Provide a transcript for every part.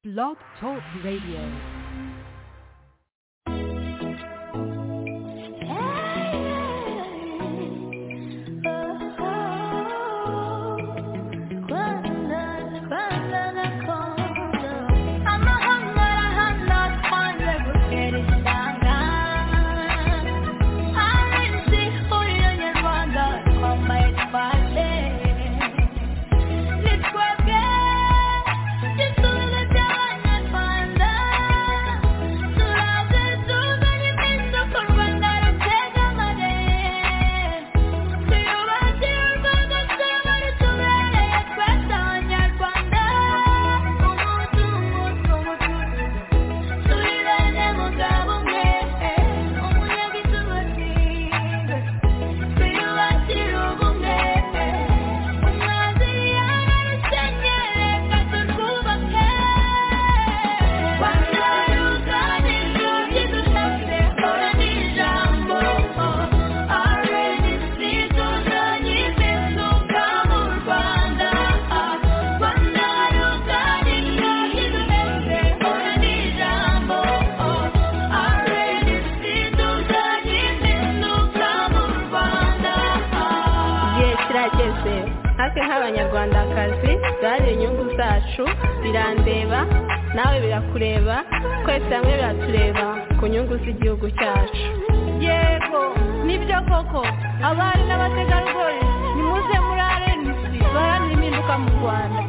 Blog Talk Radio. abanyarwandakazi bari inyungu zacu birandeba nawe birakureba twese hamwe biratureba ku nyungu z'igihugu cyacu yego nibyo koko abari n'abategarugori nimuze muri arenisi baharanira impinduka mu rwanda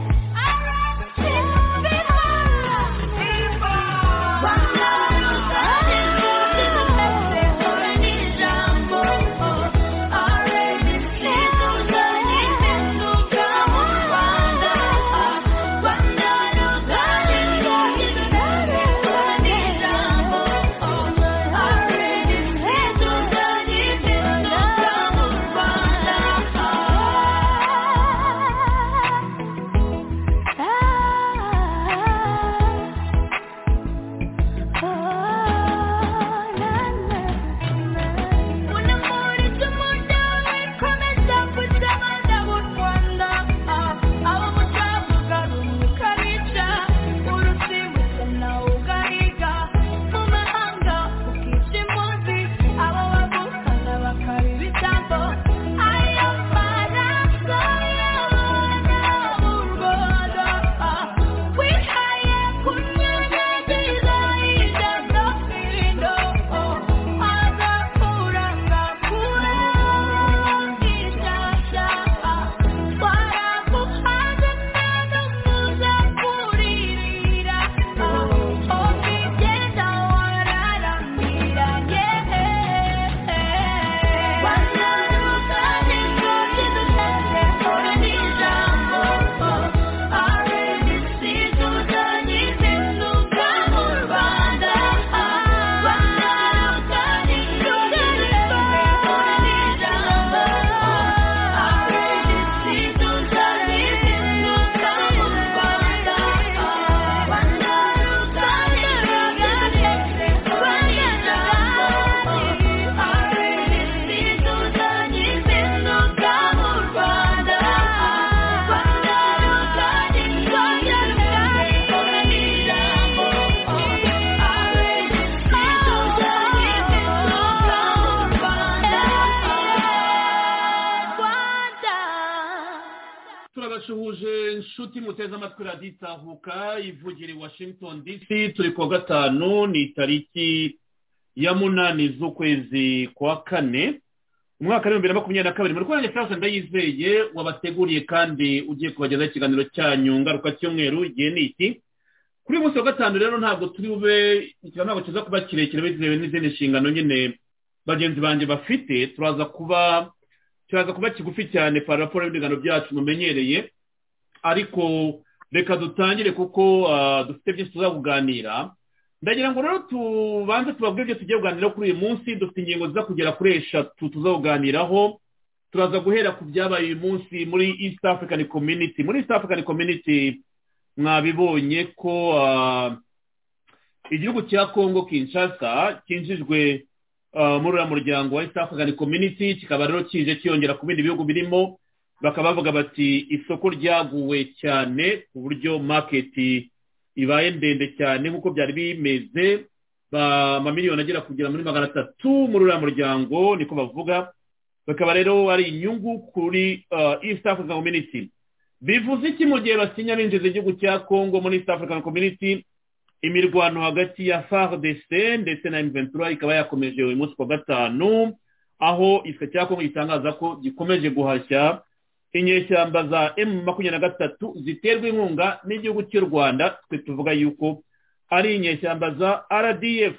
itahuka ivugira i washington dc turi kuwa gatanu ni itariki ya munani z'ukwezi kwa kane umwaka w'ibihumbi bibiri na makumyabiri na kabiri muri rwanda furasi ndayizeye wabateguriye kandi ugiye kubagezaho ikiganiro cyanyu ngaruka cy'umweru igihe ni iki kuri uyu munsi wa gatanu rero ntabwo turi bube ikiganiro ntabwo kiza kuba kirekire bitewe n'izindi nshingano nyine bagenzi banjye bafite turaza kuba kiraza kuba kigufi cyane para raporo y'ibiganiro byacu mumenyereye ariko reka dutangire kuko dufite byinshi tuzabuganira ndagira ngo rero tubanze tubabwire ibyo tugiye kuganiraho kuri uyu munsi dufite ingingo ziza kugera kuri eshatu tuzabuganiraho turaza guhera ku byabaye uyu munsi muri east african community muri east african community mwabibonye ko igihugu cya congo kinshasa cyinjijwe muri uriya muryango wa east african community kikaba rero kije cyiyongera ku bindi bihugu birimo bakaba bavuga bati isoko ryaguwe cyane ku buryo maketi ibaye ndende cyane nk'uko byari bimeze amamiliyoni agera kugera muri magana atatu muri uriya muryango niko bavuga bakaba rero ari inyungu kuri east african community bivuze iki mu gihe basinya binjiza igihugu cya congo muri east african community imirwano hagati ya fardc ndetse na mventura ikaba yakomeje uyu munsi kuwa gatanu aho igiswa cya congo gitangaza ko gikomeje guhashya inyeshyamba za emu makumyabiri na gatatu ziterwa inkunga n'igihugu cy'u rwanda twe tuvuga yuko ari inyeshyamba za rdf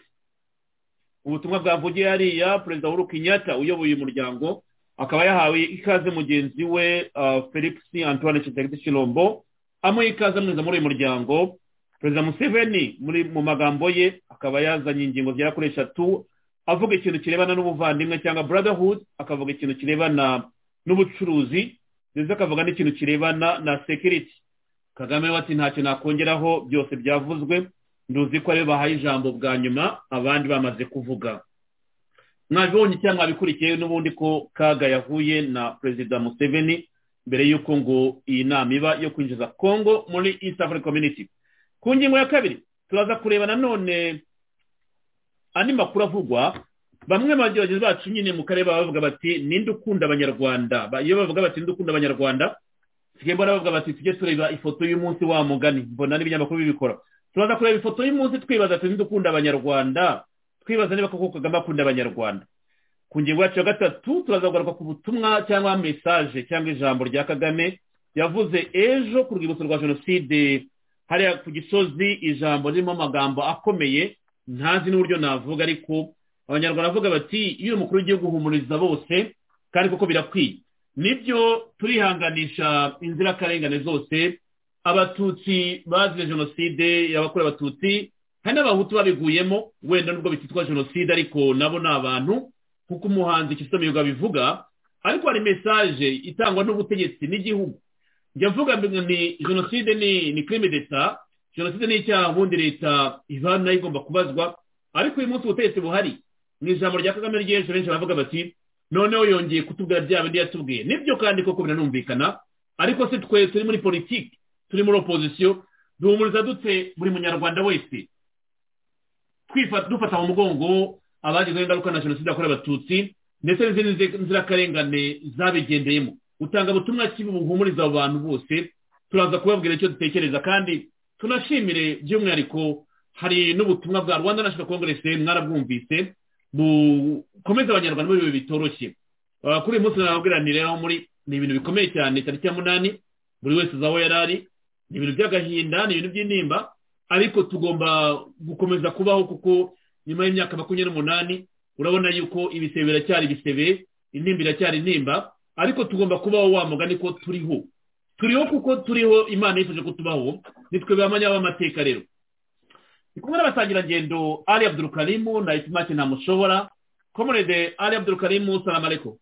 ubutumwa bwavugiye hariya perezida w'uru Kenyatta uyoboye umuryango akaba yahawe ikaze mugenzi we felix antoine kitegeti shirombo amuha ikaze amwiza muri uyu muryango perezida museveni muri mu magambo ye akaba yazanye ingingo zigera kuri eshatu avuga ikintu kirebana n'ubuvandimwe cyangwa brotherhood akavuga ikintu kirebana n'ubucuruzi ndetse akavuga n'ikintu kirebana na security kagame we ati ntacyo nakongeraho byose byavuzwe nduzi ko aribo bahaye ijambo bwa nyuma abandi bamaze kuvuga mwabibonye cyangwa mwabikurikiye n'ubundi ko kaga yahuye na perezida museveni mbere y'uko ngo iyi nama iba yo kwinjiza congo muri east african community ku ngingo ya kabiri turaza kureba nanone andi makuru avugwa bamwe mu bageragezi bacu nyine mu karere baba bavuga bati ninde ukunda abanyarwanda iyo bavuga bati ninde ukunda abanyarwanda sigaye mbona bavuga bati tujye tureba ifoto y'umunsi wa mugani mbona n'ibinyamakuru bibikora turaza kureba ifoto y'umunsi twibaza ati dukunda abanyarwanda twibaza niba koko kagame akunda abanyarwanda ku ngingo yacu ya gatatu turaza kugaruka ku butumwa cyangwa mesaje cyangwa ijambo rya kagame yavuze ejo ku rwibutso rwa jenoside hariya ku gisozi ijambo ririmo amagambo akomeye ntazi n'uburyo navuga ariko abanyarwanda bavuga bati iyo umukuru w'igihugu uhumuriza bose kandi koko birakwiye nibyo turihanganisha inzirakarengane zose abatutsi bazize jenoside yabakorewe abatutsi hari n'abahutu babiguyemo wenda nubwo bititwa jenoside ariko nabo ni abantu kuko umuhanzi kisomiyuga bivuga ariko hari mesaje itangwa n'ubutegetsi n'igihugu njya mvuga ni jenoside ni kirimi d'eta jenoside ni icyaha ubundi leta iba nayo igomba kubazwa ariko uyu munsi ubutegetsi buhari mu ijambo rya kagame ry'ejo benshi baravuga bati noneho yongeye kutubwira bya bindi yatubwiye nibyo kandi koko biranumvikana ariko se twe turi muri politiki turi muri opozisiyo duhumuriza dute buri munyarwanda wese dufata mu mugongo abagizeho ingaruka na jenoside yakorewe abatutsi ndetse n'izindi nzirakarengane zabigendeyemo utanga ubutumwa kibi buhumuriza abo bantu bose turaza kubabwira icyo dutekereza kandi tunashimire by'umwihariko hari n'ubutumwa bwa rwanda national congress mwarabwumvise bukomeza abanyarwanda muri ibi bitoroshye kuri uyu munsi nababwiraniraho muri ni ibintu bikomeye cyane tariki ya munani buri wese uzi aho yari ari ni ibintu by'agahinda ni ibintu by'intimba ariko tugomba gukomeza kubaho kuko nyuma y'imyaka makumyabiri n'umunani urabona yuko ibisebe biracyari ibisebe intimba iracyari intimba ariko tugomba kubaho wa mugani ko turiho turiho kuko turiho imana yifuje kutubaho nitwe bamanya b'amateka rero ni kumwe n'abasangirangendo ari abdurukarimu na itimake ntamushobora komerede ari abdurukarimu salamareko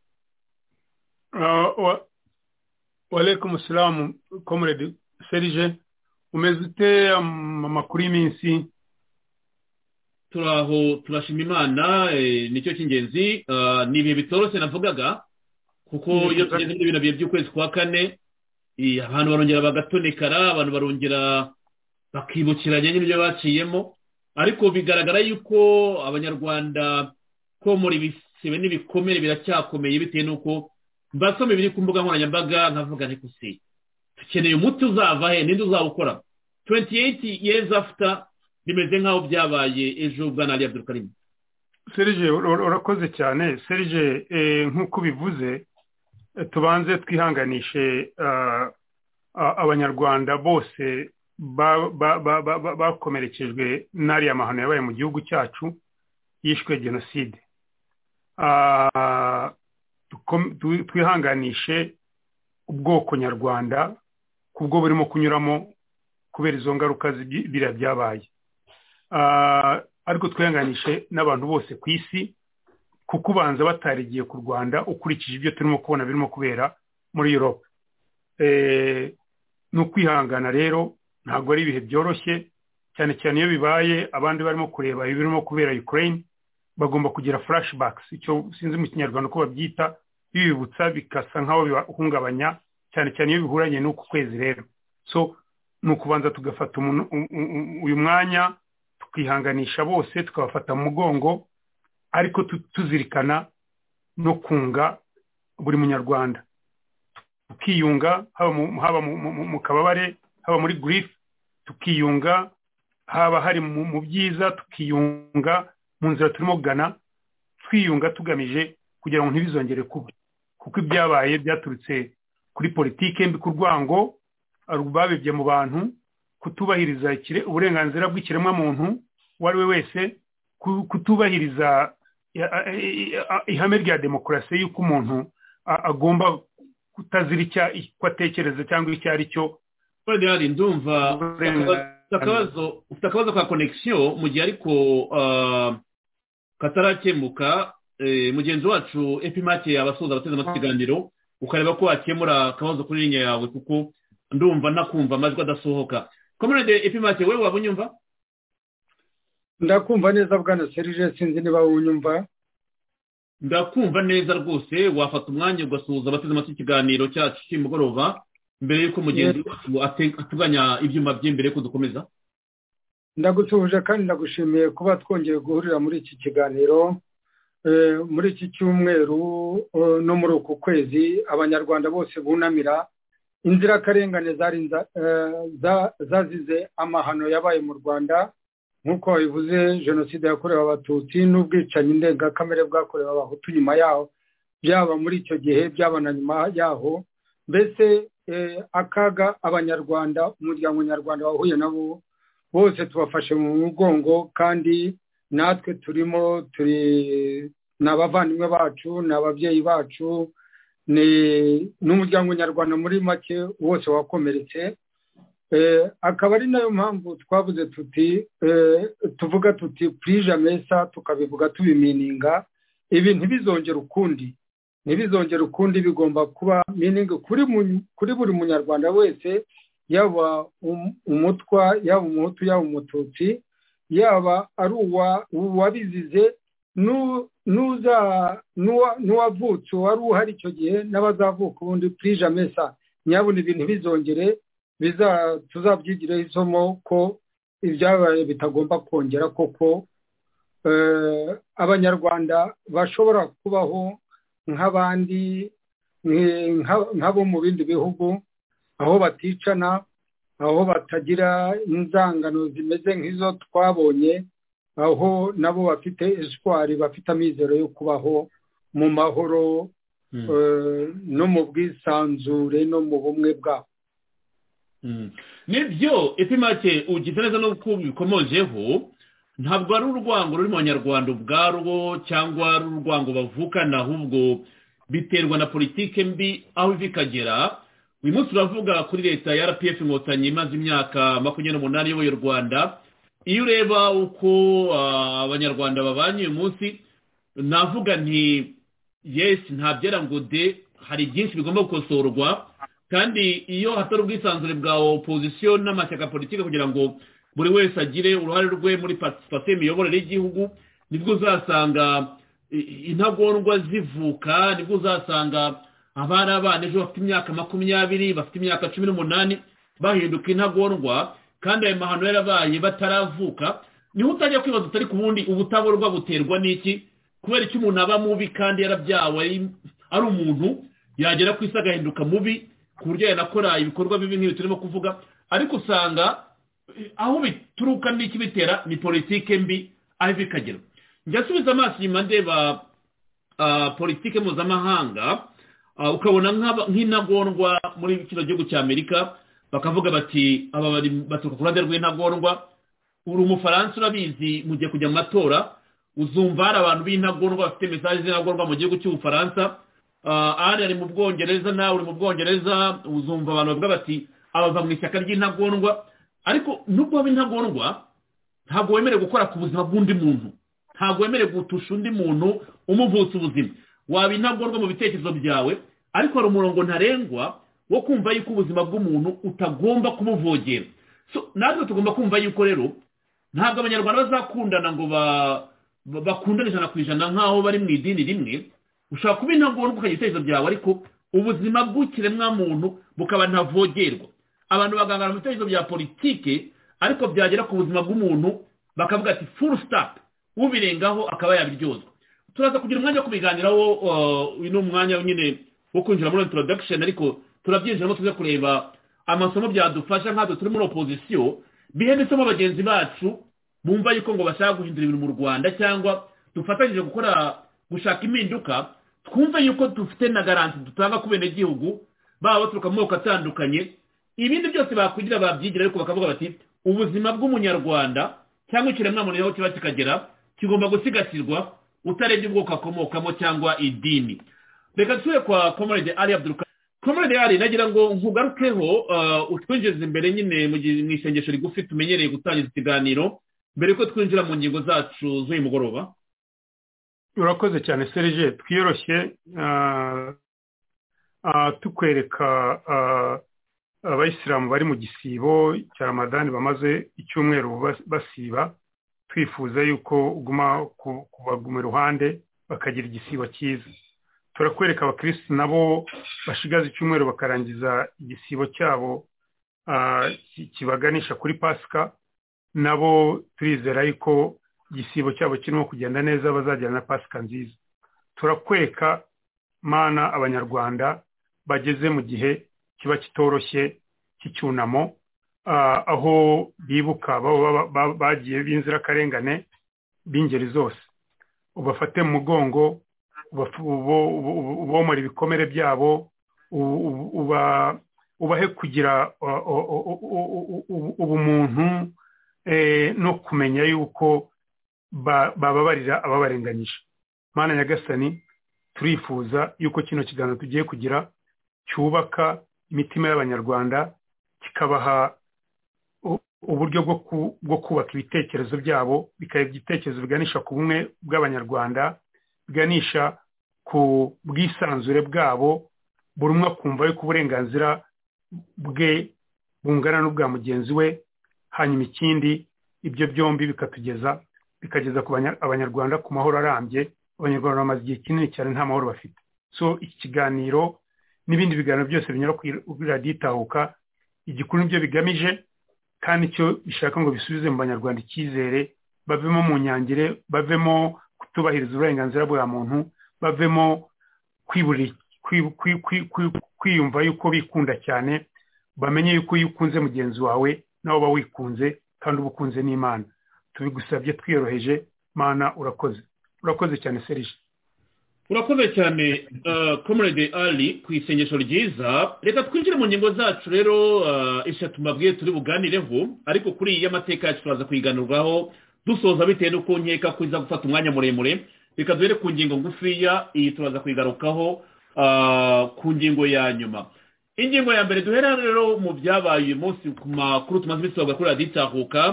waleyikumu salamu komerede serije umeze ute amakuru y'iminsi turaho turashima imana nicyo cy'ingenzi ni ibihe bitoroshye navugaga kuko iyo tugeze muri bino bihe by'ukwezi kwa kane abantu barongera bagatonekara abantu barongera bakibukiranya n'ibyo baciyemo ariko bigaragara yuko abanyarwanda komora ibisebe n'ibikomere biracyakomeye bitewe n'uko mbasome biri ku mbuga nkoranyambaga nkavuga ntikusiye dukeneye umuti uzava he ninde uzawukora tuwenti eyiti yezi afuta bimeze nk'aho byabaye ejo bwa nari abdurukarimu serije urakoze cyane serije nk'uko ubivuze tubanze twihanganishe abanyarwanda bose bakomerekejwe n'ariya mahano yabaye mu gihugu cyacu yishwe jenoside twihanganishe ubwoko nyarwanda kubwo burimo kunyuramo kubera izo ngaruka biriya byabaye ariko twihanganishe n'abantu bose ku isi kuko ubanza batarigiye ku rwanda ukurikije ibyo turimo kubona birimo kubera muri europe ni ukwihangana rero ntabwo ari ibihe byoroshye cyane cyane iyo bibaye abandi barimo kureba ibirimo kubera ukraine bagomba kugira flashbacks icyo sinzi mu kinyarwanda uko babyita bibibutsa bigasa nk'aho bibahungabanya cyane cyane iyo bihuranye n'uku kwezi rero so ni ukubanza tugafata uyu mwanya tukihanganisha bose tukabafata mu mugongo ariko tuzirikana no kunga buri munyarwanda tukiyunga haba mu kababare haba muri girifu tukiyunga haba hari mu byiza tukiyunga mu nzira turimo kugana twiyunga tugamije kugira ngo ntibizongere kuba kuko ibyabaye byaturutse kuri politiki mbi ku rwango babibye mu bantu kutubahiriza uburenganzira bw'ikiremwamuntu uwo ari we wese kutubahiriza ihame rya demokarasi y'uko umuntu agomba kutazira icyo atekereza cyangwa icyo ari cyo ndumva ufite akabazo ka konegisiyo mu gihe ariko katarakemuka mugenzi wacu epimake yabasoza abateze amakiganiro ukareba ko wakemura akabazo kuri linya yawe kuko ndumva nakumva amajwi adasohoka komerede epimake wowe waba unyumva ndakumva neza bwana serije sinzi niba unyumva ndakumva neza rwose wafata umwanya ugasuhuza abateze amatwi ikiganiro cyacu cy'umugoroba mbere y'uko mugenzi wacu atuganya ibyuma bye mbere y'uko dukomeza ndagusuhuje kandi ndagushimiye kuba twongeye guhurira muri iki kiganiro muri iki cyumweru no muri uku kwezi abanyarwanda bose bunamira inzirakarengane zazize amahano yabaye mu rwanda nk'uko bivuze jenoside yakorewe abatutsi n'ubwicanyi ndengakamere bwakorewe abahutu nyuma yaho byaba muri icyo gihe byaba na nyuma yaho mbese akaga abanyarwanda umuryango nyarwanda wahuye nabo bose tubafashe mu mugongo kandi natwe turimo turi ni abavandimwe bacu ni ababyeyi bacu n'umuryango nyarwanda muri make wose wakomeretse akaba ari nayo mpamvu twabuze tuti tuvuga tuti purije amesa tukabivuga tubimininga ibi ntibizongere ukundi ntibizongere ukundi bigomba kuba miningi kuri buri munyarwanda wese yaba umutwa yaba umuhutu yaba umututsi yaba ari uwabizize n'uwavutse wari uhari icyo gihe n'abazavuka ubundi purije amesa nyabona ibintu bizongere tuzabyigireho isomo ko ibyabaye bitagomba kongera koko abanyarwanda bashobora kubaho nk'abandi nk'abo mu bindi bihugu aho baticana aho batagira inzangano zimeze nk'izo twabonye aho nabo bafite eswari bafite amizero yo kubaho mu mahoro no mu bwisanzure no mu bumwe bwabo nibyo epimake ugize neza no kubikomojeho ntabwo ari urwango ruri mu banyarwanda ubwarwo cyangwa ari urwango bavukana ahubwo biterwa na politike mbi aho iva ikagera uyu munsi turavuga kuri leta ya rpf inkotanyi imaze imyaka makumyabiri n'umunani iyoboye u rwanda iyo ureba uko abanyarwanda babanye uyu munsi navuga nti yesi ntabyera ngo de hari byinshi bigomba gukosorwa kandi iyo hatari ubwisanzure bwa opozisiyo n'amashyaka politiki kugira ngo buri wese agire uruhare rwe muri patisipasiyo imiyoborere y'igihugu nibwo uzasanga intagondwa zivuka nibwo uzasanga abari abana ejo bafite imyaka makumyabiri bafite imyaka cumi n'umunani bahinduka intagondwa kandi ayo mahano yarabaye bataravuka niho utajya kwibaza utari ku bundi ubutaborwa buterwa n'iki kubera icyo umuntu aba mubi kandi yarabyawe ari umuntu yagera ku isi agahinduka mubi ku buryo yanakora ibikorwa bibi nk'ibi turimo kuvuga ariko usanga aho bituruka n'iki bitera ni politike mbi aho iva ikagera njya asubiza amaso inyuma ndeba politike mpuzamahanga ukabona nk'intagondwa muri kino gihugu cy'amerika bakavuga bati aba bari baturuka ku ruhande rw'intagondwa uri umufaransa urabizi mu gihe kujya mu matora uzumva hari abantu b'intagondwa bafite mesaje z'intagondwa mu gihugu cy'ubufaransa ari ari mu bwongereza nawe uri mu bwongereza uzumva abantu bavuga bati abava mu ishyaka ry'intagondwa ariko nubwo waba intagondwa ntabwo wemerewe gukora ku buzima bw'undi muntu ntabwo wemerewe gutusha undi muntu umuvutsa ubuzima waba intagondwa mu bitekerezo byawe ariko hari umurongo ntarengwa wo kumva yuko ubuzima bw'umuntu utagomba kumuvogera natwe tugomba kumva yuko rero ntabwo abanyarwanda bazakundana ngo bakundane ijana ku ijana nk'aho bari mu idini rimwe ushobora kuba intagondwa ukajya ibitekerezo byawe ariko ubuzima bw'ikiremwamuntu bukaba ntavogerwa abantu bagangana mu bitekerezo bya politike ariko byagera ku buzima bw'umuntu bakavuga ati furu sitapu ubirengaho akaba yabiryozwa turaza kugira umwanya wo kubiganiraho uyu ni umwanya nyine wo kwinjira muri introdakisheni ariko turabyinjiramo tuze kureba amasomo byadufasha nk'aho turi muri opozisiyo bihemetsemo bagenzi bacu bumva yuko ngo bashaka guhindura ibintu mu rwanda cyangwa dufatanyije gukora gushaka impinduka twumve yuko dufite na garanti dutanga ku benegihugu baba baturuka mu moko atandukanye ibindi byose bakugira babyigira ariko bakavuga bati ubuzima bw'umunyarwanda cyangwa ikiremwamuntu aho kiba kikagera kigomba gusigasirwa utarebye ubwoko akomokamo cyangwa idini reka dusubire kwa komorede ari abduruka komorede ari nagira ngo nkugarukeho utwinjiriza imbere nyine mu isengesho rigufi tumenyereye gutangiza ikiganiro mbere yuko twinjira mu ngingo zacu z'uyu mugoroba urakoze cyane serije twiyoroshye tukwereka abayisilamu bari mu gisibo cya ramadani bamaze icyumweru basiba twifuza yuko uguma kubaguma iruhande bakagira igisibo cyiza turakwereka abakirisitu nabo bashigaza icyumweru bakarangiza igisibo cyabo kibaganisha kuri pasika nabo turizera yuko igisibo cyabo kirimo kugenda neza bazajyana na pasika nziza turakwereka mana abanyarwanda bageze mu gihe kiba kitoroshye cy'icyunamo aho bibuka bagiye b'inzirakarengane b'ingeri zose ubafate mu mugongo ubomora ibikomere byabo ubahe kugira ubumuntu no kumenya yuko bababarira ababarenganyije mana nyagasani turifuza yuko kino kiganiro tugiye kugira cyubaka imitima y'abanyarwanda kikabaha uburyo bwo kubaka ibitekerezo byabo bikaba ibitekerezo biganisha ku bumwe bw'abanyarwanda biganisha ku bwisanzure bwabo buri umwe akumva yuko uburenganzira bwe bungana n'ubwa mugenzi we hanyuma ikindi ibyo byombi bikatugeza bikageza ku abanyarwanda ku mahoro arambye abanyarwanda bamaze igihe kinini cyane nta mahoro bafite so iki kiganiro n'ibindi biganiro byose binyura kuri radiyo itahuka igikuru nibyo bigamije kandi icyo bishaka ngo bisubize mu banyarwanda icyizere bavemo mu nyangire bavemo kutubahiriza uburenganzira bwa muntu bavemo kwiyumva yuko bikunda cyane bamenye yuko iyo ukunze mugenzi wawe nawe uba wikunze kandi uba ukunze n'imana tubigusabye twiyoroheje mana urakoze urakoze cyane serije urakoze cyane komorede ari ku isengesho ryiza reka twinjire mu ngingo zacu rero eshatu mbabwiye turi buganireho ariko kuri iyi y'amateka yacu turaza kuyiganurwaho dusoza bitewe n'uko nkeka ko iza gufata umwanya muremure reka duhere ku ngingo ngufiya iyi turaza kuyigarukaho ku ngingo ya nyuma ingingo ya mbere duhera rero mu byabaye uyu munsi ku makuru tumaze iminsi twavuga kuri radiyo itahuka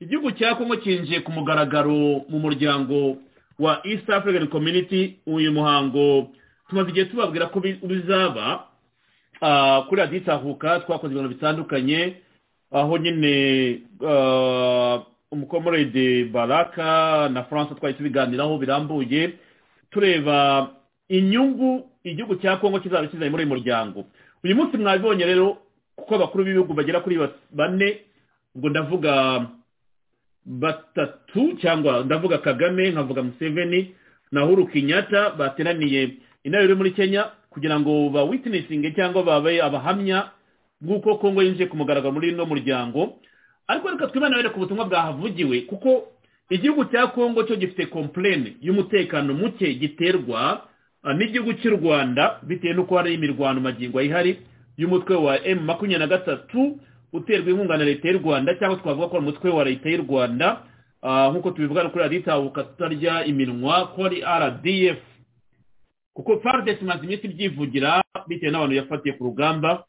igihugu cya kongo cyinjiye ku mugaragaro mu muryango wa east african community uyu muhango tumaze igihe tubabwira ko bizaba kuri radiyo itahuka twakoze ibintu bitandukanye aho nyine umukomorede baraka na france twari tubiganiraho birambuye tureba inyungu igihugu cya kongo kizaba kizanye muri uyu muryango uyu munsi mwabibonye rero kuko abakuru b'ibihugu bagera kuri bane ubwo ndavuga batatu cyangwa ndavuga kagame nkavuga museveni na huru kinyata bateraniye inama iri muri kenya kugira ngo bawitinesinge cyangwa babe abahamya bw'uko kongo yinjiye ku mugaragaro muri ino muryango ariko reka twibana ku butumwa bwahavugiwe kuko igihugu cya kongo cyo gifite kompurene y'umutekano muke giterwa n'igihugu cy'u rwanda bitewe n'uko hari imirwano magingo ihari y'umutwe wa emu makumyabiri na gatatu uterwa inkunga na leta y'u rwanda cyangwa twavuga ko ari umutwe wa leta y'u rwanda nk'uko tubivuga kuri radiyo itahuka tutarya iminwa ko ari rdf kuko faridesi imaze iminsi ibyivugira bitewe n'abantu yafatiye ku rugamba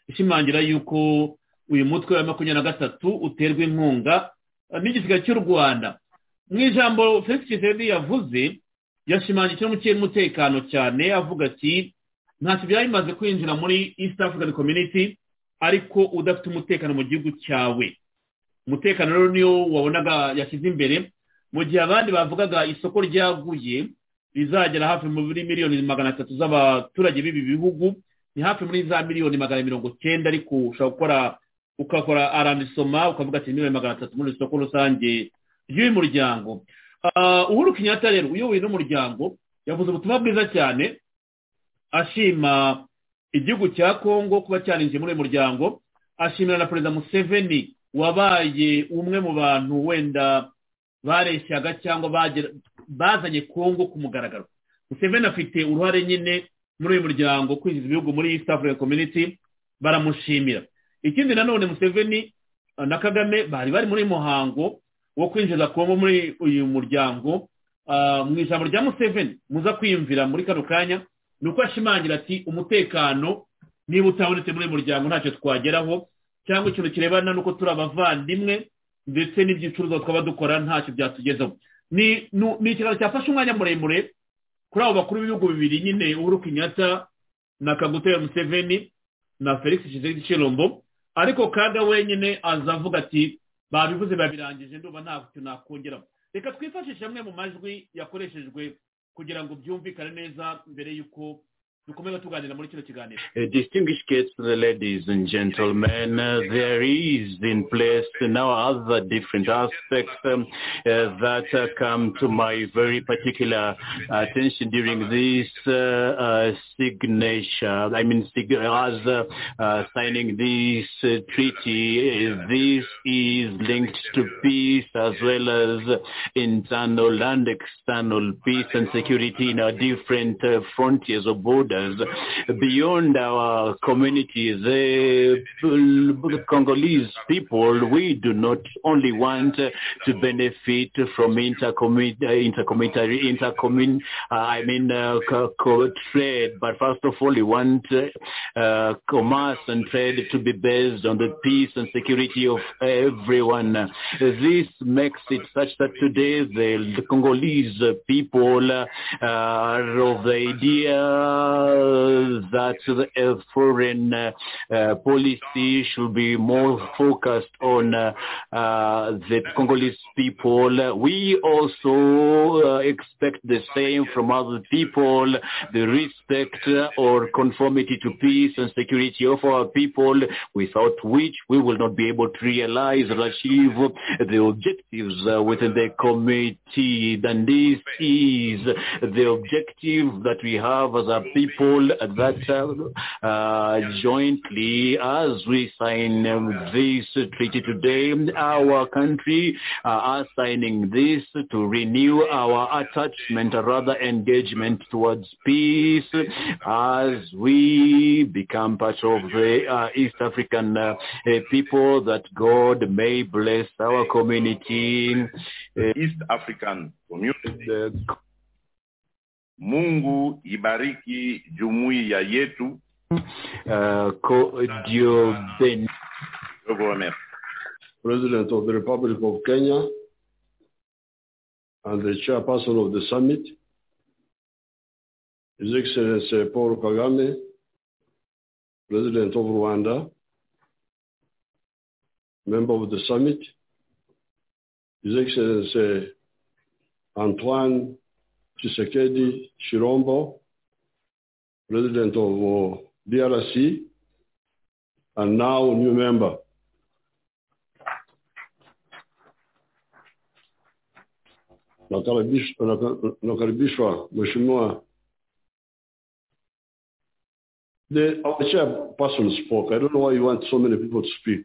ishimangira y'uko uyu mutwe wa makumyabiri na gatatu uterwa inkunga n'igisiga cy'u rwanda mu ijambo felix kisedi yavuze yashimangiye ikintu cy'umutekano cyane avuga ati ntacyo byari bimaze kwinjira muri east african community ariko udafite umutekano mu gihugu cyawe umutekano rero niyo wabonaga yashyize imbere mu gihe abandi bavugaga isoko ryaguye rizagera hafi muri miliyoni magana atatu z'abaturage b'ibi bihugu ni hafi muri za miliyoni magana mirongo cyenda ariko ushobora gukora ukakora arandisoma ukavuga ati miliyoni magana atatu muri isoko rusange ry'uyu muryango uhuru kenyatta rero uyoboye n'umuryango yavuze ubutumwa bwiza cyane ashima igihugu cya kongo kuba cyarinjiye muri uyu muryango ashimira na perezida museveni wabaye umwe mu bantu wenda bareshyaga cyangwa bazanye kongo ku mugaragaro museveni afite uruhare nyine muri uyu muryango kwinjiza ibihugu muri east africa community baramushimira ikindi nanone museveni na kagame bari bari muri muhango wo kwinjiza kongo muri uyu muryango mu ijambo rya museveni muza kwiyumvira muri kano kanya ni uko ashimangira ati umutekano niba utabonetse muri uyu muryango ntacyo twageraho cyangwa ikintu kirebana n'uko turi abavandimwe ndetse n'ibyicuruzwa twaba dukora ntacyo byatugezaho ni ikiganiro cyafashe umwanya muremure kuri abo bakuru b'ibihugu bibiri nyine uhuru kenyatta na kagutera museveni na felix kizeri kirombo ariko kaga wenyine aza avuga ati babivuze babirangije ndumva nta kintu nakongera reka twifashishe amwe mu majwi yakoreshejwe kugira ngo byumvikane neza mbere y'uko dukomeza tuganira muri kino kiganiro distinguished guests ladies and gentlemen uh, there is in place now other different aspects um, uh, that uh, come to my very particular attention during this signature i mean sig- as signing this treaty this is linked to peace as well as internal and external peace and security in our different frontiers or borders beyond our communities. The Congolese people, we do not only want to benefit from intercommunitary, intercommunitary, intercommun, uh, I mean, uh, co- trade, but first of all, we want uh, commerce and trade to be based on the peace and security of everyone. This makes it such that today the, the Congolese people are of the idea that the foreign uh, uh, policy should be more focused on uh, the Congolese people. We also expect the same from other people, the respect or conformity to peace and security of our people, without which we will not be able to realize or achieve the objectives within the committee. And this is the objective that we have as a people people that uh, uh, jointly, as we sign um, this treaty today, our country uh, are signing this to renew our attachment, or rather engagement towards peace, as we become part of the East African people. That God may bless our community, East African community. Mungu ibariki jumuiya yetu. Uh, Dio ben. President of the Republic of Kenya and the chairperson of the summit, His Excellency Paul Kagame, President of Rwanda, member of the summit, His Excellency Antoine Tshisekedi Shirombo, president of uh, DRC, and now new member. Nakaribishwa, Mheshimiwa. The our chairperson spoke. I don't know why you want so many people to speak.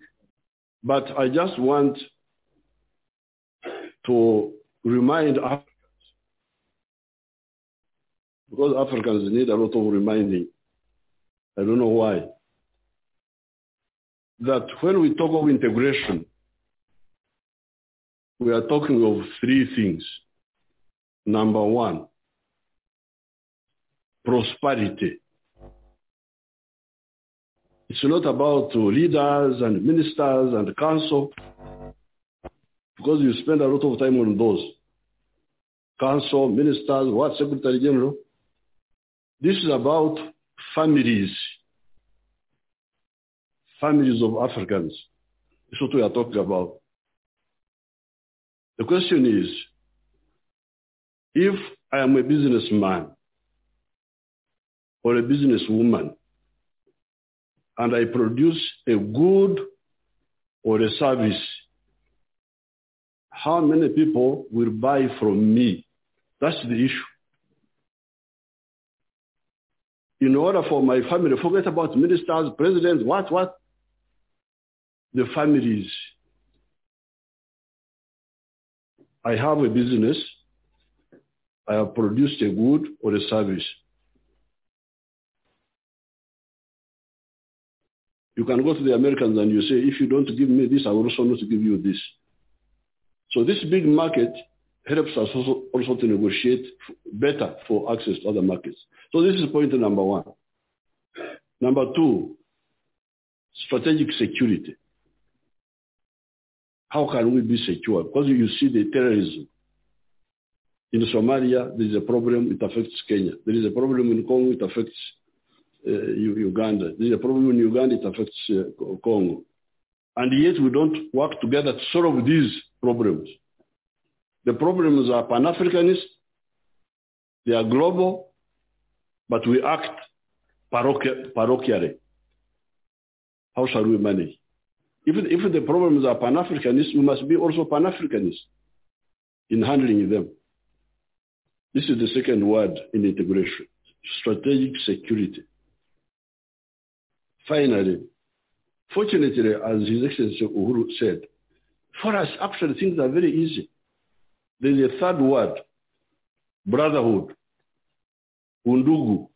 But I just want to remind us because Africans need a lot of reminding. I don't know why. That when we talk of integration, we are talking of three things. Number one, prosperity. It's not about leaders and ministers and council, because you spend a lot of time on those. Council, ministers, what secretary general? This is about families, families of Africans. That's what we are talking about. The question is, if I am a businessman or a businesswoman and I produce a good or a service, how many people will buy from me? That's the issue. In order for my family, forget about ministers, presidents, what, what? The families. I have a business. I have produced a good or a service. You can go to the Americans and you say, if you don't give me this, I will also not give you this. So this big market helps us also, also to negotiate f- better for access to other markets. So this is point number one. Number two, strategic security. How can we be secure? Because you see the terrorism. In Somalia, there is a problem, it affects Kenya. There is a problem in Congo, it affects uh, Uganda. There's a problem in Uganda, it affects uh, Congo. And yet we don't work together to solve these problems. The problems are Pan-Africanist, they are global, but we act parochi- parochially. How shall we manage? If, if the problems are Pan-Africanist, we must be also Pan-Africanist in handling them. This is the second word in integration, strategic security finally, fortunately, as His Excellency Uhuru said, for us, actually, things are very easy. There's a third word, brotherhood, undugu.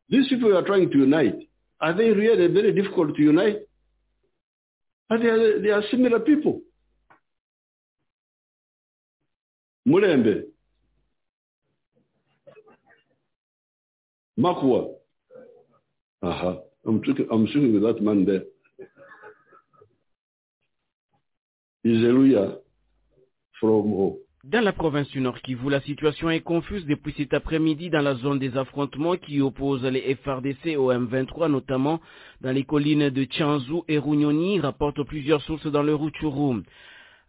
These people you are trying to unite, are they really very difficult to unite? But they are, they are similar people. Murembe, Makua, uh-huh. I'm, talking, I'm sitting with that man there. He's a lawyer from home. Dans la province du Nord Kivu, la situation est confuse depuis cet après-midi dans la zone des affrontements qui oppose les FRDC au M23, notamment dans les collines de Tchanzou et Rougnoni, rapportent plusieurs sources dans le Rutshuru.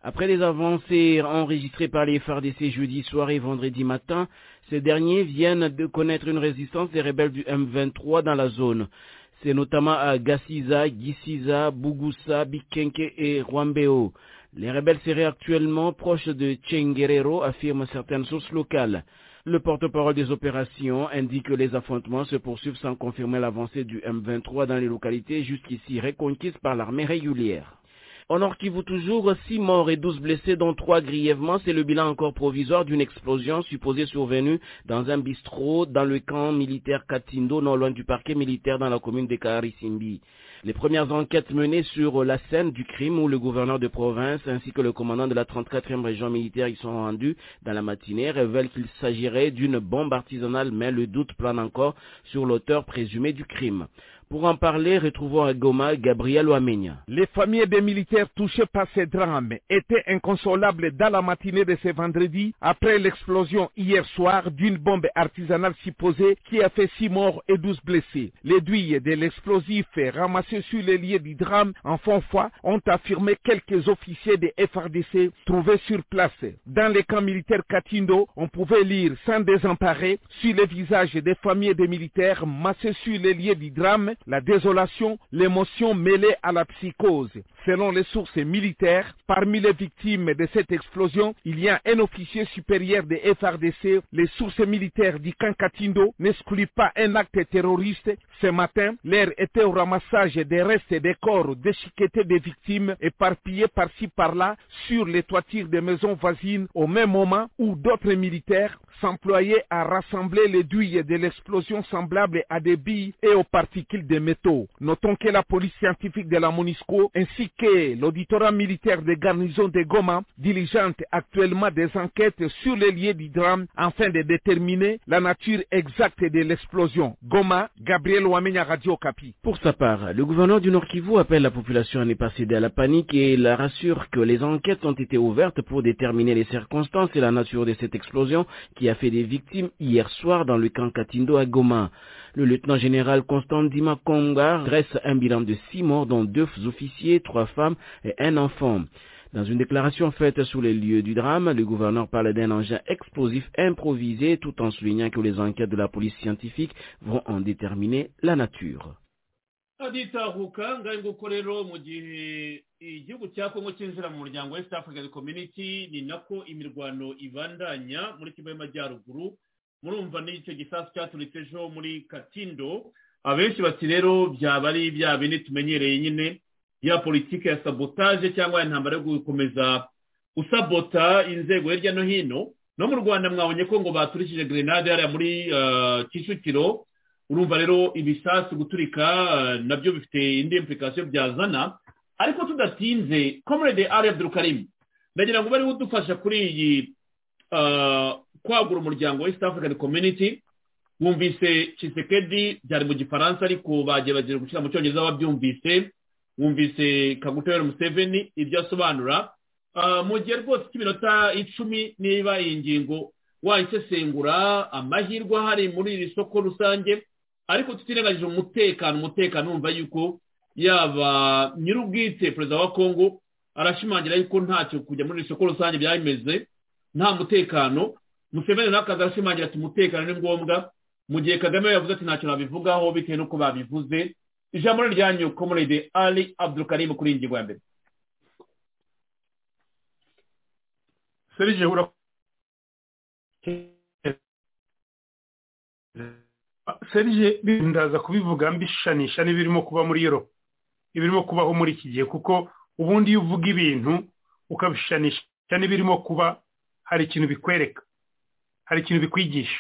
Après les avancées enregistrées par les FRDC jeudi soir et vendredi matin, ces derniers viennent de connaître une résistance des rebelles du M23 dans la zone. C'est notamment à Gassiza, Gisiza, Bugusa, Bikenke et Rwambeo. Les rebelles seraient actuellement proches de Tchenguerero, affirment certaines sources locales. Le porte-parole des opérations indique que les affrontements se poursuivent sans confirmer l'avancée du M23 dans les localités jusqu'ici reconquises par l'armée régulière. En Nord Kivu toujours, 6 morts et 12 blessés, dont 3 grièvement. C'est le bilan encore provisoire d'une explosion supposée survenue dans un bistrot dans le camp militaire Katindo, non loin du parquet militaire dans la commune de Karisimbi. Les premières enquêtes menées sur la scène du crime où le gouverneur de province ainsi que le commandant de la 34e région militaire y sont rendus dans la matinée révèlent qu'il s'agirait d'une bombe artisanale, mais le doute plane encore sur l'auteur présumé du crime. Pour en parler, retrouvons à Goma Gabriel Ouamenia. Les familles des militaires touchées par ces drames étaient inconsolables dans la matinée de ce vendredi après l'explosion hier soir d'une bombe artisanale supposée qui a fait 6 morts et 12 blessés. Les douilles de l'explosif ramassés sur les lieux du drame en fond foi ont affirmé quelques officiers des FRDC trouvés sur place. Dans les camps militaires Katindo, on pouvait lire sans désemparer sur les visages des familles des militaires massés sur les lieux du drame la désolation, l'émotion mêlée à la psychose. Selon les sources militaires, parmi les victimes de cette explosion, il y a un officier supérieur des FRDC. Les sources militaires du camp Katindo n'excluent pas un acte terroriste. Ce matin, l'air était au ramassage des restes et des corps déchiquetés des victimes éparpillés par-ci par-là sur les toitures des maisons voisines au même moment où d'autres militaires s'employaient à rassembler les douilles de l'explosion semblable à des billes et aux particules des métaux. Notons que la police scientifique de la MONUSCO ainsi que l'auditorat militaire des garnisons de Goma diligente actuellement des enquêtes sur les lieux du drame afin de déterminer la nature exacte de l'explosion. Goma, Gabriel Ouamenya Radio Capi. Pour sa part, le gouverneur du Nord Kivu appelle la population à ne pas céder à la panique et la rassure que les enquêtes ont été ouvertes pour déterminer les circonstances et la nature de cette explosion qui a fait des victimes hier soir dans le camp Katindo à Goma. Le lieutenant général Constant Dima Konga dresse un bilan de six morts, dont deux officiers, trois femmes et un enfant. Dans une déclaration faite sur les lieux du drame, le gouverneur parle d'un engin explosif improvisé tout en soulignant que les enquêtes de la police scientifique vont en déterminer la nature. aditahuka ngaho nguko rero mu gihe igihugu cya kongo cyinjira mu muryango west african community ni nako imirwano ibandanya muri kivu y'amajyaruguru murumva n'icyo gisasu cyaturitse ejo muri katindo abenshi bati rero byaba ari bya bindi tumenyereye nyine ya politiki ya sabotaje cyangwa intambara yo gukomeza usabota inzego hirya no hino no mu rwanda mwabonye ko ngo baturishije grenade hariya muri kicukiro urumva rero ibisasu guturika nabyo bifite indi implikasiyo byazana ariko tudatinze comrade ari abdurukarimu ndagira ngo bariho udufasha kuri iyi kwagura umuryango west african community wumvise cisekedi byari mu gifaransa ariko bagerageje gushyira mu cyongereza babyumvise wumvise kagutera museveni ibyo asobanura mu gihe rwose cy'iminota icumi niba iyi ngingo wayisesengura amahirwe ahari muri iri soko rusange ariko tutirengagije umutekano umutekano wumva yuko yaba nyir'ubwite perezida wa kongo arashimangira yuko ntacyo kujya muri iri soko rusange byabimeze nta mutekano museveni nawe akaza arashimangira ati umutekano ni ngombwa mu gihe kagame yavuze ati ntacyo nabivugaho bitewe n'uko babivuze ijambo ryanyu komurede ali abdurukarimu kuri iyi ngingo ya mbere serije serije ndaza kubivuga mbishanisha n'ibirimo kuba muri yoropu ibirimo kubaho muri iki gihe kuko ubundi iyo uvuga ibintu ukabishanisha n'ibirimo kuba hari ikintu bikwereka hari ikintu bikwigisha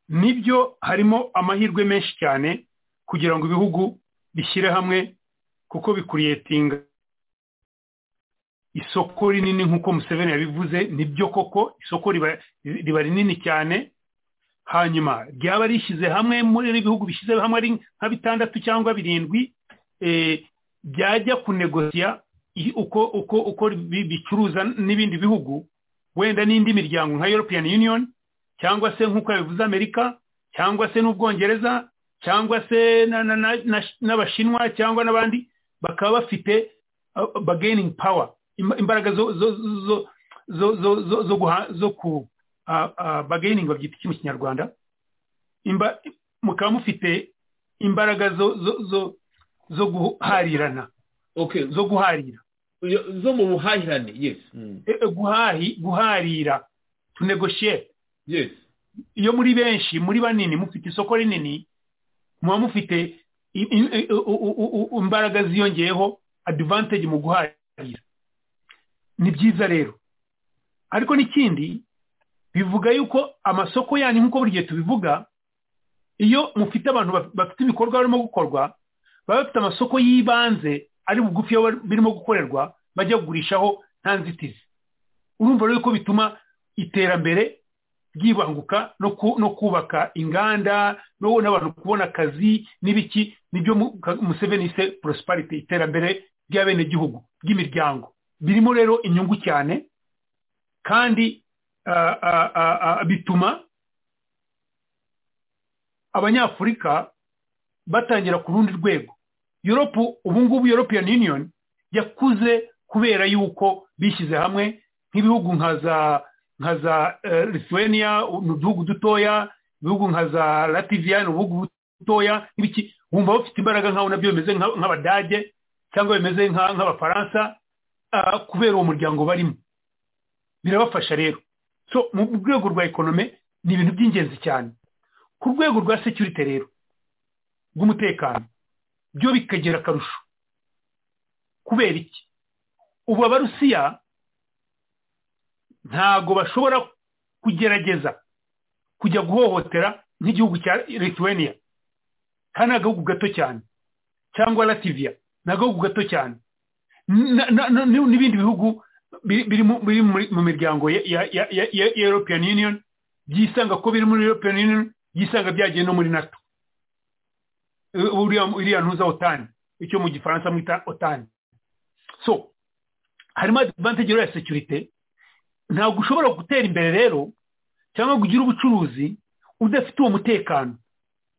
nibyo harimo amahirwe menshi cyane kugira ngo ibihugu bishyire hamwe kuko bikuriyetinga isoko rinini nk'uko museveni yabivuze nibyo koko isoko riba rinini cyane hanyuma ryaba rishyize hamwe muri ibihugu bishyize hamwe ari nka bitandatu cyangwa birindwi byajya kunegosiya uko uko uko bicuruza n'ibindi bihugu wenda n'indi miryango nka european union cyangwa se nk'uko yabivuze amerika cyangwa se n'ubwongereza cyangwa se n'abashinwa cyangwa n'abandi bakaba bafite bargaining power imbaraga zo zo zo zo zo zo guha zo ku bargaining babyita iki mu kinyarwanda mukaba mufite imbaraga zo zo zo zo guharirana zo guharira zo mu buhahirane yes guharira to negotiate iyo muri benshi muri banini mufite isoko rinini muba mufite imbaraga ziyongeyeho adivantage mu guharira ni byiza rero ariko n'ikindi bivuga yuko amasoko yanyu nk'uko buri gihe tubivuga iyo mufite abantu bafite ibikorwa barimo gukorwa baba bafite amasoko y'ibanze ari bugufi birimo gukorerwa bajya kugurishaho nta nzitizi urumva rero ko bituma iterambere byibanguka no kubaka inganda n'abantu kubona akazi n'ibiki nibyo museveni se porosiparite iterambere ry'abenegihugu ry'imiryango birimo rero inyungu cyane kandi bituma abanyafurika batangira ku rundi rwego yoropu ubu ngubu european union yakuze kubera yuko bishyize hamwe nk'ibihugu nka za nka za lithuania ni uduhugu dutoya ibihugu nka za lativiya ni ubuhugu butoya n'ibiki wumva bafite imbaraga nk'aho nabyo bimeze nk'abadage cyangwa bimeze nk'abafaransa kubera uwo muryango barimo birabafasha rero so mu rwego rwa ekonome ni ibintu by'ingenzi cyane ku rwego rwa security rero rw'umutekano byo bikagera akarusho kubera iki ubu abarusiya ntabwo bashobora kugerageza kujya guhohotera nk'igihugu cya lithuania kandi ni agahugu gato cyane cyangwa lativiya ni agahugu gato cyane n'ibindi bihugu biri mu miryango ya european union byisanga ko biri muri european union byisanga byagiye no muri nato iriya ntuza otani icyo mu gifaransa mwita otani so harimo advantage ya securite ntabwo ushobora gutera imbere rero cyangwa kugira ubucuruzi udafite uwo mutekano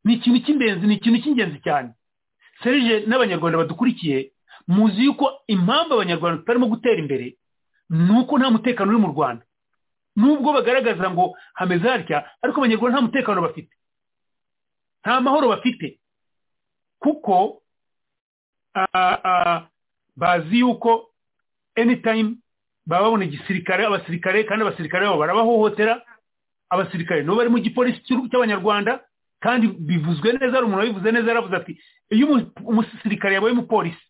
ni ikintu cy'ingenzi ni ikintu cy'ingenzi cyane serije n'abanyarwanda badukurikiye muzi yuko impamvu abanyarwanda tutarimo gutera imbere ni uko nta mutekano uri mu rwanda nubwo bagaragaza ngo hameze hatya ariko abanyarwanda nta mutekano bafite nta mahoro bafite kuko ah, ah, bazi yuko anytime baba babona igisirikare abasirikare kandi abasirikare babo barabahohotera abasirikare nibo bari mu gipolisi cy'u- cy'abanyarwanda kandi bivuzwe neza hari umuntu wabivuze neza yaravuze ati iyo umu- umusirikare yabaye umupolisi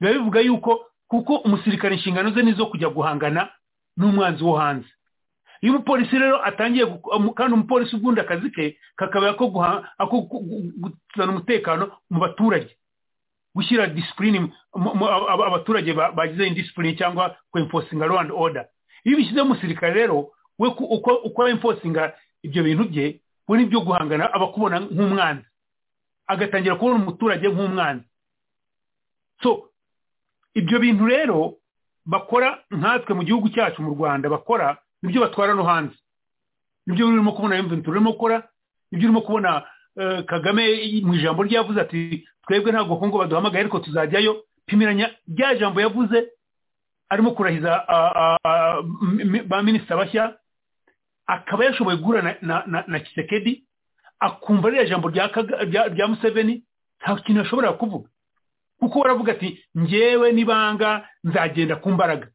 biba bivuga yuko kuko umusirikare inshingano ze ni izo kujya guhangana n'umwanzi wo hanze iyo umupolisi rero atangiye gu- umu- kandi umupolisi ubundi akazi ke kakaba ako guha- ako gu- gu- gutuzana umutekano mu baturage gushyira disipurine mu- mu- aba- aba- abaturage ba- bagize indisipurine cyangwa kwemfosinga rwanda oda iyo ubishyize mu musirikare rero we ku- uko uko emfosinga ibyo bintu bye we nibyo guhangana abakubona nk'umwanzi agatangira kubona umuturage nk'umwanzi so ibyo bintu rero bakora nkatwe mu gihugu cyacu mu rwanda bakora nibyo batwara no hanze nibyo urimo kubona emventura urimo gukora nibyo urimo kubona eh, kagame mu ijambo rye yavuze ati twebwe ntabwo kongo baduhamagaye ariko tuzajyayo pimiranya rya jambo yavuze arimo kurahiza ah, ah, ah, m- m- ba minisita bashya akaba yashoboye guhura na, na, na, na kisekedi akumva ririya jambo rya, Kaga- rya, rya museveni nta kintu yashobora kuvuga kuko waravuga ati njyewe nibanga nzagenda ku mbaraga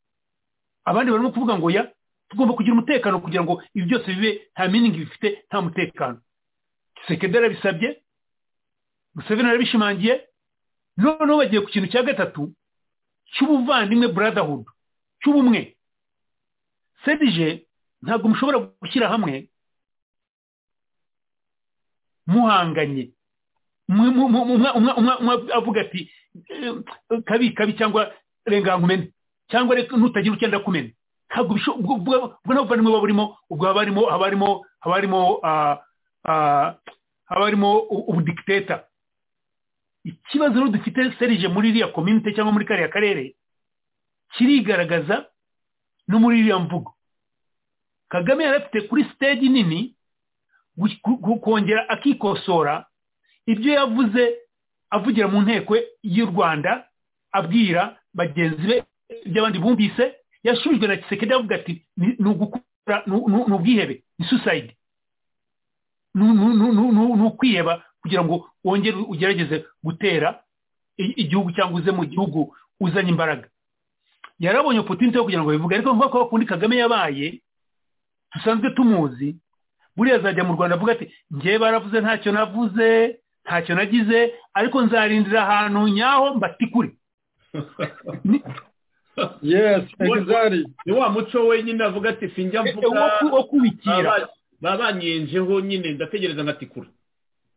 abandi barimo kuvuga ngo ya tugomba kugira umutekano kugira ngo ibi byose bibe nta miningi bifite nta mutekano kisekedi arabisabye museveni arabishimangiye noneho bagiye ku kintu cya gatatu cy'ubuvandimwe brotherhood cy'ubumwe sedije ntabwo mushobora gushyira hamwe muhanganye Mu- mu- mu- umwe- umwe- umwe- umwe avuga ati "Eh, kabi kabi cyangwa renga nkumene cyangwa reka nutagira ucyenda kumena ntabwo bisho- ubwo ubwo- ubwo nta buvandimwe buba burimo ubwo haba harimo haba harimo haba harimo ah, ah, haba harimo u- ubudikiteta ikibazo rero dufite serije muri iriya komite cyangwa muri kariya karere kirigaragaza no muri iriya mvugo kagame yari afite kuri stage nini gu- gu- gu- kongera akikosora ibyo yavuze avugira mu nteko y'u rwanda abwira bagenzi be ibyo abandi bumvise yasubijwe na kisekedi avuga ati "Ni- ni ugukora ni- ni ni ubwihebe ni suicide nu- nu- nu- nu- nu- ni ukwiheba kugira ngo wongere ugerageze gutera i- igihugu cyangwa uze mu gihugu uzanye imbaraga yarabonye opportunity yo kugira ngo bivuge ariko nkuko bakundi kagame yabaye dusanzwe tumuzi buriya azajya mu rwanda avuga ati njye baravuze ntacyo navuze ntacyo nagize ariko nzarindira ahantu nyaho mbatikure yes exactly ni wa muco wenyine avuga ati sinjya mvuga wo kubikira babanyenjeho nyine ndategereza nkatikura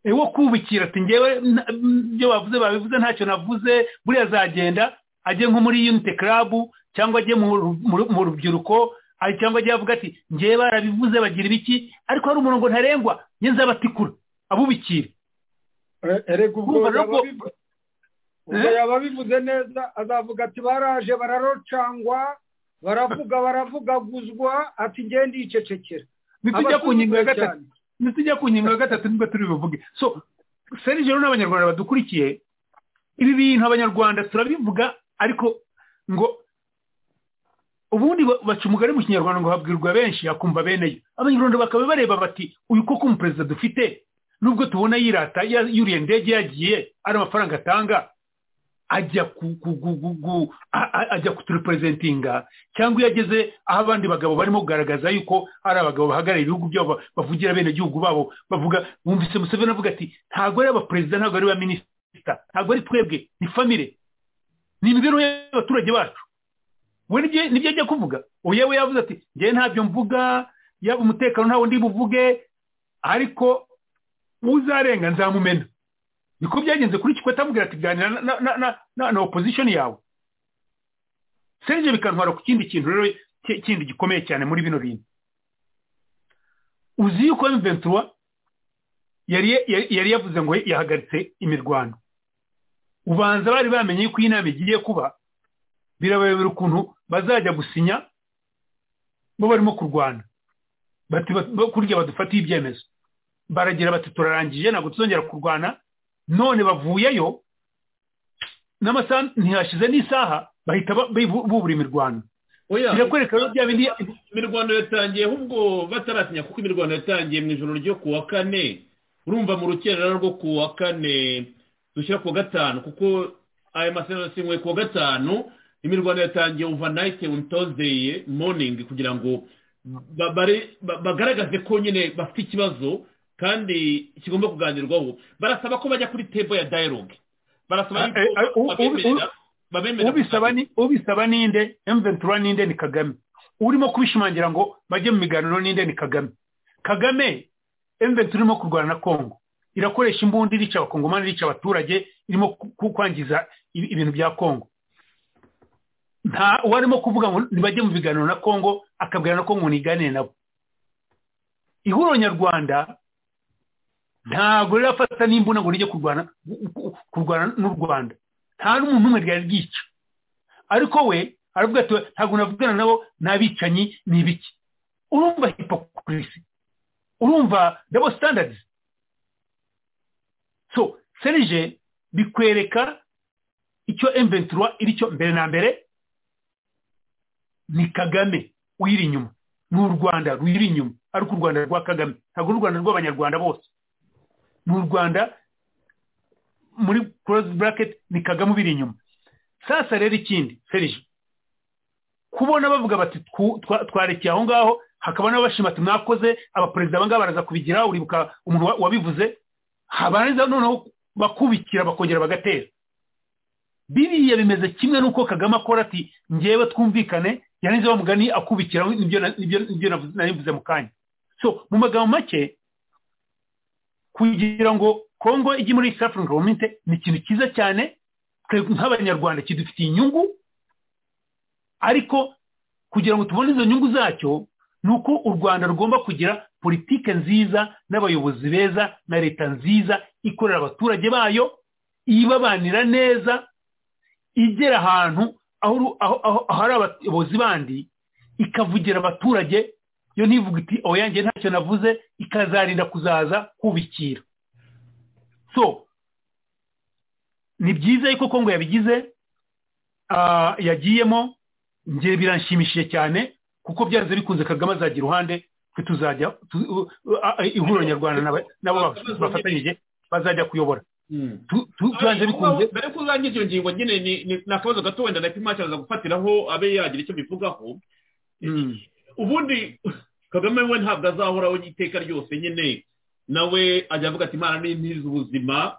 Eh, wo kubikira ati ngewe na- m- ibyo bavuze babivuze ntacyo navuze buriya azagenda ajye nko muri unite club cyangwa ajye mu ru- mu ru- mu rubyiruko ari- cyangwa ajye avuga ati ngewe barabivuze bagira ibiki ariko hari umurongo ntarengwa ye nzabatikura abubikira erega ubwo Urumva rero yaba ko- bivu- ubwo Eh? yaba bivuze neza azavuga ati baraje bararocangwa baravuga baravugaguzwa ati ngende ndicecekera nitujya ku ngingo ya gatatu nitujya ku ngingo ya gatatu nibwo turi buvuge so serije rero n'abanyarwanda badukurikiye ibi bintu abanyarwanda turabivuga ariko ngo ubundi ba- baca umugari mu kinyarwanda ngo habwirwa benshi akumva bene yo abanyarwanda bakaba bareba bati uyu koko umuperezida dufite nubwo tubona yirata ya- yuriye indege yagiye ari amafaranga atanga ajya ku- ku- ku- ku- ku- a- a- ajya kutureperezentinga cyangwa iyo ageze aho abandi bagabo barimo kugaragaza yuko ari abagabo bahagarariye ibihugu byabo ba- bavugira bene gihugu babo bavuga bumvise museveni avuga ati ntabwo ari abaperezida ntabwo ari abaminisita ntabwo ari twebwe ni famire ni imibereho y'abaturage bacu we nibyo- nibyo ajya kuvuga ubu yewe yavuze ati ngewe ntabyo mvuga yaba umutekano ntawo ndi buvuge ariko uzarenga nzamumena niko byagenze kuri kikwete amubwira ati ganira na- na- na- na- na- na opposition yawe serge bikantwara ku kindi kintu rero ki- kindi gikomeye cyane muri bino bintu uzi yuko mventura yari yari- yari yavuze ngo yahagaritse imirwano ubanza bari bamenye yuko iyi nama igiye kuba birabayobera ukuntu bazajya gusinya bo barimo kurwana bati ba- ba- kurya badufatiye ibyemezo baragira bati turarangije ntabwo tuzongera kurwana none bavuyeyo n'amasaha ntihashize n'isaha bahita ba- bibu- bubura imirwano Oya. birakwereka rero bya bindi imirwano yatangiye ahubwo bataratinya kuko imirwano yatangiye mu ijoro ryo ku wa kane urumva mu rukerera rwo ku wa kane dushyira ku wa gatanu kuko aya masezerano yasinywe ku wa gatanu imirwano yatangiye uva nayite on tozeye moningi kugira ngo ba- bare- ba- bagaragaze ko nyine bafite ikibazo kandi kigomba kuganirwaho barasaba ko bajya kuri tebo ya dayiroge barasaba Eh, eh, yuko u- u- babemerera babemerera ubisaba ni ubisaba ninde emventura ninde ni kagame urimo kubishimangira ngo bajye mu miganiro ninde ni kagame kagame emventura irimo kurwana na kongo irakoresha imbunda irica abakongomani irica abaturage irimo ku- ku- kwangiza i- ibintu bya kongo nta uwarimo kuvuga ngo ntibajye mu biganiro na kongo akabwira na kongo niganire nabo ihuriro nyarwanda ntabwo rirafata n'imbunda ngo rijye kurwana kurwana n'u rwanda nta n'umuntu umwe ryari ryica ariko we aravuga ati ntabwo navugana nabo n'abicanyi ni ibiki urumva hipokurisi urumva dabo sitandadi so serije bikwereka icyo emventura iri cyo mbere na mbere ni kagame uyiri inyuma ni u rwanda ruyiri inyuma ariko u rwanda rwa kagame ntabwo ari u rwanda rw'abanyarwanda bose ni u rwanda muri korosi buraketi ni kagame ubiri inyuma sasa rero ikindi serije kubona bavuga bati twu- twa- twarekeye aho ngaho hakaba n'abashima ati mwakoze abaperezida abangaba baraza kubigira uribuka umuntu wa- wabivuze habanza noneho bakubikira bakongera bagatera biriya bimeze kimwe n'uko kagame akora ati ngewe twumvikane yananize wa mugani akubikira nibyo na- nibyo- nibyo navuze- narivuze mu kanya so mu magambo make kugira ngo kongo ijye muri east african community ni ikintu cyiza cyane twebwe nk'abanyarwanda kidufitiye inyungu ariko kugira ngo tubone izo nyungu zacyo ni uko u rwanda rugomba kugira politike nziza n'abayobozi beza na leta nziza ikorera abaturage bayo ibabanira neza igera ahantu aho ru- aho- aho- ahari abayobozi bandi ikavugira abaturage yo ntivuga iti oya yanjye ntacyo navuze ikazarinda kuzaza kubikira so ni byiza yuko kongo yabigize ah, yagiyemo nge biranshimishije cyane kuko byanze bikunze kagame azajya iruhande twe tuzajya tu- u- u- a- a- ihuriro nyarwanda n'aba- nabo baf- bafatanyije bazajya kuyobora Tu- tu- byanze bikunze mbere ko urangiza iyo ngingo nyine ni- ni ni akabazo gato wenda na pimaci aza gufatiraho abe yagira icyo bivugaho ubundi kagame we ntabwo azahoraho iteka ryose nyine nawe ajya avuga ati imana ni ntizi ubuzima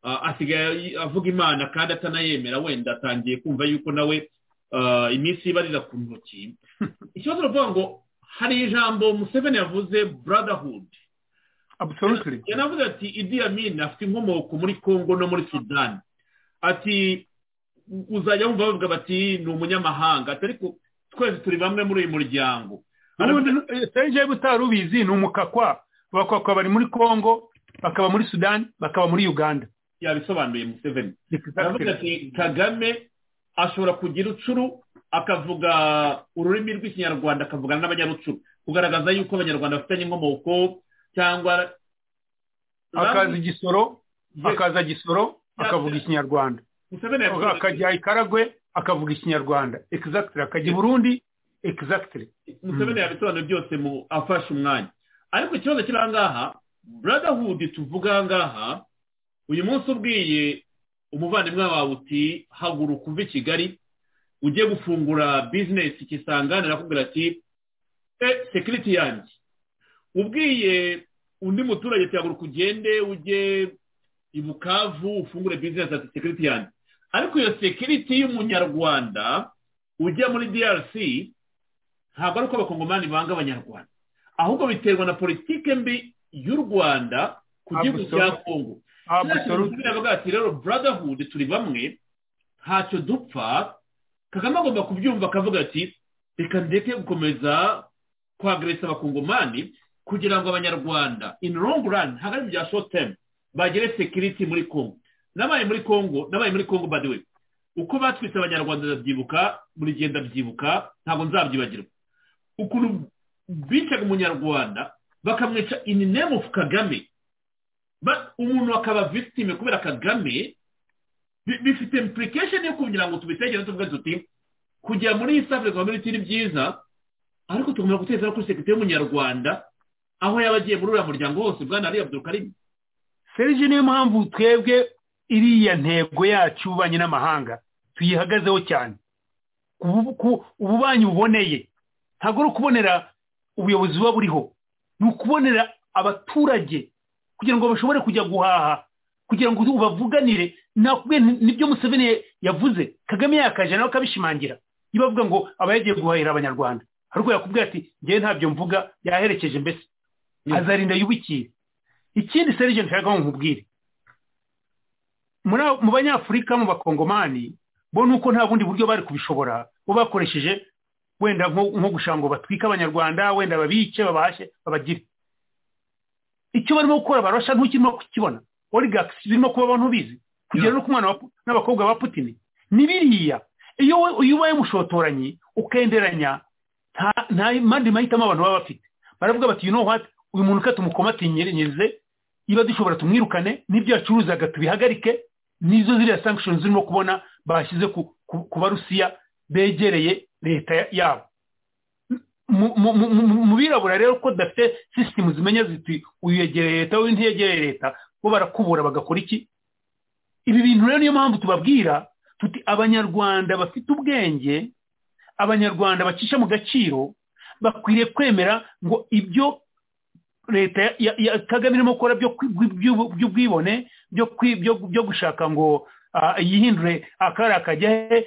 ah, asigaye avuga imana kandi atanayemera wenda atangiye kumva yuko nawe ah, iminsi ibarira ku ntoki ikibazo ni ukuvuga ngo hari ijambo museveni yavuze brotherhood Absolutely. yanavuze ati idi amin afite inkomoko muri congo no muri sudani ati uzajya wumva bavuga bati ni umunyamahanga ati ariko twese turi bamwe muri uyu muryango ubundi serije butari ubizi ni umukakwa abakakwa bari muri kongo bakaba muri sudani bakaba muri uganda yabisobanuye museveni aravuga ati kagame ashobora kugira ucuru akavuga ururimi rw'ikinyarwanda akavugana n'abanyarucuru kugaragaza yuko abanyarwanda bafitanye inkomoko cyangwa akaza igisoro akaza gisoro akavuga ikinyarwanda Museveni yavuze ati- akajya ikaragwe akavuga ikinyarwanda exactly akajya i burundi exactly museveni yabisobanura byose mu afashe umwanya ariko ikibazo kiri ahangaha brotherhood tuvuga ahangaha uyu munsi ubwiye umuvandimwe wawe uti haguruka uve i kigali ujye gufungura bizinesi kisangane arakubwira ati e sekiriti yanjye ubwiye undi muturage ati haguruka ugende ujye i bukavu ufungure bizinesi ati sekiriti yanjye ariko iyo sekiriti y'umunyarwanda ujya muri DRC ntabwo ari uko abakongomani banga abanyarwanda ahubwo biterwa na politike mbi y'u rwanda ku gihugu cya Absolutely. kongo Absolutely. Kiriya bavuga ati rero brotherhood turi bamwe ntacyo dupfa kagame agomba kubyumva akavuga ati reka ndeke gukomeza kwageresa abakongomani kugira ngo abanyarwanda in long run ntabwo ari mu bya short term bagere security muri congo nabaye muri congo nabaye muri congo by the way uko batwitse abanyarwanda ndabyibuka buri gihe ndabyibuka ntabwo nzabyibagirwa ukuntu bicaga umunyarwanda bakamwica in name of kagame Ba- umuntu akaba victime kubera kagame bi- bifite implication yo kugira ngo tubitegere tuvuge tuti kujya muri east africa community ni byiza ariko tugomba guteza no kuri sekirite y'umunyarwanda aho yaba agiye muri uriya muryango wose bwana ari abdul karim serije niyo mpamvu twebwe iriya ntego yacu y'ububanyi n'amahanga tuyihagazeho cyane ku- ububanyi buboneye ntabwo ari ukubonera ubuyobozi buba buriho ni ukubonera abaturage kugira ngo bashobore kujya guhaha kugira ngo bavuganire nakubwiye nti- nibyo museveni yavuze kagame yakaje nawe akabishimangira niba avuga ngo aba yagiye guhahira abanyarwanda hari ubwo yakubwira ati ngewe ntabyo mvuga yaherekeje mbese azarinda yubikire ikindi serije nshaka ngo nkubwire muri abo- mu banyafurika mu bakongomani bo ni uko nta bundi buryo bari kubishobora bo bakoresheje wenda nko nko gushaka ngo batwike abanyarwanda wenda babice babashe babagire icyo barimo gukora barasha ntukirimo kukibona oligakisi birimo kuba abantu bizi kugera no ku mwana wa Pu- n'abakobwa ba putini ni biriya iyo we- iyo ubaye umushotoranyi ukenderanya nta nta mandi mahitamo abantu baba bafite baravuga bati you know what uyu muntu ka tumukomatirinyirize niba dushobora tumwirukane n'ibyo yacuruzaga tubihagarike nizo ziriya sanctions zirimo kubona bashyize ku, ku, ku barusiya begereye leta ya- yabo Mu- mu- mu- mu- mu birabura rero ko dafite sisitemu zimenya ziti uyu yegereye leta uyu ntiyegereye leta bo barakubura bagakora iki ibi bintu rero niyo mpamvu tubabwira tuti abanyarwanda bafite ubwenge abanyarwanda bacisha mu gaciro bakwiriye kwemera ngo ibyo leta ya- ya- ya kagame irimo gukora byo kwi- by'ubu- by'ubwibone byo kwi- byo- byo gushaka ngo ah, yihindure akari akajya he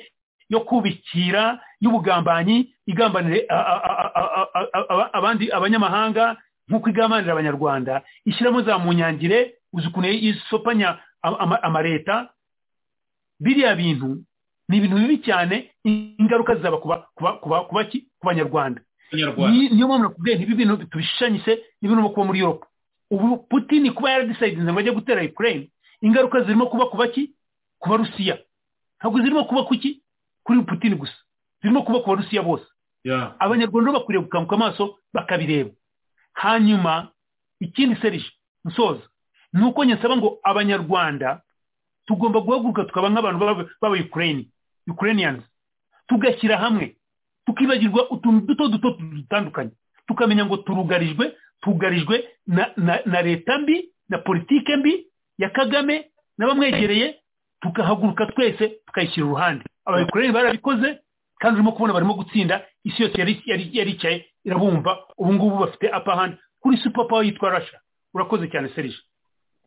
yo kubikira y'ubugambanyi igambanire a- a- a- a- a- a- abandi abanyamahanga nk'uko igambanira abanyarwanda ishyiramo za munyangire uzi ukuntu isopanya ama- ama- amaleta biriya bintu ni ibintu bibi cyane ingaruka zizaba ku ba- ku ba- ku ba- ku baki- ku banyarwanda Abanyarwanda. Ni- niyo mpamvu nakubwiye nti ibi bintu tubishushanyise n'ibintu kuba muri Europe ubu Putin kuba yaradisidinze ngo ajye gutera Ukraine ingaruka zirimo kuba ku baki ku barusiya ntabwo zirimo kuba kuki kuri Putin gusa zirimo kuba ku barusiya bose ya abanyarwanda bo bakwiriye gukanguka amaso bakabireba hanyuma ikindi serije musoza ni uko nyasaba ngo abanyarwanda tugomba guhaguruka tukaba nk'abantu b'aba- b'aba ukraine ukrainians tugashyira hamwe tukibagirwa utuntu duto duto dutandukanye tukamenya ngo turugarijwe tugarijwe na, na, na leta mbi na politike mbi ya kagame n'abamwegereye tukahaguruka twese tukayishyira uruhande abayukureni barabikoze kandi urimo kubona barimo gutsinda isi yose yari yari- yaricaye irabumva ubu ngubu bafite apahandi kuri super power yitwa rasha urakoze cyane serije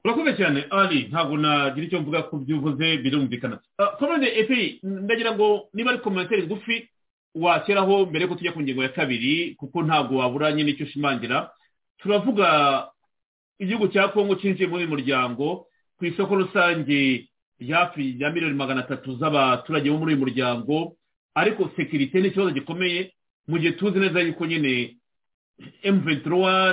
urakoze cyane ari ntabwo nagira icyo mvuga ku byo uvuze birumvikana Ah, komande epi ndagira ngo niba ari komentere ngufi washyiraho mbere yuko tujya ku ngingo ya kabiri kuko ntabwo wabura nyine icyo ushimangira turavuga igihugu cya kongo cyinjiye muri uyu muryango ku isoko rusange hafi ya miliyoni magana atatu z'abaturage bo muri uyu muryango ariko sekirite ni ikibazo gikomeye mu gihe tuzi neza yuko nyine M23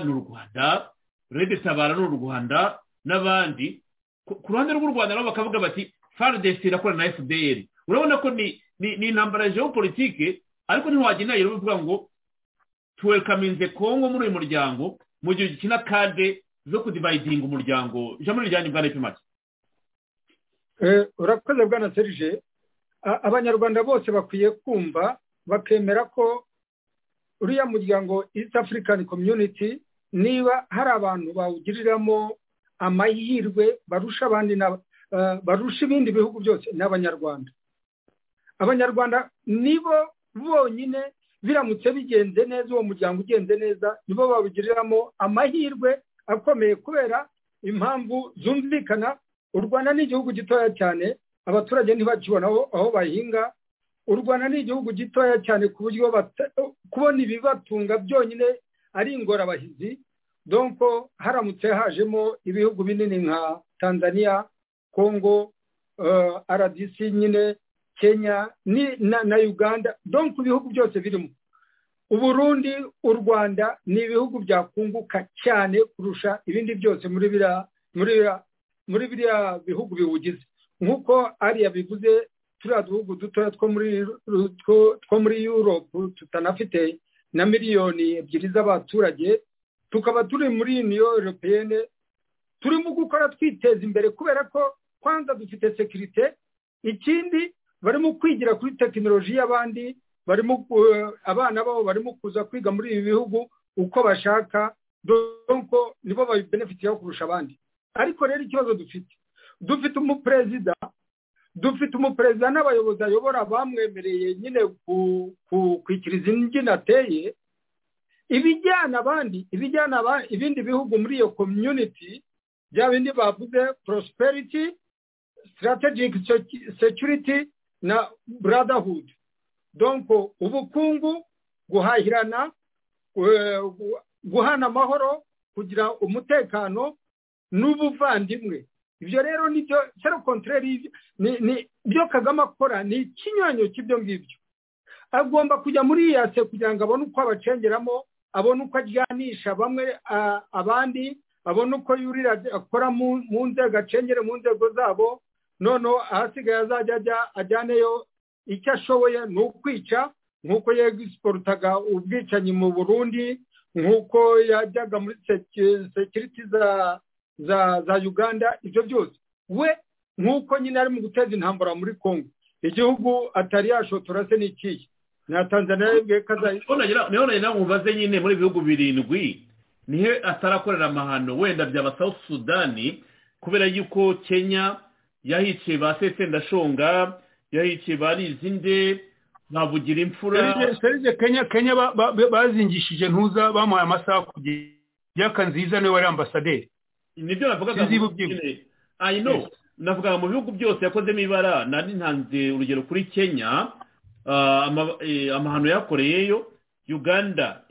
ni u Rwanda Rede Tabara ni u Rwanda n'abandi ku ku ruhande rw'u Rwanda nabo bakavuga bati FARDC irakorana na FDR urabona ko ni ni, ni intambara ya geopolitike ariko ntiwagenda rero uvuga ngo tuwelkaminze Kongo muri uyu muryango mu gihe gikina kade zo kudividinga umuryango ijambo rijyanye bwa Nepi make Eh, urakoze bwana serije A- abanyarwanda bose bakwiye kumva bakemera ko uriya muryango east african community niba hari abantu bawugiriramo amahirwe barusha abandi na- eh, barusha ibindi bihugu byose ni abanyarwanda abanyarwanda nibo bonyine biramutse bigenze neza uwo muryango ugenze neza nibo bawugiriramo amahirwe akomeye kubera impamvu zumvikana u rwanda ni igihugu gitoya cyane abaturage ntibakibona aho aho bahinga u rwanda ni igihugu gitoya cyane ku buryo bata- kubona ibibatunga byonyine ari ingorabahizi donko haramutse hajemo ibihugu binini nka tanzania congo eh, rdc nyine kenya ni- na, na uganda donko ibihugu byose birimo uburundi u rwanda ni ibihugu byakunguka cyane kurusha ibindi byose muri biriya muri biriya muri biriya bihugu biwugize nk'uko ariya bivuze turiya duhugu dutoya two muri two- two muri yuropu tutanafite na miliyoni ebyiri z'abaturage tukaba turi muri uniyo europeyene turimo gukora twiteza imbere kubera ko kwanza dufite sekirite ikindi barimo kwigira kuri tekinoloji y'abandi barimo ku- abana babo barimo kuza kwiga muri ibi bihugu uko bashaka donko nibo babibenefitiraho kurusha abandi ariko rero ikibazo dufite dufite umuperezida dufite umuperezida n'abayobozi ayobora bamwemereye nyine kwikira izi mbyino ateye ibijyana abandi ibijyana ibindi bihugu muri iyo community bya bindi bavuze prosperity strategic security na brotherhood donko ubukungu guhahirana guhana amahoro kugira umutekano n'ubuvandimwe ibyo rero nibyo sero kontreri ibyo kagame akora ni ikinyonyo cy'ibyo ngibyo agomba kujya muri iyase kugira ngo abone uko abacengeramo abone uko ajyanisha bamwe abandi abone uko yurira akora mu nzego acengere mu nzego zabo noneho ahasigaye azajya ajya ajyaneyo icyo ashoboye ni ukwica nk'uko yegisiporutaga ubwicanyi mu burundi nk'uko yajyaga muri sekiriti za za za uganda ibyo byose we nk'uko nyine ari mu guteza intambara muri congo igihugu atari yashotora se ni ikihe na tanzania yabwiye ko azayikora niho mubaze nyine muri ibihugu birindwi nihe atarakorera amahano wenda byaba south sudani kubera yuko kenya yahiciye ba setsendashonga yahiciye ba rizinde ba bugira imfura kenya kenya bazingishije ntuza bamuhaye amasaha kugira nziza niwe wari ambasaderi nibyo navugaga i know navugaga mu bihugu byose yakozemo ibara nari ntanze urugero kuri kenya amahano yakoreyeyo uganda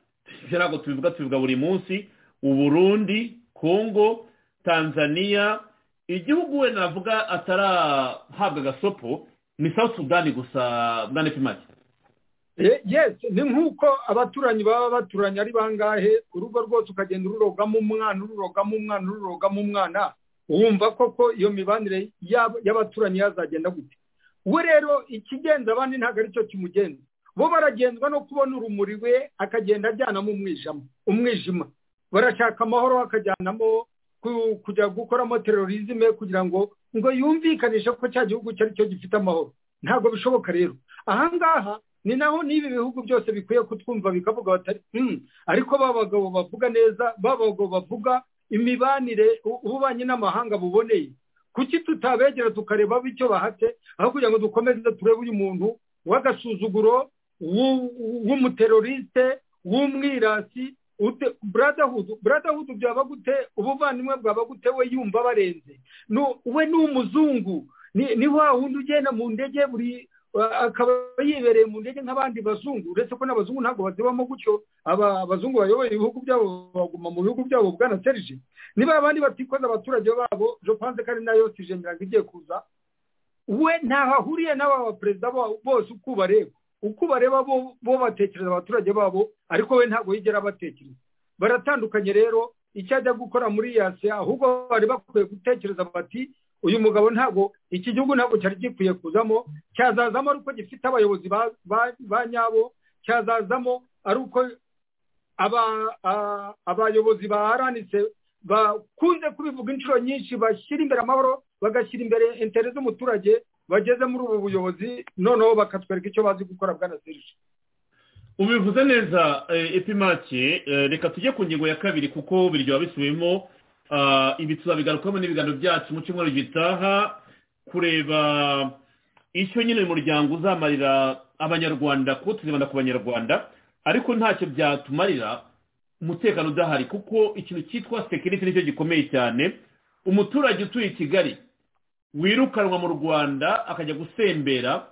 ntabwo tubivuga tubivuga buri munsi uburundi congo tanzania igihugu we navuga atarahabwa agasopo ni south sudan gusa bwana pimaki yesi ni nk'uko abaturanyi baba baturanye ari bangahe urugo rwose ukagenda ururogamo umwana ururogamo umwana ururogamo umwana wumva koko iyo mibanire y'abaturanyi yazagenda gute we rero ikigenza abandi ntabwo aricyo kimugenza bo baragenzwa no kubona urumuri we akagenda ajyanamo umwijima umwijima barashaka amahoro akajyanamo kujya gukoramo terorizme kugira ngo ngo yumvikanishe ko cya gihugu cye aricyo gifite amahoro ntabwo bishoboka rero ahangaha ni naho n'ibi bihugu byose bikwiye kutwumva bikavuga batari ariko ba bagabo bavuga neza ba bagabo bavuga imibanire ububanyi n'amahanga buboneye kuki tutabegera tukareba icyo bahate aho kugira ngo dukomeze turebe uyu muntu w'agasuzuguro w'umuteroriste w'umwirasi buradahudu byaba gute ubuvandimwe bwaba gute we yumva barenze we ni umuzungu ni wa wundi ugenda mu ndege buri akaba yibereye mu ndege nk'abandi bazungu uretse ko n'abazungu ntabwo bazibamo gutyo aba abazungu bayoboye ibihugu byabo baguma mu bihugu byabo bwana serije niba abandi batikoza abaturage babo jopanze ko ari nayo tijemera ngo igiye kuza we ntaho ahuriye n'aba baperezida bose uko ubareba uko ubareba bo batekereza abaturage babo ariko we ntabwo yigera abatekereza baratandukanye rero icyo ajya gukora muri yase ahubwo bari bakwiye gutekereza bati uyu mugabo ntabwo iki gihugu ntabwo cyari gikwiye kuzamo cyazazamo ari uko gifite abayobozi ba nyabo cyazazamo ari uko abayobozi baharanitse bakunze kubivuga inshuro nyinshi bashyira imbere amahoro bagashyira imbere intere z'umuturage bageze muri ubu buyobozi noneho bakatwereka icyo bazi gukora bwa serije ubivuze neza epimake reka tujye ku ngingo ya kabiri kuko biryoha bisubiyemo ibi tuzabigarukamo n'ibiganiro byacu mu cyumweru gitaha kureba icyo nyine uyu muryango uzamarira abanyarwanda kuko tuzibanda ku banyarwanda ariko ntacyo byatumarira umutekano udahari kuko ikintu cyitwa sekiriti nicyo gikomeye cyane umuturage utuye i kigali wirukanwa mu rwanda akajya gusembera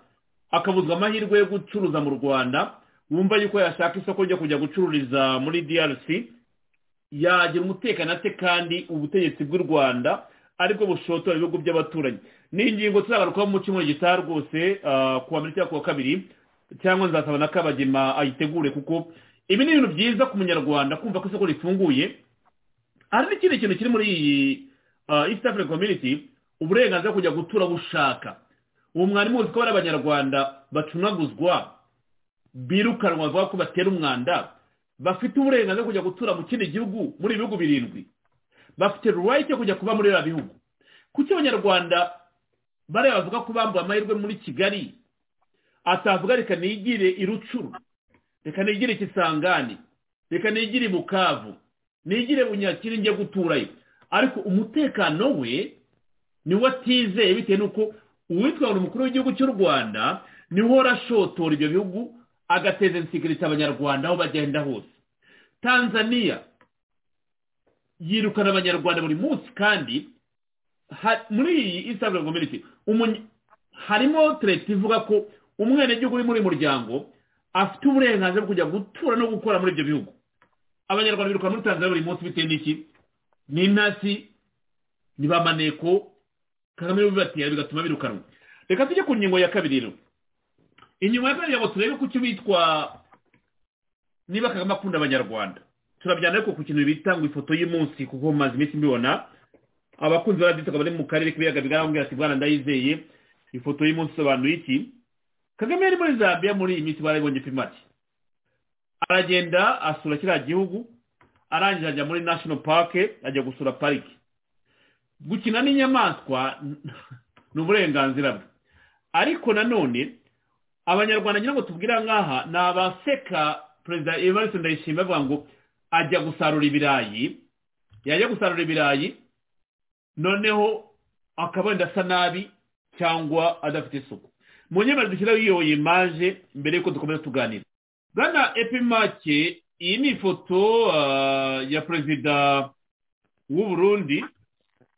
akabuzwa amahirwe yo gucuruza mu rwanda wumva yuko yashaka isoko ryo kujya gucururiza muri drc yagira umutekano ate kandi ubutegetsi bw'u rwanda aribwo bushotora ibihugu by'abaturanyi ni ingingo tuzagarukaho mu cyumweru gitaha rwose ku wa mbere cyangwa ku wa kabiri cyangwa nzasaba na kabagema ayitegure kuko ibi ni ibintu byiza ku munyarwanda kumva ko isoko rifunguye hari n'ikindi kintu kiri muri iyi east african community uburenganzira kujya gutura aho ushaka ubu mwari muzi ko hari abanyarwanda bacunaguzwa birukanwa bavuga ko batera umwanda bafite uburenganzira kujya gutura mu kindi gihugu muri ibihugu birindwi bafite ruwayiti yo kujya kuba muri biriya bihugu kuki abanyarwanda bariya bavuga ko bambuwe amahirwe muri kigali atavuga reka nigire i rucuru reka nigire ikisangane reka nigire i bukavu nigire bunyakiri njye guturayo ariko umutekano we niwe atizeye bitewe n'uko uwitwara umukuru w'igihugu cy'u rwanda niwe urashotora ibyo bihugu agateza insikiriti abanyarwanda aho bagenda hose tanzania yirukana abanyarwanda buri munsi kandi muri iyi isabure komite harimo tereti ivuga ko umwenegihugu uri muri uyu muryango afite uburenganzira bwo kujya gutura no gukora muri ibyo bihugu abanyarwanda biruka muri tanzania buri munsi bitewe n'iki ni intasi ni ba maneko kagame bibatera bigatuma birukanwa reka tujye ku ngingo ya kabiri rero inyuma ya kabiri ngo turebe ku cyo bitwa niba kagame akunda abanyarwanda turabijyana ariko ku kintu bita ngo ifoto y'umunsi kuko maze iminsi mbibona abakunzi ba radiyo bari mu karere k'ibiyaga bigaragara ati bwana ndayizeye ifoto y'umunsi isobanuye iki kagame yari muri zambia muri iyi minsi barayibonye pimati aragenda asura kiriya gihugu arangije ajya muri national park ajya gusura pariki gukina n'inyamaswa ni uburenganzira bwe ariko nanone abanyarwanda ngira ngo tubwire ahangaha ni abaseka perezida evariste ndayishimiye bavuga ngo ajya gusarura ibirayi yajya gusarura ibirayi noneho akaba wenda asa nabi cyangwa adafite isuku mu nyemerezo dushyiraho iyo imaje mbere y'uko dukomeza tuganira bwana epimake iyi ni ifoto ya perezida w'uburundi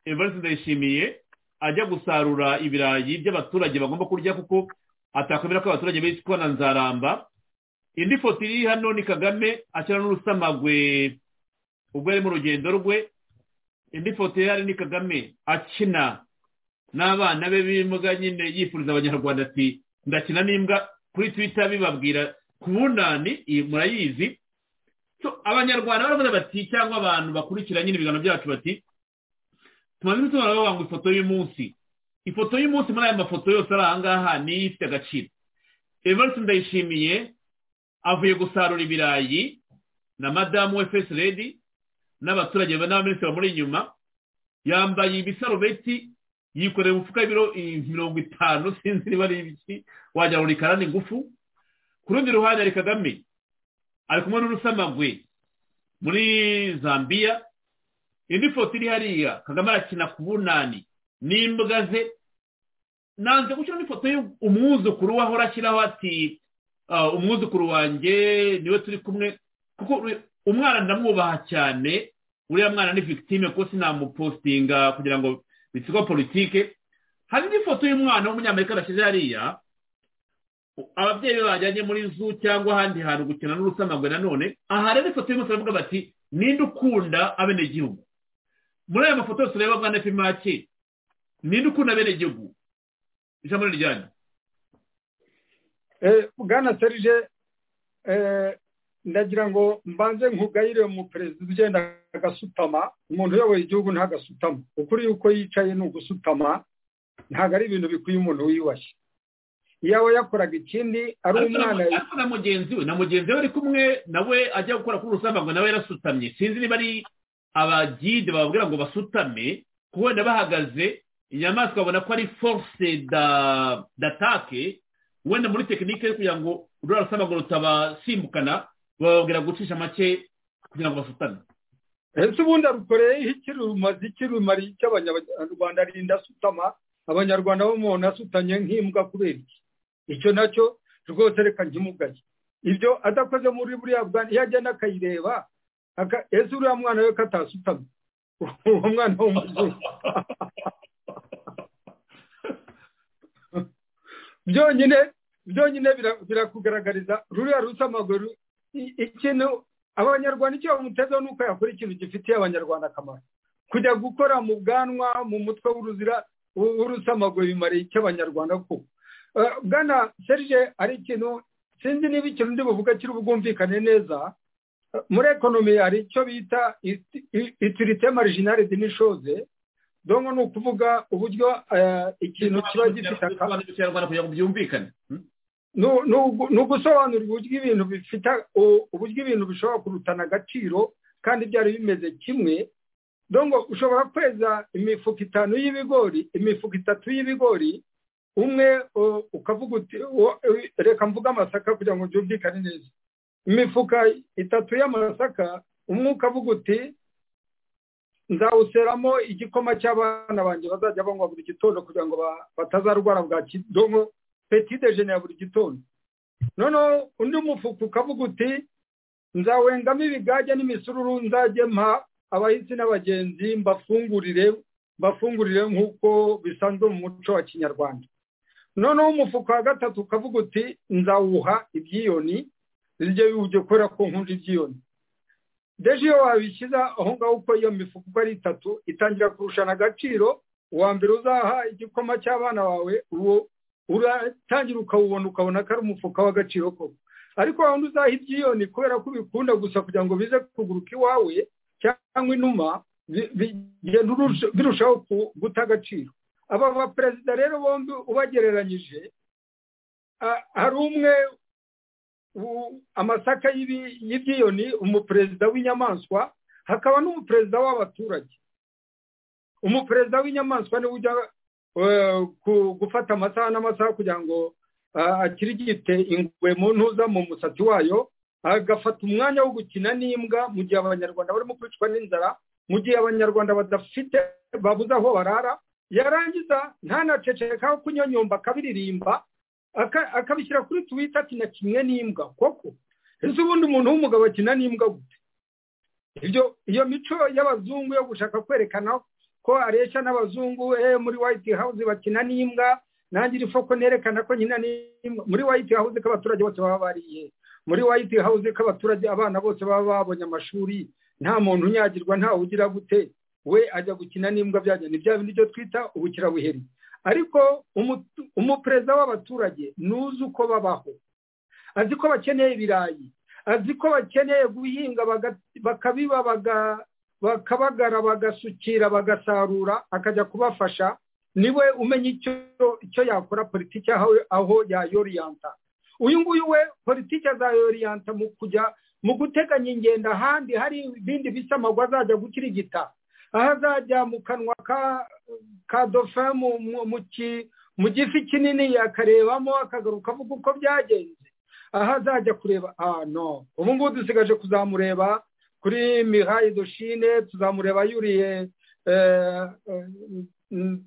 evariste ndayishimiye ajya gusarura ibirayi by'abaturage bagomba kurya kuko atakwemera ko abaturage bicwa na nzaramba indi foto iri hano ni kagame ashyira n'urusamagwe ubwo yari mu rugendo rwe indi foto ihari ni kagame akina n'abana be b'imbwa nyine yifuriza abanyarwanda ati ndakina n'imbwa kuri twita bibabwira kubunani iyi murayizi abanyarwanda baravuga bati cyangwa abantu bakurikira nyine ibiganiro byacu bati tumaze imituma bavuga ngo ifoto y'umunsi ifoto y'umunsi muri aya mafoto yose ari ahangaha niyo ifite agaciro evariste ndayishimiye avuye gusarura ibirayi na madamu we fesi redi n'abaturage n'abaminisitiri bamuri inyuma yambaye ibisarubeti yikoreye umufuka w'ibiro mirongo itanu sinzi niba ari ibiki wagira ngo ni karani ngufu ku rundi ruhande hari kagame ari kumwe n'urusamagwe muri zambia indi foto iri hariya kagame arakina ku bunani n'imbwa ze nanze gushyiraho ifoto y'umwuzukuru we ahora ashyiraho ati umwuzukuru wanjye niwe turi kumwe kuko umwana ndamwubaha cyane uriya mwana ni victime kuko sinamupostinga kugira ngo bitsigwa politike hari n'ifoto y'umwana w'umunyamerika adashyize hariya ababyeyi be bajyanye muri zu cyangwa ahandi hantu gukina n'urusamagwe nanone aha rero ifoto y'umunsi baravuga bati ninde ukunda abenegihugu muri aya mafoto yose ureba bwana pimake ninde ukunda abenegihugu ijambo riryanyu bwana serije ndagira ngo mbanze nkugayire mu perezida ugenda agasutama umuntu uyoboye igihugu ntagasutama ukuri yuko yicaye ni ugusutama ntabwo ari ibintu bikwiye umuntu wiyubashye yaba yakoraga ikindi ari umwana ariko na mugenzi we na mugenzi we ari kumwe nawe ajya gukora kuri urusamagwe nawe yarasutamye sinzi niba ari abagide bababwira ngo basutame kuko wenda bahagaze inyamaswa babona ko ari force datake wenda muri tekinike yo kugira ngo urura rusamagwe rutabasimbukana bababwira gucisha make kugira ngo basutame ese ubundi arukoreyeho ikirumazi ikirumari cy'abanyarwanda rinda asutama abanyarwanda bo umuntu asutanye nk'imbwa kubera iki icyo nacyo rwose reka nkimugaye ibyo adakoze muri buriya bwana iyo agenda akayireba ese uriya mwana we ko atasutamye uwo mwana w'umuzungu byonyine byonyine birakugaragariza ruriya rusamaguru ikintu abanyarwanda icyo bamutezeho ni uko yakora ikintu gifitiye abanyarwanda akamaro kujya gukora mu bwanwa mu mutwe w'uruzira urusamagwe bimareye icy'abanyarwanda ko bwana serge ari ikintu sinzi niba ikintu ndi buvuga kiri bwumvikane neza muri ekonomi hari icyo bita itirite marijinari dinishoze donko ni ukuvuga uburyo ikintu kiba gifite akamaro ni ugusobanura uburyo ibintu bifite uburyo ibintu bishobora kurutana agaciro kandi byari bimeze kimwe dongo ushobora kweza imifuka itanu y'ibigori imifuka itatu y'ibigori umwe ukavuga uti reka mvuge amasaka kugira ngo byumvikane neza imifuka itatu y'amasaka umwe ukavuga uti nzawuseramo igikoma cy'abana banjye bazajya banywa buri gitondo kugira ngo batazarwara bwa kidomo peti dejene ya buri gitondo noneho undi mufuka ukavuga uti nzawengamo ibigage n'imisururu nzajye mpa abahisi n'abagenzi mbafungurire mbafungurire nk'uko bisanzwe mu muco wa kinyarwanda noneho umufuka wa gatatu ukavuga uti nzawuha ibyiyoni zijye biwujye kubera ko nkunda ibyiyoni deje iyo wabishyize aho ngaho uko iyo mifuka uko ari itatu itangira kurushana agaciro uwa mbere uzaha igikoma cy'abana bawe uwo uratangira ukawubona ukabona ko ari umufuka w'agaciro koko ariko waba uzaha ibyiyoni kubera ko ubikunda gusa kugira ngo bize kuguruka iwawe cyangwa inuma birushaho guta agaciro aba baperezida rero bombi ubagereranyije hari umwe amasaka y'ibyiyoni umuperezida w'inyamaswa hakaba n'umuperezida w'abaturage umuperezida w'inyamaswa niwe ujya gufata amasaha n'amasaha kugira ngo akirigite ingwe mu ntuza mu musatsi wayo agafata umwanya wo gukina n'imbwa mu gihe abanyarwanda barimo kwicwa n'inzara mu gihe abanyarwanda badafite babuze aho barara yarangiza ntanacecekaho kunyonyomba akabiririmba akabishyira kuri twita akina kimwe n'imbwa koko ese ubundi umuntu w'umugabo akina n'imbwa gute iyo mico y'abazungu yo gushaka kwerekana ko areshya n'abazungu muri white house bakina n'imbwa nanjye iri foko nerekana ko nyina n'imbwa muri white house ko abaturage bose baba bariye muri white house ko abaturage abana bose baba babonye amashuri nta muntu unyagirwa ntawe ugira gute we ajya gukina n'imbwa byajya ni bya bindi byo twita ubukirabuheri ariko umuperezida w'abaturage ntuzi uko babaho azi ko bakeneye ibirayi azi ko bakeneye guhinga bakabiba bakabagara bagasukira bagasarura akajya kubafasha niwe umenya icyo yakora politiki aho yayoriyanta uyu nguyu we politiki azayoriyanta mu kujya mu guteganya ingendo ahandi hari ibindi bisamagwa azajya gukirigita aho azajya mu kanwa ka dofe mu gifi kinini akarebamo akagaruka avuga uko byagenze aho azajya kureba no ubu ngubu dusigaje kuzamureba kuri mihayi doshine tuzamureba yuriye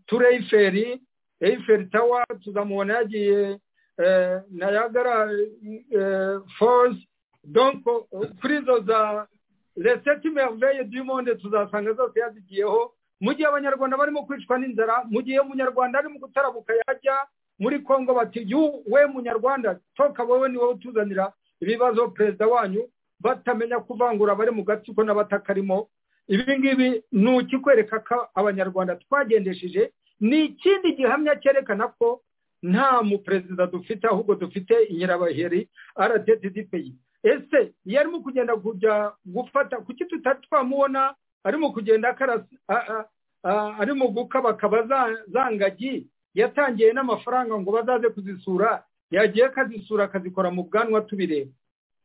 ture eyiferi eyiferi tawa tuzamubona yagiye nayagara fozi donko kuri izo za reseti merveye du monde tuzasanga zose yazigiyeho mu gihe abanyarwanda barimo kwicwa n'inzara mu gihe umunyarwanda arimo gutarabuka yajya muri congo bati we munyarwanda toka wowe ni wowe utuzanira ibibazo perezida wanyu batamenya kuvangura abari mu gatsiko n'abatakarimo ibi ngibi ni ukikwereka ko abanyarwanda twagendesheje ni ikindi gihamya cyerekana ko nta muperezida dufite ahubwo dufite inyirabaheri rttdpi ese iyo arimo kugenda kujya gufata kuki twamubona arimo kugenda arimo gukabakaba za ngagi yatangiye n'amafaranga ngo bazaze kuzisura yagiye akazisura akazikora mu bwanwa tubireba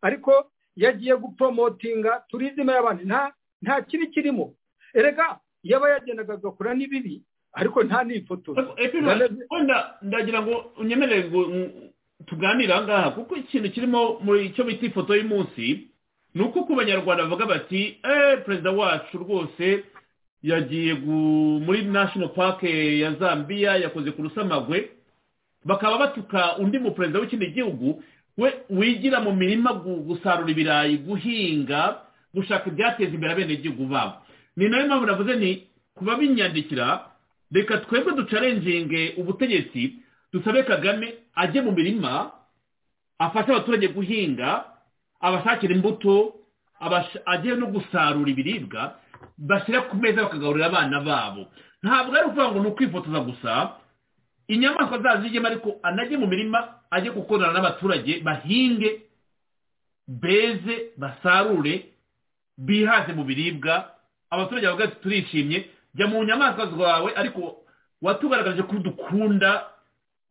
ariko yagiye gupromotinga turizime y'abantu nta kibi kirimo erega yaba yagendaga agakora n'ibibi ariko nta n'ifotora ndagira ngo unyemerere tuganira aha ngaha kuko ikintu kirimo muri icyo bita ifoto y'umunsi ni uko ku banyarwanda bavuga bati eee perezida wacu rwose yagiye muri national park ya zambia yakoze ku rusamagwe bakaba batuka undi muperezida w'ikindi gihugu we wigira mu mirima gusarura ibirayi guhinga gushaka ibyateza imbere abenegihugu babo ni nayo mpamvu navuze ni kuba binyandikira reka twebwe ducarenginge ubutegetsi dusabe kagame ajye mu mirima afashe abaturage guhinga abashakira imbuto ajye no gusarura ibiribwa bashyira ku meza bakagaburira abana babo ntabwo ari ukuvuga ngo ni ukwifotoza gusa inyamaswa zazijyemo ariko anajye mu mirima ajye gukorana n'abaturage bahinge beze basarure bihaze mu biribwa abaturage bavuga ati turishimye jya mu nyamaswa zawe ariko watugaragaje ko dukunda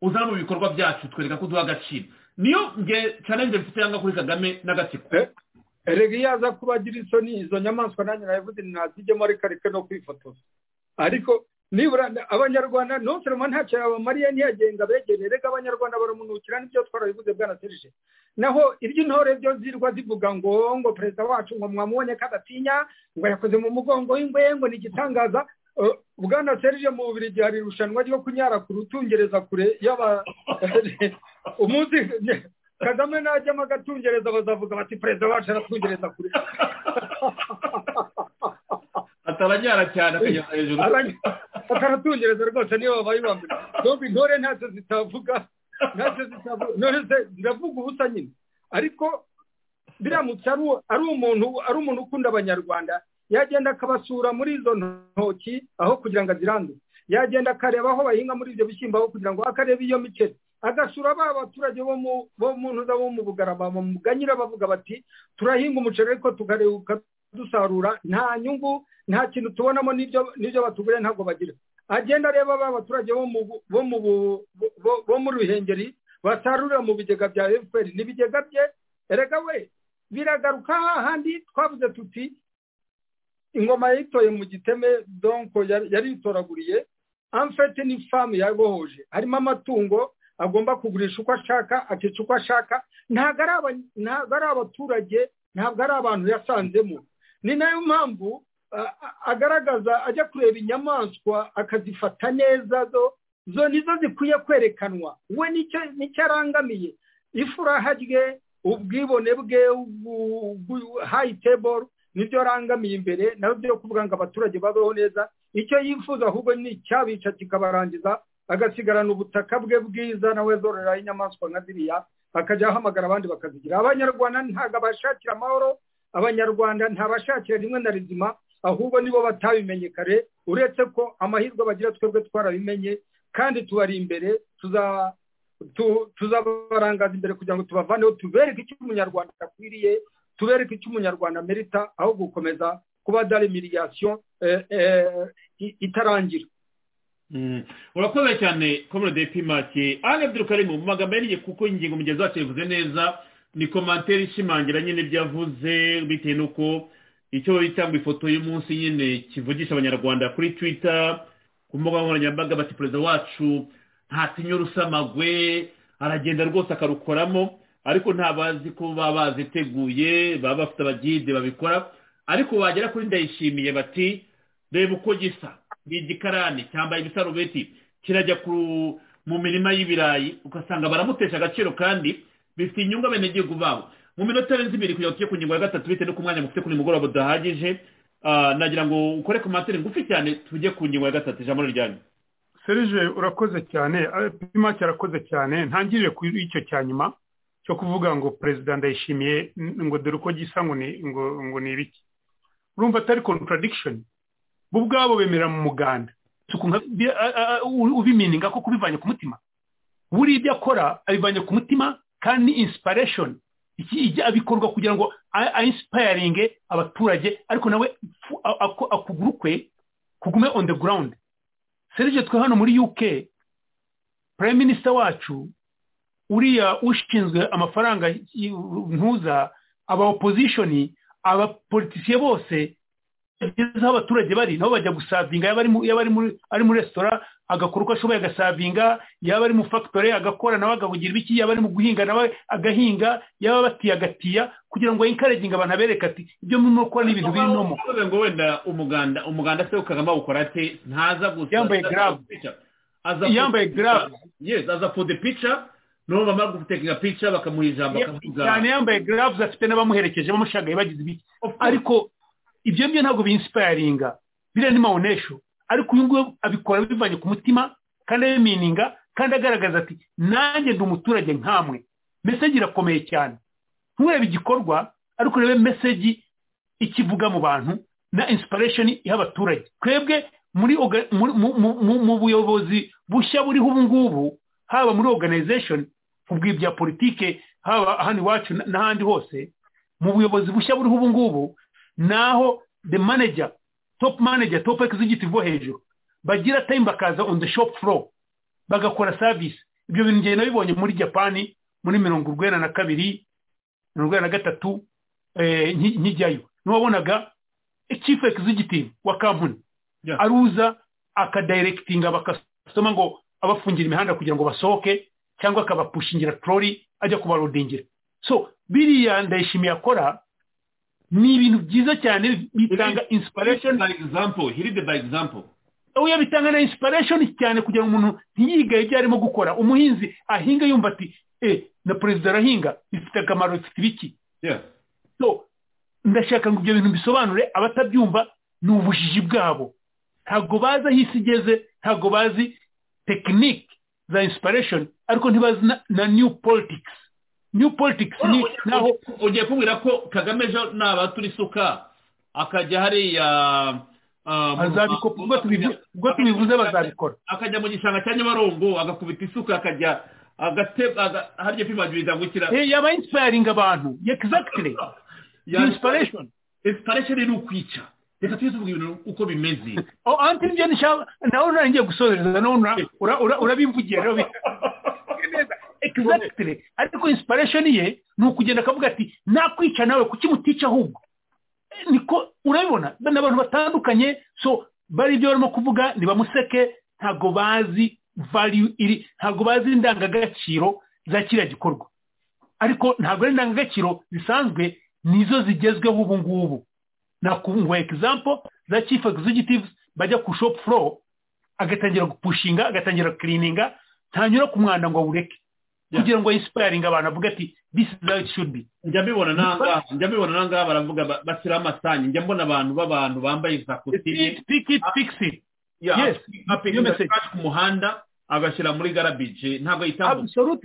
uzana mu bikorwa byacu twereka ko duha agaciro niyo nge challenge mfite yanga kuri kagame n'agatsiko erega iyo aza kubagira isoni izo nyamaswa nanjye nabivuze ntazijyemo ariko areke no kwifotoza ariko nibura abanyarwanda non seulement ntacyo abamariya ntiyagenga begere reka abanyarwanda baramunukira n'ibyo twarabivuze bwana serije naho iby'intore byo zirwa zivuga ngo ngo perezida wacu ngo mwamubonye ko adatinya ngo yakoze mu mugongo w'ingwe ngo ni igitangaza bwana serije mu bubiri hari irushanwa ryo kunyara ku rutungereza kure yaba umunsi kagame najyamo agatungereza bazavuga bati perezida wacu aratungereza kure ataranyara cyane akageza hejuru ataratungereza rwose niyo babaye bambere ntabwo intore ntacyo zitavuga ntacyo zitavuga intore ziravuga ubusa nyine ariko biramutse ari umuntu ari umuntu ukunda abanyarwanda yagenda akabasura muri izo ntoki aho kugira ngo aziranduze yagenda akareba aho bahinga muri ibyo bishyimbo aho kugira ngo akarebe iyo miceri agasura ba baturage bo mu ntuza bo mu bugarama mu muganyira bavuga bati turahinga umuceri ariko tukareba dusarura nta nyungu nta kintu tubonamo n'ibyo batuguriye ntabwo bagira agenda areba ba baturage bo mu ruhengeri basarurira mu bigega bya fpr n'ibigega bye erega we biragaruka hahandi twavuze tuti ingoma yayitoye mu giteme donko yari yitoraguriye amfete ni famu yabohoje harimo amatungo agomba kugurisha uko ashaka akica uko ashaka ntabwo ari abaturage ntabwo ari abantu yasanzemo ni nayo mpamvu agaragaza ajya kureba inyamaswa akazifata neza zo zo nizo zikwiye kwerekanwa we nicyo arangamiye ifuraha rye ubwibone bwe hayi teboro nibyo arangamiye imbere nawe byo kuvuga ngo abaturage babeho neza icyo yifuza ahubwo ni icyabica kikabarangiza agasigarana ubutaka bwe bwiza nawe zororeraho inyamaswa nka ziriya akajya ahamagara abandi bakazigira abanyarwanda ntabwo abashakira amahoro abanyarwanda ntabashakira rimwe na rizima ahubwo nibo batabimenye kare uretse ko amahirwe bagira twebwe twarabimenye kandi tubari imbere tuzabarangaza imbere kugira ngo tubavaneho tubereke icyo umunyarwanda akwiriye tubereke icyo umunyarwanda merita aho gukomeza kuba dari miriyasiyo itarangira urakoze cyane komode pimake ari ebyiri mu magambo yariye kuko ingingo mugezi wacu yavuze neza ni komantere ishimangira nyine ibyo yavuze bitewe n'uko icyo bita ngo ifoto y'umunsi nyine kivugisha abanyarwanda kuri twita ku mbuga nkoranyambaga bati perezida wacu ntatinya urusamagwe aragenda rwose akarukoramo ariko ntabazi ko baba baziteguye baba bafite abagide babikora ariko wagera kuri ndayishimiye bati reba uko gisa ni igikarani cyambaye ibisarubeti kirajya mu mirima y'ibirayi ugasanga baramutesha agaciro kandi bifite inyungu abenegihugu babo mu minota arenze ibiri kugira ngo tujye ku ngingo ya gatatu bitewe n'uko umwanya mufite ku nimugoroba udahagije nagira ngo ukore ku materi ngufi cyane tujye ku ngingo ya gatatu ijambo ryanyu serije urakoze cyane pimake arakoze cyane ntangirire ku icyo cya nyuma cyo kuvuga ngo perezida ndayishimiye ngo dore uko gisa ngo ni ibiki urumva atari contradiction bo ubwabo bemera mu muganda ubimininga ko kubivanye ku mutima buri ibyo akora abivanye ku mutima kandi inspiration iki abikorwa kugira ngo ayinsipayaringe abaturage ariko nawe akuguru kwe kugume on the ground serije twe hano muri uk prime minister wacu uriya ushinzwe amafaranga ntuza aba opposition abapolitisiye bose bageze aho abaturage bari nabo bajya gusavinga yaba ari muri resitora agakora uko ashoboye agasavinga yaba ari mu fagitore agakora nawe agahugira ibiki yaba ari mu guhinga nawe agahinga yaba batiya agatiya kugira ngo yinkareginga abantu abereke ati ibyo murimo gukora ni ibintu birimo ngo wenda umuganda umuganda se kagame awukora ate ntaza gusa yambaye garabu yambaye garabu yes aza for the picture n'ubu bamara gutekinga pica bakamuha ijambo akavuga cyane yambaye garabu afite n'abamuherekeje bamushagaye bagize ibiki ariko ibyo ngibyo ntabwo binsipayaringa biriya ni mawunesho ariko uyu nguyu abikora bivanye ku mutima kandi abimininga kandi agaragaza ati nanjye ndi umuturage nkamwe mesegi irakomeye cyane nturebe igikorwa ariko urebe mesegi ikivuga mu bantu na insipiresheni iha abaturage twebwe mu buyobozi bushya buriho ubu ngubu haba muri oruganizesheni ubw'ibya politike haba hano iwacu n'ahandi hose mu buyobozi bushya buriho ubu ngubu naho the manager top manager top executive bo hejuru bagira time bakaza on the shop floor bagakora service ibyo bintu ngiye nabibonye muri japani muri mirongo urwenda na kabiri mirongo urwenda na gatatu nkijyayo niwabonaga chief executive wa kampani aruza akadayirekitinga bagasoma ngo abafungira imihanda kugira ngo basohoke cyangwa akabapushingira torori ajya kubarodingira so biriya ndayishimiye akora ni ibintu byiza cyane bitanga inspiration by example hiride by example oya bitanga na inspiration cyane kugira ngo umuntu ntiyigaye ibyo arimo gukora umuhinzi ahinga yumva ati eh na perezida arahinga bifite akamaro bifite ibiki yeah so ndashaka ngo ibyo bintu bisobanure abatabyumva ni ubujiji bwabo ntabwo bazi aho isi igeze ntabwo bazi tekinike za inspiration ariko ntibazi na, na new politics new politics ni naho ugiye kubwira ko kagame ejo nabatura isuka akajya hariya ubwo tubivuze bazabikora akajya mu gishanga cya nyabarongo agakubita isuka akajya harya pimagiriza gukira yaba insipayiringa abantu egizagitire insiparation insiparation ni ukwica reka tujye tuvuga ibintu uko bimeze anti nibyo nshaka nawe narangiye gusoreza nawe urabimvugira egizagitire ariko insiparation ye ni ukugenda akavuga ati nakwica nawe kuki mutica ahubwo niko urabibona ni abantu batandukanye so bari ibyo barimo kuvuga ntibamuseke ntabwo bazi value iri ntabwo bazi indangagaciro za kiriya gikorwa ariko ntabwo ari indangagaciro zisanzwe nizo zigezweho ubu ngubu nakunguha egizampo za chief executive bajya ku shop floor agatangira gupushinga agatangira kirininga ntanyura ku mwanda ngo awureke kugira ngo insipayiringe abantu avuga ati disi zawe shubi njya mbibona nangaha njya mbibona nangaha baravuga bashyiraho amasanyi njya mbona abantu b'abantu bambaye za kositimu pikiti ku muhanda agashyira muri garabije ntabwo yitabwaho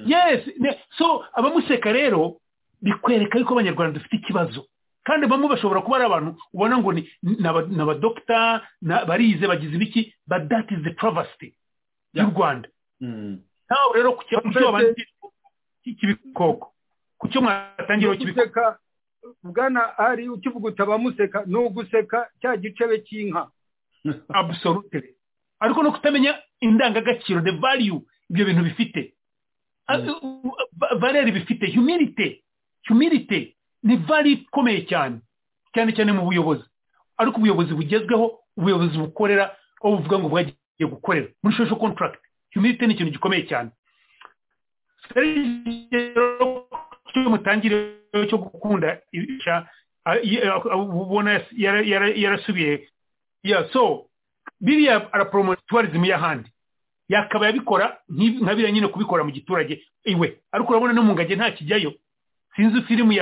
yesi so abamuseka rero bikwereka yuko abanyarwanda dufite ikibazo kandi bamwe bashobora kuba ari abantu ubona ngo ni abadogita barize bagize ibiki but that is the travesty y'u rwanda ntawe rero ku cy'ibikoko ku cyo mwatangiraho cy'ibikoko bwana ari ukivuga utabamuseka ni uguseka cya gicebe cy'inka absolute ariko no kutamenya indangagaciro the value ibyo bintu bifite valeri bifite humilite humilite ni value ikomeye cyane cyane cyane mu buyobozi ariko ubuyobozi bugezweho ubuyobozi bukorera aho buvuga ngo bwagiye gukorera muri social contract humilite ni ikintu gikomeye cyane cyo mutangire cyo gukunda ubona yarasubiye so biriya araporomota tuwarizmu y'ahandi yakaba yabikora nka biriya nyine kubikora mu giturage iwe ariko urabona no mu ngage nta kijyayo sinzi filimu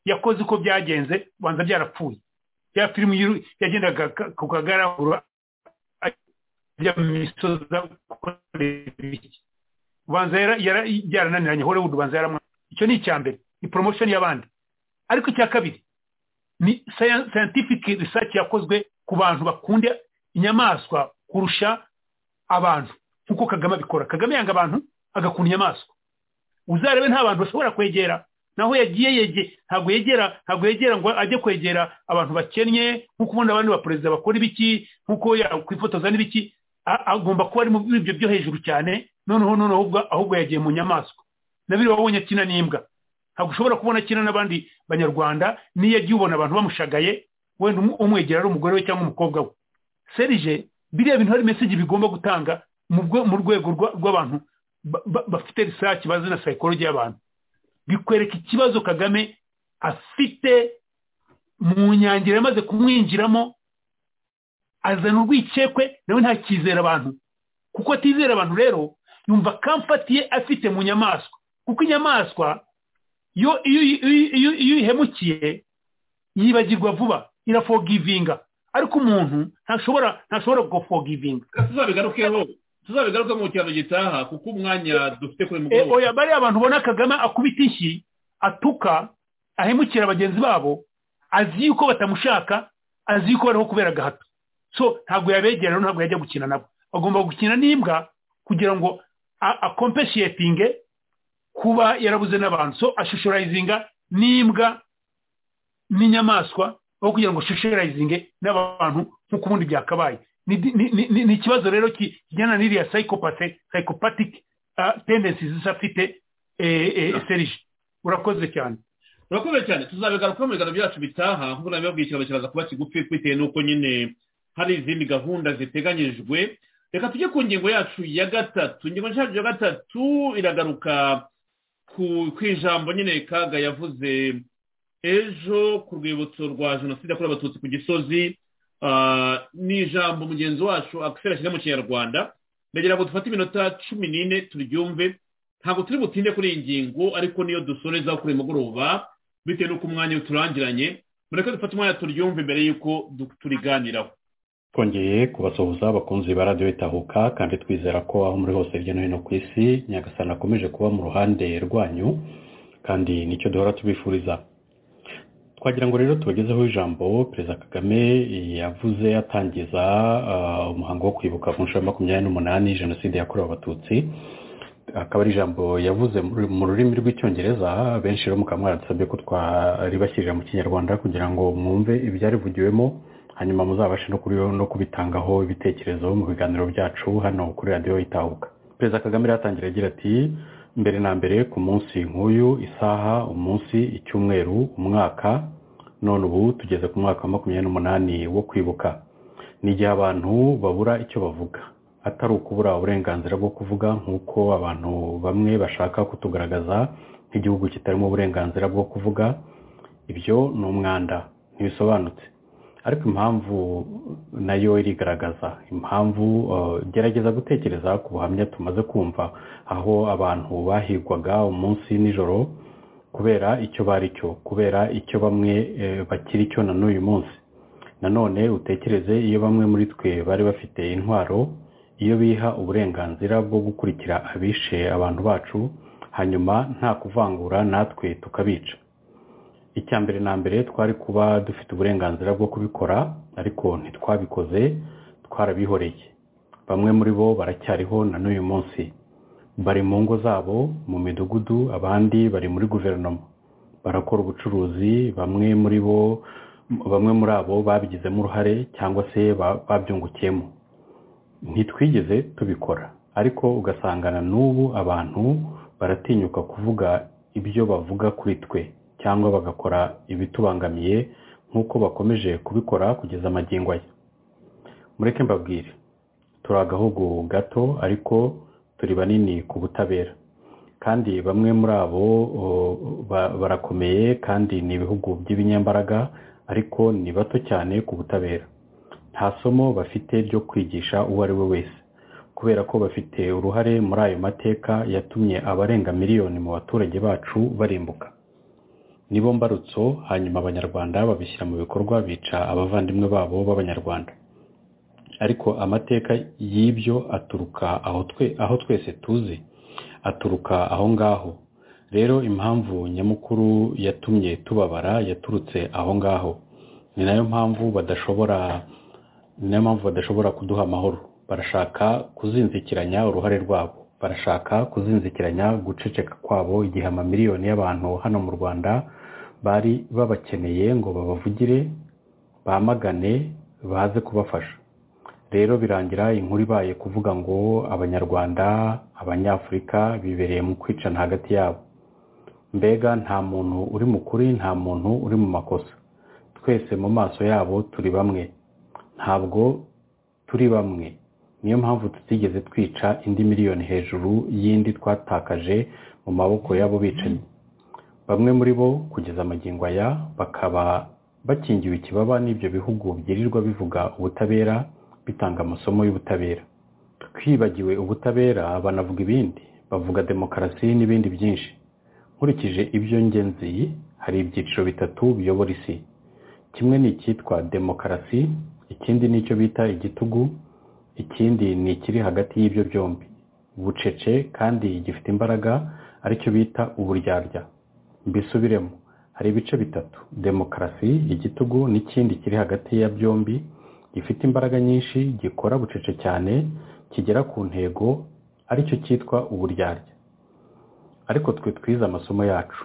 yakoze uko byagenze ubanza byarapfuye ya filimu yagendaga ku kagaragura ajya mu misozi ubanza yarananiranye hollywood ubanza yaramwana icyo ni icya mbere ni promotion y'abandi ariko icya kabiri ni scientific research yakozwe ku bantu bakunda inyamaswa kurusha abantu nk'uko kagame abikora kagame yanga abantu agakunda inyamaswa uzarebe nta bantu bashobora kwegera naho yagiye yege ntabwo yegera ntabwo yegera ngo ajye kwegera abantu bakennye nk'uko ubundi abandi baperezida bakora ibiki nk'uko yakwifotoza n'ibiki agomba kuba ari muri ibyo byo hejuru cyane noneho noneho ahubwo yagiye mu nyamaswa na biri wabonye akina n'imbwa ntabwo ushobora kubona akina n'abandi banyarwanda niyo yagiye ubona abantu bamushagaye wenda umwegera ari umugore we cyangwa umukobwa we serije biriya bintu hari meseji bigomba gutanga mu rwego rw'abantu bafite risaki bazi na sayikologi y'abantu bikwereka ikibazo kagame afite mu nyangira yamaze kumwinjiramo azana urwikekwe nawe ntakizera abantu kuko atizera abantu rero yumva akamfatiye afite mu nyamaswa kuko inyamaswa iyo uyihemukiye yibagirwa vuba irafogivinga ariko umuntu ntashobora ntashobora gufogivinga tuzabigarukeho tuzabigaruke mu cyaro gitaha kuko umwanya dufite kuri mugoroba oya bariya abantu ubona kagame akubita inshyi atuka ahemukira bagenzi babo azi yuko batamushaka azi yuko bariho kubera agahato so ntabwo yabegera ntabwo yajya gukina nabo agomba gukina n'imbwa kugira ngo akompeshiyetinge kuba yarabuze n'abantu so ashushorayizinga n'imbwa n'inyamaswa aho kugira ngo ashushorayizinge n'abantu nk'uko ubundi byakabaye ni ikibazo rero kijyana n'iriya sayikopate sayikopatike tendensi zisafite serije urakoze cyane urakoze cyane tuzabigaruka mu biganiro byacu bitaha nk'uko nabibabwiye kiraza kuba kigufi bitewe n'uko nyine hari izindi gahunda ziteganyijwe reka tujye ku ngingo yacu ya gatatu ingingo yacu ya gatatu iragaruka ku ijambo nyine kaga yavuze ejo ku rwibutso rwa jenoside yakorewe abatutsi ku gisozi ni ijambo mugenzi wacu akisera ashyira mu kinyarwanda ndagira ngo dufate iminota cumi n'ine turyumve ntabwo turi butinde kuri iyi ngingo ariko niyo dusoreza kuri mugoroba bitewe n'uko umwanya uturangiranye mureke dufate umwanya turyumve mbere y'uko turiganiraho twongeye kubasuhuza abakunzi ba radiyo itahuka kandi twizera ko aho muri hose hirya no hino ku isi nyagasana akomeje kuba mu ruhande rwanyu kandi nicyo duhora tubifuriza twagira ngo rero tubagezeho ijambo perezida kagame yavuze atangiza umuhango wo kwibuka ku nshuro makumyabiri n'umunani jenoside yakorewe abatutsi akaba ari ijambo yavuze mu rurimi rw'icyongereza benshi rero mukaba mwaradusabye ko twaribashyirira mu kinyarwanda kugira ngo mwumve ibyarivugiwemo hanyuma muzabashe no kubitangaho ibitekerezo mu biganiro byacu hano kuri radiyo itahuka perezida kagame yatangira agira ati mbere na mbere ku munsi nk'uyu isaha umunsi icyumweru umwaka none ubu tugeze ku mwaka wa makumyabiri n'umunani wo kwibuka ni igihe abantu babura icyo bavuga atari ukubura uburenganzira bwo kuvuga nk'uko abantu bamwe bashaka kutugaragaza nk'igihugu kitarimo uburenganzira bwo kuvuga ibyo ni umwanda ntibisobanutse ariko impamvu nayo irigaragaza impamvu gerageza gutekereza ku buhamya tumaze kumva aho abantu bahigwaga umunsi nijoro kubera icyo bari cyo kubera icyo bamwe bakiri cyo na n'uyu munsi nanone utekereze iyo bamwe muri twe bari bafite intwaro iyo biha uburenganzira bwo gukurikira abishe abantu bacu hanyuma nta kuvangura natwe tukabica icya mbere na mbere twari kuba dufite uburenganzira bwo kubikora ariko ntitwabikoze twarabihoreye bamwe muri bo baracyariho na n'uyu munsi bari mu ngo zabo mu midugudu abandi bari muri guverinoma barakora ubucuruzi bamwe muri bo bamwe muri abo babigizemo uruhare cyangwa se babyungukiyemo ntitwigeze tubikora ariko ugasangana n'ubu abantu baratinyuka kuvuga ibyo bavuga kuri twe cyangwa bagakora ibitubangamiye nk'uko bakomeje kubikora kugeza amagingo aya mureke mbabwire turi agahugu gato ariko turi banini ku butabera kandi bamwe muri abo barakomeye kandi ni ibihugu by'ibinyambaraga ariko ni bato cyane ku butabera nta somo bafite ryo kwigisha uwo ari we wese kubera ko bafite uruhare muri ayo mateka yatumye abarenga miliyoni mu baturage bacu barimbuka nibo mbarutso hanyuma abanyarwanda babishyira mu bikorwa bica abavandimwe babo b'abanyarwanda ariko amateka y'ibyo aturuka aho twese tuzi aturuka aho ngaho rero impamvu nyamukuru yatumye tubabara yaturutse aho ngaho ni nayo mpamvu badashobora ni nayo mpamvu badashobora kuduha amahoro barashaka kuzinzikiranya uruhare rwabo barashaka kuzinzikiranya guceceka kwabo igihe amamiliyoni y'abantu hano mu rwanda bari babakeneye ngo babavugire bamagane baze kubafasha rero birangira inkuru ibaye kuvuga ngo abanyarwanda abanyafurika bibereye mu kwicana hagati yabo mbega nta muntu uri mu kuri nta muntu uri mu makosa twese mu maso yabo turi bamwe ntabwo turi bamwe niyo mpamvu tutigeze twica indi miliyoni hejuru y'indi twatakaje mu maboko y'abo bicanyi bamwe muri bo kugeza amagingo aya bakaba bakingiwe ikibaba n'ibyo bihugu byirirwa bivuga ubutabera bitanga amasomo y'ubutabera twibagiwe ubutabera banavuga ibindi bavuga demokarasi n'ibindi byinshi nkurikije ibyo ngenzi hari ibyiciro bitatu biyobora isi kimwe ni icyitwa demokarasi ikindi ni icyo bita igitugu ikindi ni ikiri hagati y'ibyo byombi bucece kandi gifite imbaraga aricyo bita uburyarya mbisubiremo hari ibice bitatu demokarasi igitugu n'ikindi kiri hagati ya byombi gifite imbaraga nyinshi gikora bucece cyane kigera ku ntego aricyo cyitwa uburyarya ariko twe twize amasomo yacu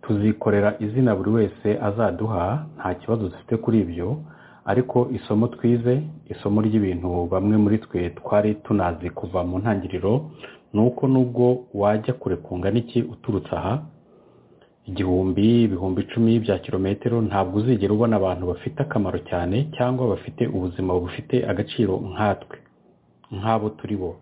tuzikorera izina buri wese azaduha nta kibazo dufite kuri ibyo ariko isomo twize isomo ry'ibintu bamwe muri twe twari tunazi kuva mu ntangiriro ni uko nubwo wajya kure kungana iki uturutse aha igihumbi ibihumbi icumi bya kilometero ntabwo uzigera ubona abantu bafite akamaro cyane cyangwa bafite ubuzima bufite agaciro nkatwe nk'abo turi bo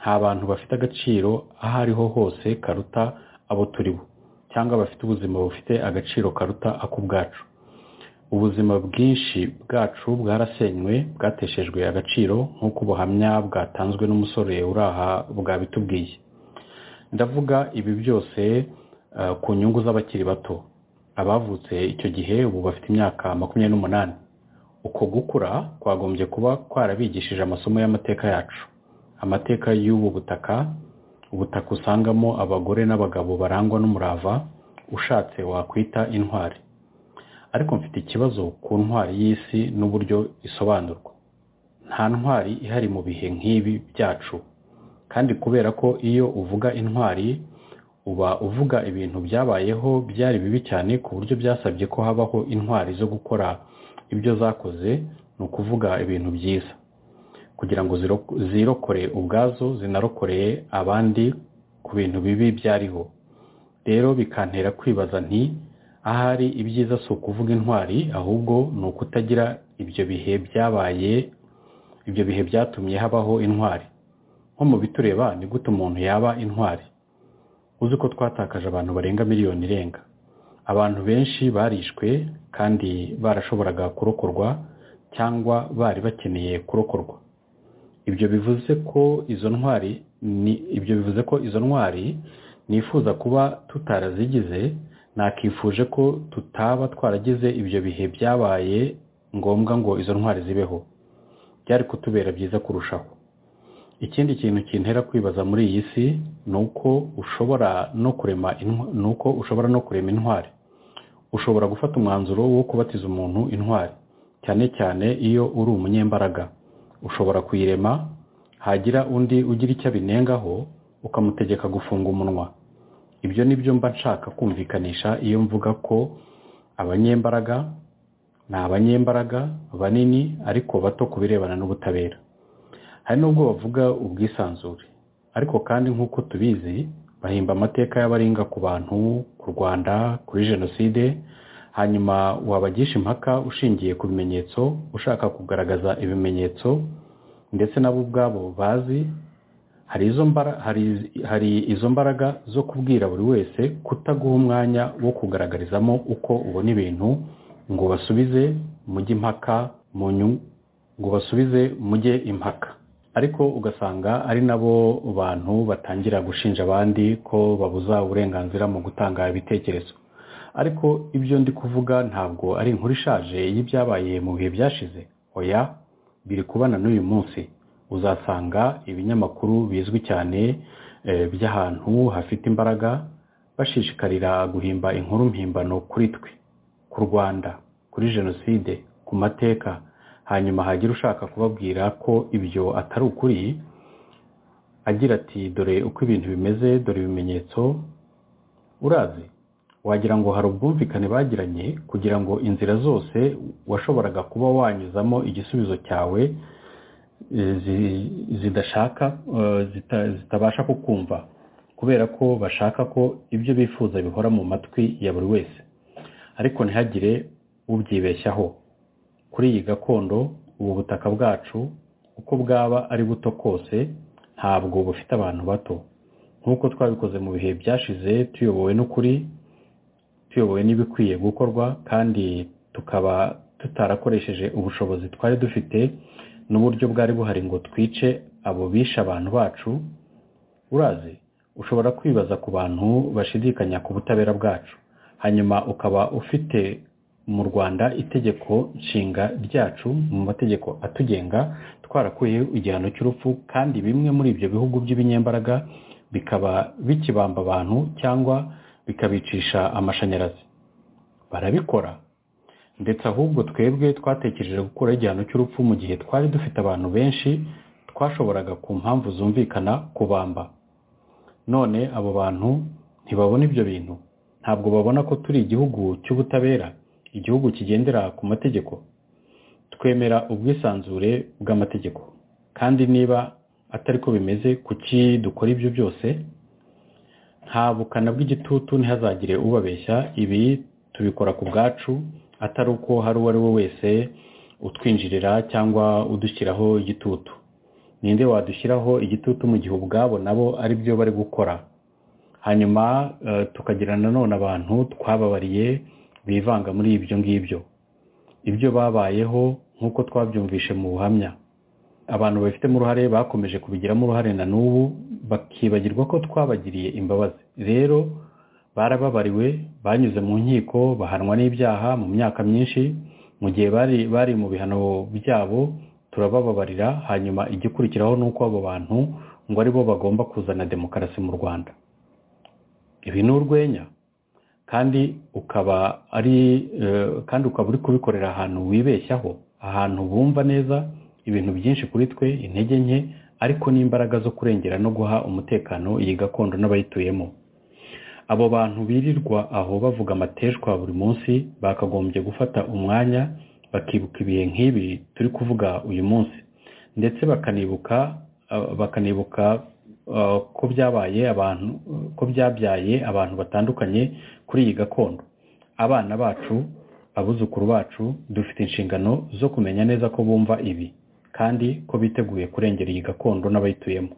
nta bantu bafite agaciro aho ariho hose karuta abo turi bo cyangwa bafite ubuzima bufite agaciro karuta ak'ubwacu ubuzima bwinshi bwacu bwarasenywe bwateshejwe agaciro nk'uko ubuhamya bwatanzwe n'umusore uri aha bwabitubwiye ndavuga ibi byose ku nyungu z'abakiri bato abavutse icyo gihe ubu bafite imyaka makumyabiri n'umunani uko gukura kwagombye kuba kwarabigishije amasomo y'amateka yacu amateka y'ubu butaka ubutaka usangamo abagore n'abagabo barangwa n'umurava ushatse wakwita intwari ariko mfite ikibazo ku ntwari y'isi n'uburyo isobanurwa nta ntwari ihari mu bihe nk'ibi byacu kandi kubera ko iyo uvuga intwari uba uvuga ibintu byabayeho byari bibi cyane ku buryo byasabye ko habaho intwari zo gukora ibyo zakoze ni ukuvuga ibintu byiza kugira ngo zirokore ubwazo zinarokoreye abandi ku bintu bibi byariho rero bikantera kwibaza nti ahari ibyiza si ukuvuga intwari ahubwo ni ukutagira ibyo bihe byabaye ibyo bihe byatumye habaho intwari nko mu bitureba ni gute umuntu yaba intwari uzi ko twatakaje abantu barenga miliyoni irenga abantu benshi barishwe kandi barashoboraga kurokorwa cyangwa bari bakeneye kurokorwa ibyo bivuze ko izo ntwari ni ibyo bivuze ko izo ntwari nifuza kuba tutarazigize nakifuje ko tutaba twaragize ibyo bihe byabaye ngombwa ngo izo ntwari zibeho byari kutubera byiza kurushaho ikindi kintu kintera kwibaza muri iyi si ni uko ushobora no kurema ni uko ushobora no kurema intwari ushobora gufata umwanzuro wo kubatiza umuntu intwari cyane cyane iyo uri umunyembaraga ushobora kuyirema hagira undi ugira icyo abinengaho ukamutegeka gufunga umunwa ibyo ni byo mba nshaka kumvikanisha iyo mvuga ko abanyembaraga ni abanyembaraga banini ariko bato ku birebana n'ubutabera hari n'ubwo bavuga ubwisanzure ariko kandi nk'uko tubizi bahimba amateka y'abaringa ku bantu ku rwanda kuri jenoside hanyuma wabagisha impaka ushingiye ku bimenyetso ushaka kugaragaza ibimenyetso ndetse nabo ubwabo bazi hari izo mbaraga zo kubwira buri wese kutaguha umwanya wo kugaragarizamo uko ubona ibintu ngo basubize mujye impaka ngo basubize mujye impaka ariko ugasanga ari nabo bantu batangira gushinja abandi ko babuza uburenganzira mu gutanga ibitekerezo ariko ibyo ndi kuvuga ntabwo ari inkuru ishaje y'ibyabaye mu bihe byashize oya biri kubana n'uyu munsi uzasanga ibinyamakuru bizwi cyane by'ahantu hafite imbaraga bashishikarira guhimba inkuru mpimbano kuri twe ku rwanda kuri jenoside ku mateka hanyuma hagira ushaka kubabwira ko ibyo atari ukuri agira ati dore uko ibintu bimeze dore ibimenyetso urazi wagira ngo hari ubwumvikane bagiranye kugira ngo inzira zose washoboraga kuba wanyuzamo igisubizo cyawe zidashaka zitabasha kukumva kubera ko bashaka ko ibyo bifuza bihora mu matwi ya buri wese ariko ntihagire ubyibeshyaho kuri iyi gakondo ubu butaka bwacu uko bwaba ari buto kose ntabwo bufite abantu bato nk'uko twabikoze mu bihe byashize tuyobowe n'ukuri tuyobowe n'ibikwiye gukorwa kandi tukaba tutarakoresheje ubushobozi twari dufite n'uburyo bwari buhari ngo twice abo bishe abantu bacu urazi ushobora kwibaza ku bantu bashidikanya ku butabera bwacu hanyuma ukaba ufite mu rwanda itegeko nshinga ryacu mu mategeko atugenga twarakuye igihano cy'urupfu kandi bimwe muri ibyo bihugu by'ibinyembaraga bikaba bikibamba abantu cyangwa bikabicisha amashanyarazi barabikora ndetse ahubwo twebwe twatekereje gukuraho igihano cy'urupfu mu gihe twari dufite abantu benshi twashoboraga ku mpamvu zumvikana kubamba none abo bantu ntibabona ibyo bintu ntabwo babona ko turi igihugu cy'ubutabera igihugu kigendera ku mategeko twemera ubwisanzure bw'amategeko kandi niba atari ko bimeze kuki dukora ibyo byose nta bukana bw'igitutu ntihazagire ubabeshya ibi tubikora ku bwacu atari uko hari uwo ari we wese utwinjirira cyangwa udushyiraho igitutu ninde wadushyiraho igitutu mu gihe ubwabo nabo ari byo bari gukora hanyuma tukagira nanone abantu twababariye bivanga muri ibyo ngibyo ibyo babayeho nk'uko twabyumvishe mu buhamya abantu babifitemo uruhare bakomeje kubigiramo uruhare na n'ubu bakibagirwa ko twabagiriye imbabazi rero barababariwe banyuze mu nkiko bahanwa n'ibyaha mu myaka myinshi mu gihe bari bari mu bihano byabo turabababarira hanyuma igikurikiraho ni uko abo bantu ngo ari bo bagomba kuzana demokarasi mu rwanda ibi ni urwenya kandi ukaba ari kandi ukaba uri kubikorera ahantu wibeshyaho ahantu bumva neza ibintu byinshi kuri twe intege nke ariko n'imbaraga zo kurengera no guha umutekano iyi gakondo n'abayituyemo abo bantu birirwa aho bavuga amateshwa buri munsi bakagombye gufata umwanya bakibuka ibihe nk'ibi turi kuvuga uyu munsi ndetse bakanibuka bakanibuka ko byabaye abantu ko byabyaye abantu batandukanye kuri iyi gakondo abana bacu abuzukuru bacu dufite inshingano zo kumenya neza ko bumva ibi kandi ko biteguye kurengera iyi gakondo n'abayituyemo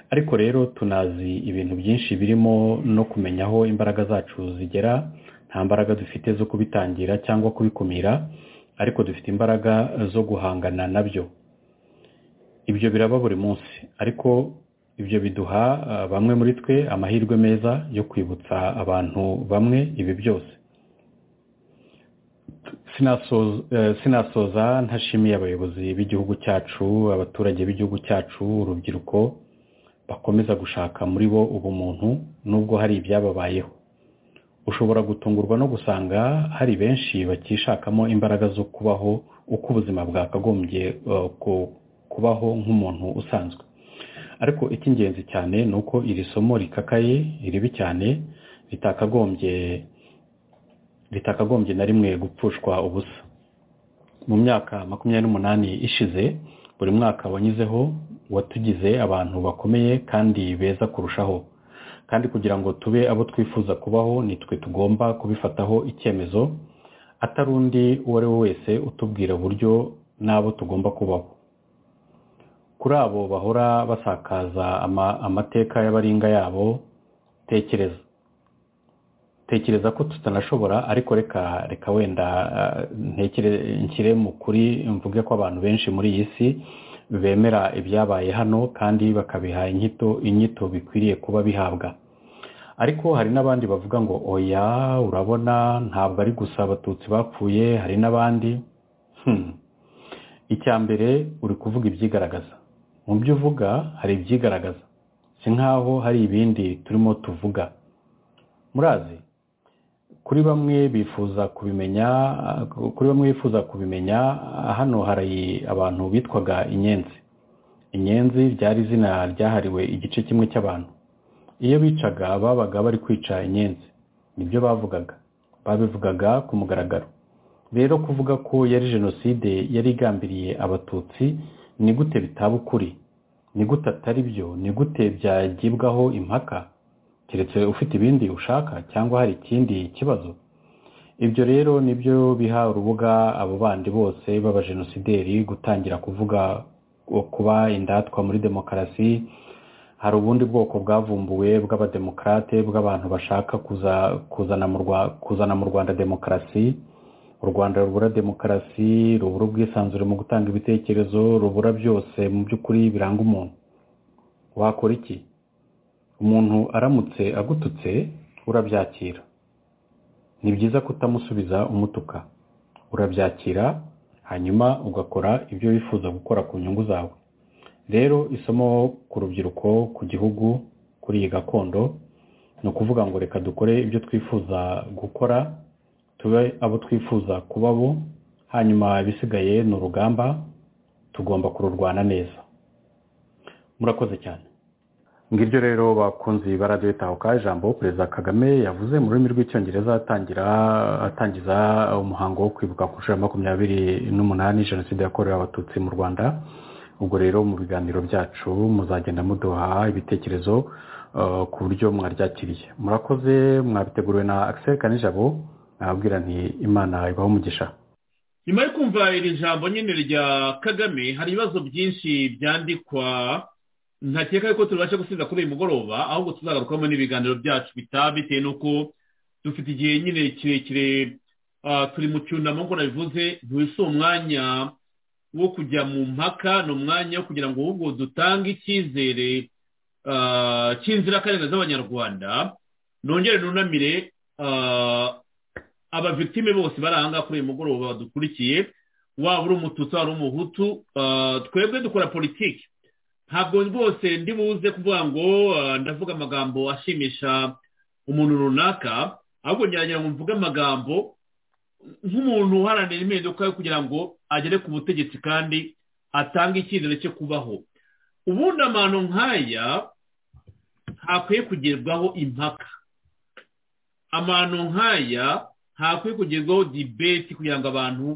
ariko rero tunazi ibintu byinshi birimo no kumenya aho imbaraga zacu zigera nta mbaraga dufite zo kubitangira cyangwa kubikumira ariko dufite imbaraga zo guhangana nabyo ibyo biraba buri munsi ariko ibyo biduha bamwe muri twe amahirwe meza yo kwibutsa abantu bamwe ibi byose sinasoza ntashimiye abayobozi b'igihugu cyacu abaturage b'igihugu cyacu urubyiruko bakomeza gushaka muri bo ubumuntu nubwo hari ibyababayeho ushobora gutungurwa no gusanga hari benshi bakishakamo imbaraga zo kubaho uko ubuzima bwakagombye kubaho nk'umuntu usanzwe ariko icy'ingenzi cyane ni uko iri somo rikakaye ribi cyane ritakagombye ritakagombye na rimwe gupfushwa ubusa mu myaka makumyabiri n'umunani ishize buri mwaka wanyuzeho watugize abantu bakomeye kandi beza kurushaho kandi kugira ngo tube abo twifuza kubaho nitwe tugomba kubifataho icyemezo atari undi uwo ari we wese utubwira uburyo n'abo tugomba kubaho kuri abo bahora basakaza amateka y'abaringa yabo tekereza tekereza ko tutanashobora ariko reka reka wenda nshyire mu kuri mvuge ko abantu benshi muri iyi si bemera ibyabaye hano kandi bakabiha inyito inyito bikwiriye kuba bihabwa ariko hari n'abandi bavuga ngo oya urabona ntabwo ari gusa abatutsi bapfuye hari n'abandi icya mbere uri kuvuga ibyigaragaza mu byo uvuga hari ibyigaragaza si nkaho hari ibindi turimo tuvuga murazi kuri bamwe bifuza kubimenya kuri bamwe bifuza kubimenya hano hari abantu bitwaga inyenzi inyenzi ryari izina ryahariwe igice kimwe cy'abantu iyo bicaga babaga bari kwica inyenzi nibyo bavugaga babivugaga ku mugaragaro rero kuvuga ko yari jenoside yari igambiriye abatutsi ni gute bitaba ukuri ni gute atari byo ni gute byagibwaho impaka keretse ufite ibindi ushaka cyangwa hari ikindi kibazo ibyo rero nibyo biha urubuga abo bandi bose b'abajenosideri gutangira kuvuga kuba indatwa muri demokarasi hari ubundi bwoko bwavumbuwe bw'abademokarate bw'abantu bashaka kuzana mu rwanda demokarasi u rwanda rubura demokarasi rubura ubwisanzure mu gutanga ibitekerezo rubura byose mu by'ukuri biranga umuntu wakora iki umuntu aramutse agututse urabyakira ni byiza kutamusubiza umutuka urabyakira hanyuma ugakora ibyo wifuza gukora ku nyungu zawe rero isomo ku rubyiruko ku gihugu kuri iyi gakondo ni ukuvuga ngo reka dukore ibyo twifuza gukora tube abo twifuza kuba bo hanyuma ibisigaye ni urugamba tugomba kururwana neza murakoze cyane ngiryo rero bakunzi ba radiyo tahuka ijambo perezida kagame yavuze mu rurimi rw'icyongereza atangira atangiza umuhango wo kwibuka ku nshuro ya makumyabiri n'umunani jenoside yakorewe abatutsi mu rwanda ubwo rero mu biganiro byacu muzagenda muduha ibitekerezo ku buryo mwaryakiriye murakoze mwabiteguriwe na akiseri kanijabo nababwira nti imana ibaho umugisha nyuma yo kumva iri jambo nyine rya kagame hari ibibazo byinshi byandikwa ntakeka yuko tubasha gusiza kuri uyu mugoroba ahubwo tuzagarukamo n'ibiganiro byacu bitaha bitewe n'uko dufite igihe nyine kirekire turi mu cyunamo nk'uko nabivuze ntiwise umwanya wo kujya mu mpaka ni umwanya wo kugira ngo ahubwo dutange icyizere cy'inzirakarengane z'abanyarwanda nongere nunamire abavitime bose baranga kuri uyu mugoroba badukurikiye waba uri umututsi waba uri umuhutu twebwe dukora politiki ntabwo rwose ndi buze kuvuga ngo ndavuga amagambo ashimisha umuntu runaka ahubwo ngerageza ngo mvuge amagambo nk'umuntu uharanira impinduka yo kugira ngo agere ku butegetsi kandi atange icyizere cyo kubaho ubundi amano nk'aya ntakwiye kugerwaho impaka amano nk'aya ntakwiye kugerwaho dibeti kugira ngo abantu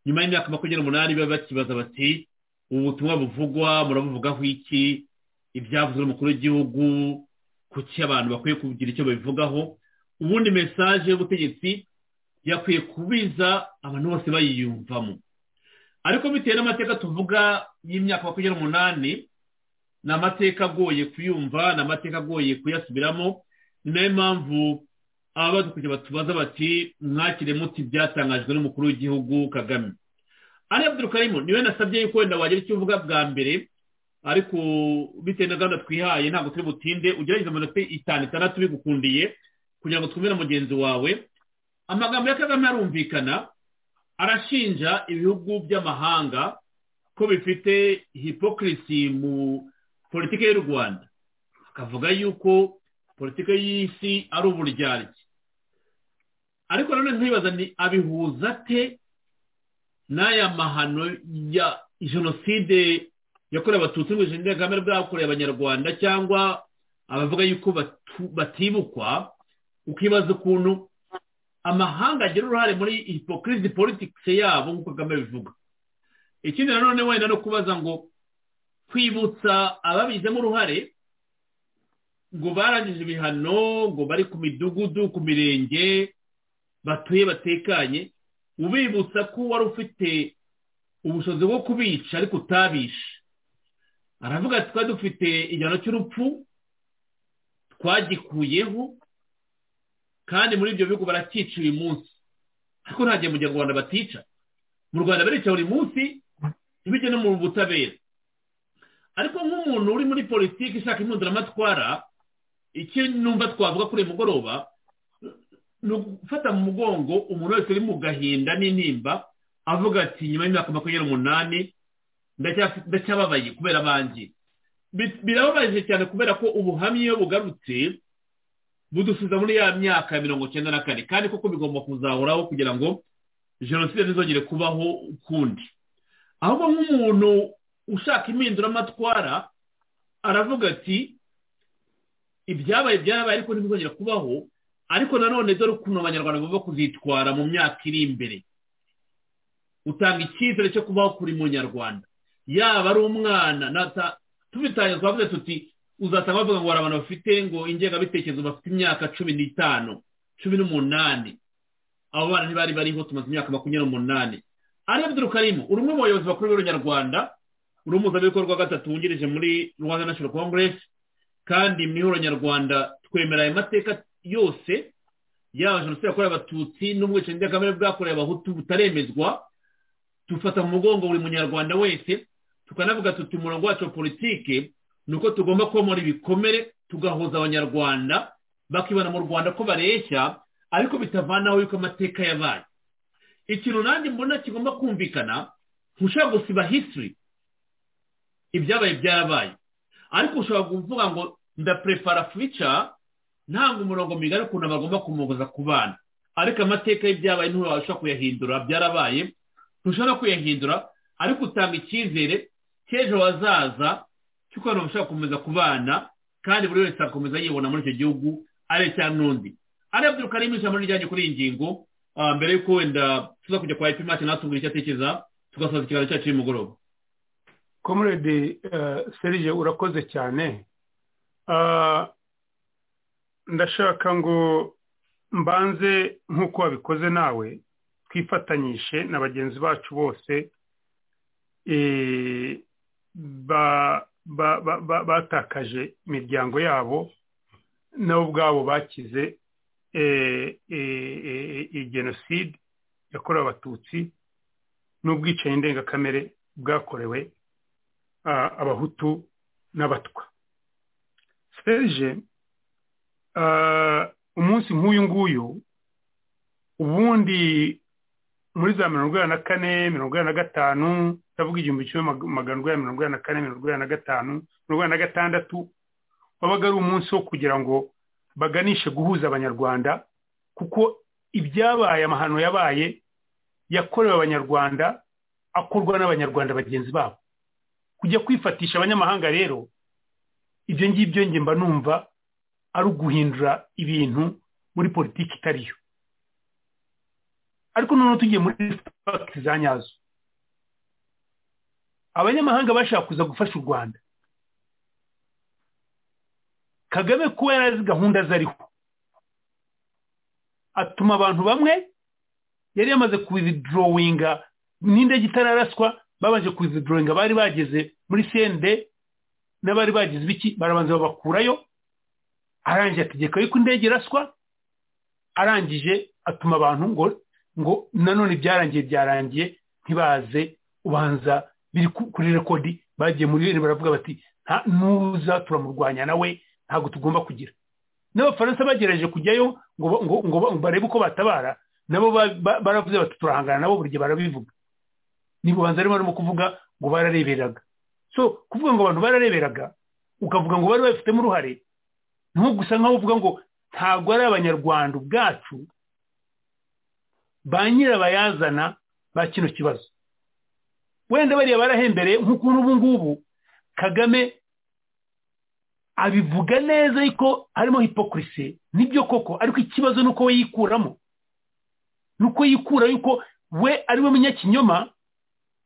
nyuma y'imyaka makumyabiri n'umunani babe bakibaza bati ubu butumwa buvugwa murabuvugaho iki ibyavuzwe umukuru w'igihugu kuki abantu bakwiye kugira icyo babivugaho ubundi mesaje y'ubutegetsi yakwiye kubiza abantu bose bayiyumvamo ariko bitewe n'amateka tuvuga y'imyaka makumyabiri n'umunani ni amateka agoye kuyumva ni amateka agoye kuyasubiramo ni nayo mpamvu abadukurikira batubaza bati mwakire muti byatangajwe n'umukuru w'igihugu kagame ariya bw'urukarimo niwe nasabye yuko wenda wagira icyo uvuga bwa mbere ariko bitewe na gahunda twihaye ntabwo turi butinde ugerageze amanota itanu itandatu bigukundiye kugira ngo twumve na mugenzi wawe amagambo ya kagame arumvikana arashinja ibihugu by'amahanga ko bifite hipokirisi mu politiki y'u rwanda akavuga yuko politiki y'isi ari uburyarya ariko nanone ntibaza ni abihuza ate n'aya mahano ya jenoside yakorewe abatutsi mu jenoside kagame bwakoreye abanyarwanda cyangwa abavuga yuko batibukwa ukibaza ukuntu amahanga agira uruhare muri hipokirisi politiki yabo nk'uko kagame bivuga ikindi nanone wenda no kubaza ngo kwibutsa ababigizemo uruhare ngo barangije ibihano ngo bari ku midugudu ku mirenge batuye batekanye ubibutsa ko wari ufite ubushobozi bwo kubica ariko utabishe aravuga ati twari dufite igihano cy'urupfu twagikuyeho kandi muri ibyo bihugu barakica uyu munsi ariko nta gihe mu gihe u rwanda batica mu rwanda barica buri munsi ntibijye no mu butabera ariko nk'umuntu uri muri politiki ishaka impunduramatwara icyo numva twavuga kuri uyu mugoroba ni ugufata mu mugongo umuntu wese uri mu gahinda n'intimba avuga ati nyuma y'imyaka makumyabiri n'umunani ndacyababaye kubera abangi birababaje cyane kubera ko ubuhamya iyo bugarutse budusubiza muri ya myaka ya mirongo icyenda na kane kandi koko bigomba kuzahoraho kugira ngo jenoside ntizongere kubaho ukundi ahubwo nk'umuntu ushaka impinduramatwara aravuga ati ibyabaye byabaye ariko ntibizongere kubaho ariko nanone dore ukuntu abanyarwanda bagomba kuzitwara mu myaka iri imbere utanga icyizere cyo kubaho kuri munyarwanda yaba ari umwana tubitangiye twavuze tuti uzasanga bavuga ngo hari abantu bafite ngo ingengabitekerezo bafite imyaka cumi n'itanu cumi n'umunani abo bana ntibari bariho tumaze imyaka makumyabiri n'umunani ariyo durukarimo uri umwe mu bayobozi bakuru b'abanyarwanda uri umuhuzabikorwa wa gatatu wungirije muri rwanda national congress kandi mu ihuriro nyarwanda twemera ayo mateka yose yaba jenoside yakorewe abatutsi n'ubwicanyi bw'akamere bwakorewe abahutu butaremezwa dufata mu mugongo buri munyarwanda wese tukanavuga tuti umurongo wacu wa politike ni uko tugomba komora ibikomere tugahuza abanyarwanda bakibona mu rwanda ko bareshya ariko bitavanaho yuko amateka yabaye ikintu nanjye mbona kigomba kumvikana ntushobora gusiba hisiri ibyabaye byarabaye ariko ushobora kuvuga ngo ndaprefara fuca ntabwo umurongo migari ukuntu bagomba kumugoza ku bana ariko amateka y'ibyabaye ntiwabasha kuyahindura byarabaye ntushobora kuyahindura ariko utanga icyizere cy'ejo hazaza cy'uko abantu bashobora gukomeza kubana kandi buri wese akomeza yibona muri icyo gihugu ari icya n'undi ariya byuka ari ijambo rijyanye kuri iyi ngingo mbere y'uko wenda tuza kujya kwa epi mace natubwira icyo atekereza tugasoza ikiganiro cyacu y'umugoroba komurede serije urakoze cyane ndashaka ngo mbanze nk'uko wabikoze nawe twifatanyishe na bagenzi bacu bose batakaje imiryango yabo nabo ubwabo bakize jenoside yakorewe abatutsi n'ubwicanyi ndengakamere bwakorewe abahutu n'abatwa seje umunsi nk'uyu nguyu ubundi muri za mirongo inani na kane mirongo inani na gatanu ndavuga igihumbi kimwe magana urwanya mirongo inani na kane mirongo inani na gatanu mirongo inani na gatandatu wabaga ari umunsi wo kugira ngo baganishe guhuza abanyarwanda kuko ibyabaye amahano yabaye yakorewe abanyarwanda akorwa n'abanyarwanda bagenzi babo kujya kwifatisha abanyamahanga rero ibyo ngibyo nge mba numva ari uguhindura ibintu muri politiki itariyo ariko noneho tugiye muri fagiti za nyazo abanyamahanga bashaka kuza gufasha u rwanda kagame kuba yarazi gahunda zariho atuma abantu bamwe yari yamaze kuwidorowinga n'indege itararaswa babanje kuwidorowinga bari bageze muri sende n'abari bagize ibiki barabanza babakurayo arangije ategeka yuko indege iraswa arangije atuma abantu ngo ngo nanone byarangiye byarangiye ntibaze ubanza biri kuri rekodi bagiye muri bene baravuga bati ntuza turamurwanya nawe ntabwo tugomba kugira n'abafaransa bagerageje kujyayo ngo ngo barebe uko batabara nabo baravuze bati turahangana nabo buri gihe barabivuga ntibubanza arimo barimo kuvuga ngo barareberaga so kuvuga ngo abantu barareberaga ukavuga ngo bari babifitemo uruhare ntugusa nkaho uvuga ngo ntabwo ari abanyarwanda ubwacu ba nyirabayazana ba kino kibazo wenda bariya barahembereye nk'ukuntu ubu ngubu kagame abivuga neza ariko harimo hipokurisi nibyo koko ariko ikibazo ni uko we yikuramo ni uko yikura yuko we ari we munyakinyoma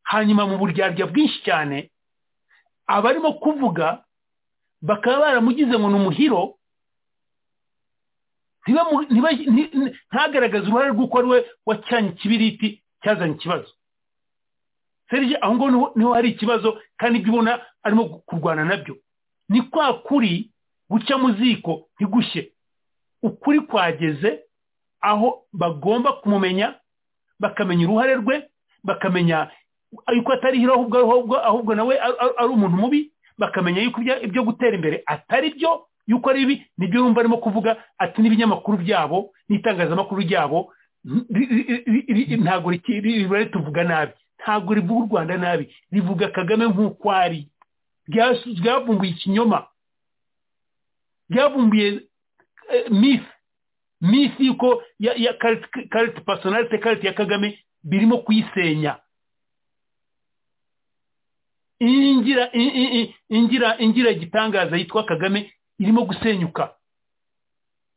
hanyuma mu buryarya bwinshi cyane abarimo kuvuga bakaba baramugize ngo ni umuhiro ntagaragaze uruhare rw'uko ari we wacanye ikibiriti cyazanye ikibazo serije aho ngaho niho hari ikibazo kandi ibyo ubona arimo kurwana nabyo ni kwa kuri guca mu ziko ntigushye ukuri kwageze aho bagomba kumumenya bakamenya uruhare rwe bakamenya yuko atari hiro ahubwo ahubwo nawe ari umuntu mubi bakamenya yuko ibyo gutera imbere atari byo yuko ari bibi nibyo yumva arimo kuvuga ati n'ibinyamakuru byabo n'itangazamakuru ryabo ntabwo rituvuga nabi ntabwo rivuga u rwanda nabi rivuga kagame nk'uko ari ryavumbuye ikinyoma ryavumbuye mifi mifi yuko ya karite pasonarite karite ya kagame birimo kuyisenya ingira ingira ingira igitangaza yitwa kagame irimo gusenyuka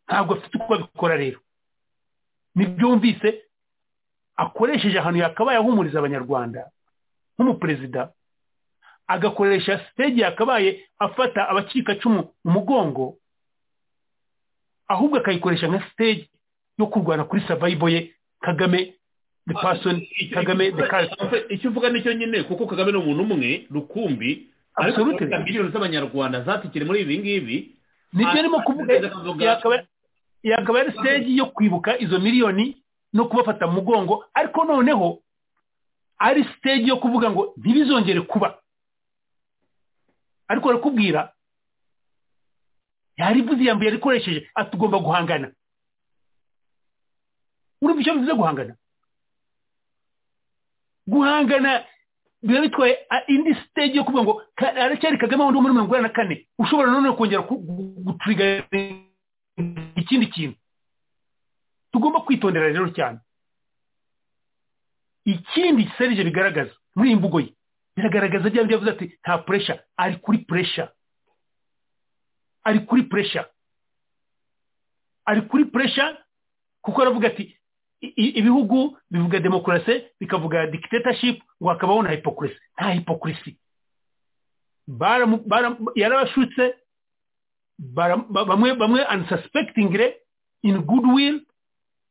ntabwo afite uko abikora rero ntibyumvise akoresheje ahantu yakabaye ahumuriza abanyarwanda nk'umuperezida agakoresha sitege yakabaye afata abacikacumu mu mugongo ahubwo akayikoresha nka sitege yo kurwana kuri savayibo ye kagame pasoni kagame icyo uvuga nicyo nyine kuko kagame ni umuntu umwe rukumbi ariko miliyoni z'abanyarwanda zatikire muri ibi ngibi nibyo arimo kuvuga yakaba ari siteji yo kwibuka izo miliyoni no kubafata mu mugongo ariko noneho ari siteji yo kuvuga ngo ntibizongere kuba ariko barakubwira yarivuze yambaye yarikoresheje atugomba guhangana urumva icyo bivuze guhangana guhangana biba bitwaye indi stage yo kuvuga ngo aracyari kagame wundi muri mirongo inani na kane ushobora none kongera guturiga ikindi kintu tugomba kwitondera rero cyane ikindi serije bigaragaza muri iyi mvugo ye biragaragaza byaba byavuze ati nta puresha ari kuri puresha ari kuri puresha ari kuri puresha kuko aravuga ati ibihugu bivuga demokarasi bikavuga dictatorship ngo hakabaho na hipokurisi nta hipokurisi yarabashutse bara- ba- bamwe bamwe unsuspectingly in goodwill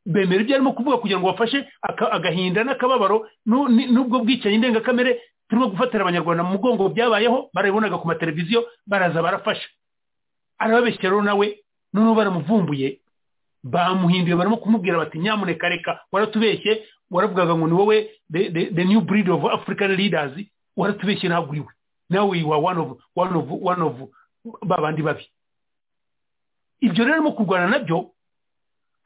bemera ibyo arimo kuvuga kugira ngo bafashe aka- agahinda n'akababaro nu- ni- n'ubwo bwicanyi ndengakamere turimo gufatira abanyarwanda mu mugongo byabayeho barabibonaga ku mateleviziyo baraza barafasha arababeshyira rero nawe noneho baramuvumbuye bamuhinduye barimo kumubwira bati nyamuneka reka waratubeshye waravugaga ngo ni wowe the, the, the new breed of african leaders waratubeshye ntabwo uriwe nawe you are one of, one of, one of babandi babi ibyo rero arimo kurwana nabyo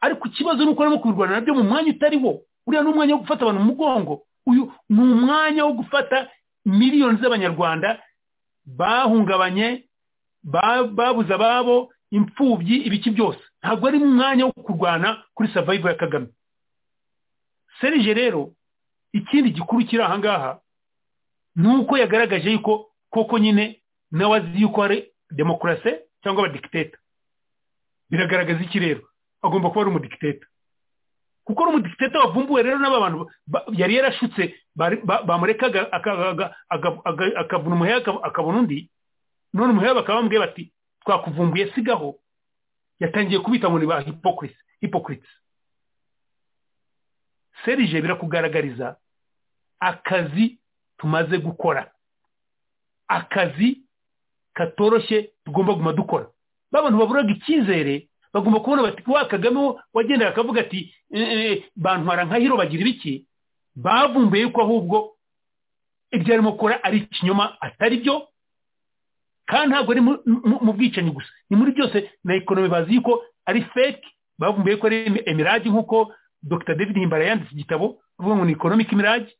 ariko ikibazo ni uko arimo kubirwana nabyo mu mwanya utari wo uriya ni umwanya wo gufata abantu mu mugongo uyu ni umwanya wo gufata miliyoni z'abanyarwanda bahungabanye ba- babuze ababo imfubyi ibiki byose ntabwo ari umwanya wo kurwana kuri savayivu ya kagame serije rero ikindi gikuru kiri aha ngaha ni uko yagaragaje yuko koko nyine nawe azi yuko ari demokarasi cyangwa abadikiteta biragaragaza iki rero agomba kuba ari umudikiteta kuko ari umudikiteta wavumbuwe rero n'aba bantu ba- yari yarashutse bari- ba- bamurekaga aka- aga- aga- aga- akavuna umuheha aka- akabona undi none umuheha bakaba bamubwiye bati twakuvumbuye sigaho yatangiye kubita ngo ni ba hipokrisi hipokriti serije birakugaragariza akazi tumaze gukora akazi katoroshye tugomba guma dukora ba bantu baburaga icyizere bagomba kubona bati wa kagame wo wagendaga akavuga ati "Eh, eh, bantwara nka hiro bagira ibiki bavumbuye yuko ahubwo ibyo arimo gukora ari ikinyoma atari byo kandi ntabwo ari mu- mu- mu bwicanyi gusa ni muri byose na ekonomi bazi yuko ari fake bavumbuye ko ari emi- emirage nk'uko dr david himbara yanditse igitabo avuga ngo ni economic mirage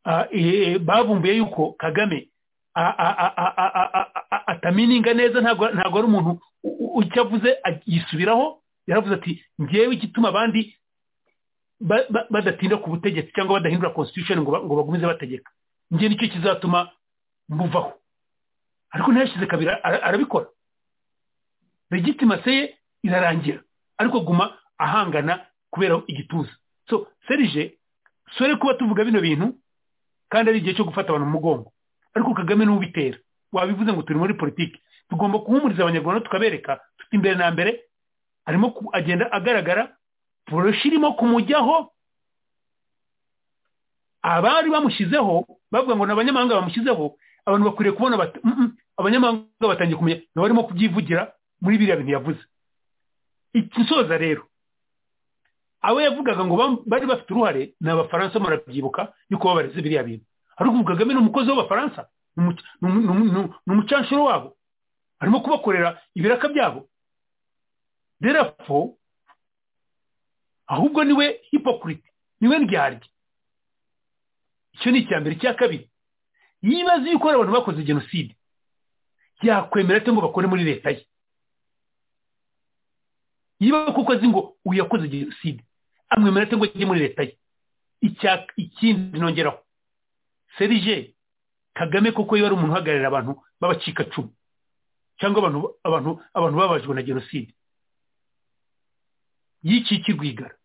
Ah, eh, bavumbuye yuko kagame a- a- a- a- a- a- a- a- a- atamininga neza ntabwo ntabwo ari umuntu u- u- icyo avuze a- yisubiraho yaravuze ati ngewe igituma abandi ba- ba- badatinda ku butegetsi cyangwa badahindura constitution ngo ba- ngo bagumize bategeka njye nicyo kizatuma mbuvaho ariko ntiyashyize kabiri ara- arabikora legitimase ye irarangira ariko guma ahangana kubera igituza so serije sore kuba tuvuga bino bintu kandi ari igihe cyo gufata abantu mu mugongo ariko kagame niwe ubitera wabivuze ngo turi muri politiki tugomba guhumuriza abanyarwanda tukabereka tuti imbere na mbere arimo ku- agenda agaragara poroshi irimo kumujyaho abari bamushyizeho bavuga ngo ni abanyamahanga bamushyizeho abantu bakwiriye kubona bati "Mm, mm." abanyamahanga batangiye kumenya nawe arimo kubyivugira muri biriya bintu yavuze ikisoza rero abo yavugaga ngo bam- bari bafite uruhare ni abafaransa murabyibuka yuko babareze biriya bintu ariko ubu kagame ni umukozi w'abafaransa ni umuc- ni umu- ni umu- ni umu- ni umucanshuro wabo arimo kubakorera ibiraka byabo derafo ahubwo niwe hipokuriti niwe ndyarya icyo ni icya mbere icya kabiri yibaza yuko hari abantu bakoze jenoside yakwemera ate ngo bakore muri leta ye niba kuko azi ngo uyu yakoze jenoside amwemera cyangwa ajye muri leta ye Icya- ikindi nongeraho serije kagame kuko yari ari umuntu uhagararira abantu b'abacikacumu cyangwa abantu abantu abantu babajwe na jenoside yiciki rwigara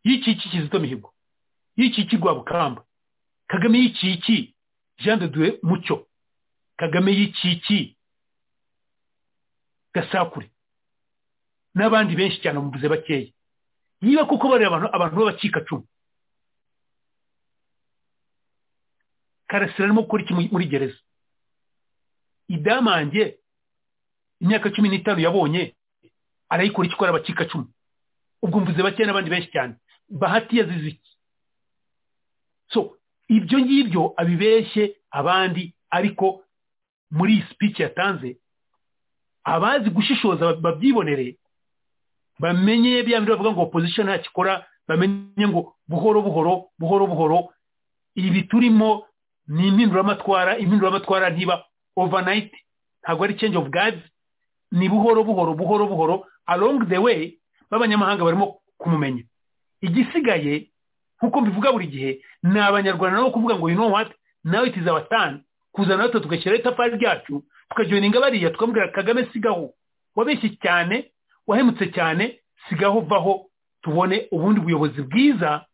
yiciki kizito mihigo yiciki rwabukamba kagame yiciki jean de dieu mucyo kagame yiciki gasakure n'abandi benshi cyane mubuze bakeya niba kuko bari abantu abantu b'abacikacumu karasira arimo gukora iki muri- muri gereza idamange imyaka cumi n'itanu yabonye arayikora icyo ikora abacikacumu ubwo mvuze bakeya n'abandi benshi cyane bahati yazize iki so ibyo ngibyo abibeshye abandi ariko muri iyi speech yatanze abazi gushishoza babyibonere bamenye bya bindi bavuga ngo opposition nta kikora bamenye ngo buhoro buhoro buhoro buhoro ibi turimo ni impinduramatwara impinduramatwara ntiba overnight ntabwo ari change of guards ni buhoro buhoro buhoro buhoro along the way b'abanyamahanga barimo kumumenya igisigaye nk'uko mbivuga buri gihe ni abanyarwanda nabo kuvuga ngo you know what now it is our turn kuzana natwe tugashyiraho itafari ryacu tukajoyininga bariya tukamubwira kagame sigaho wabeshye cyane wahemutse cyane sigaho vaho tubone ubundi buyobozi bwiza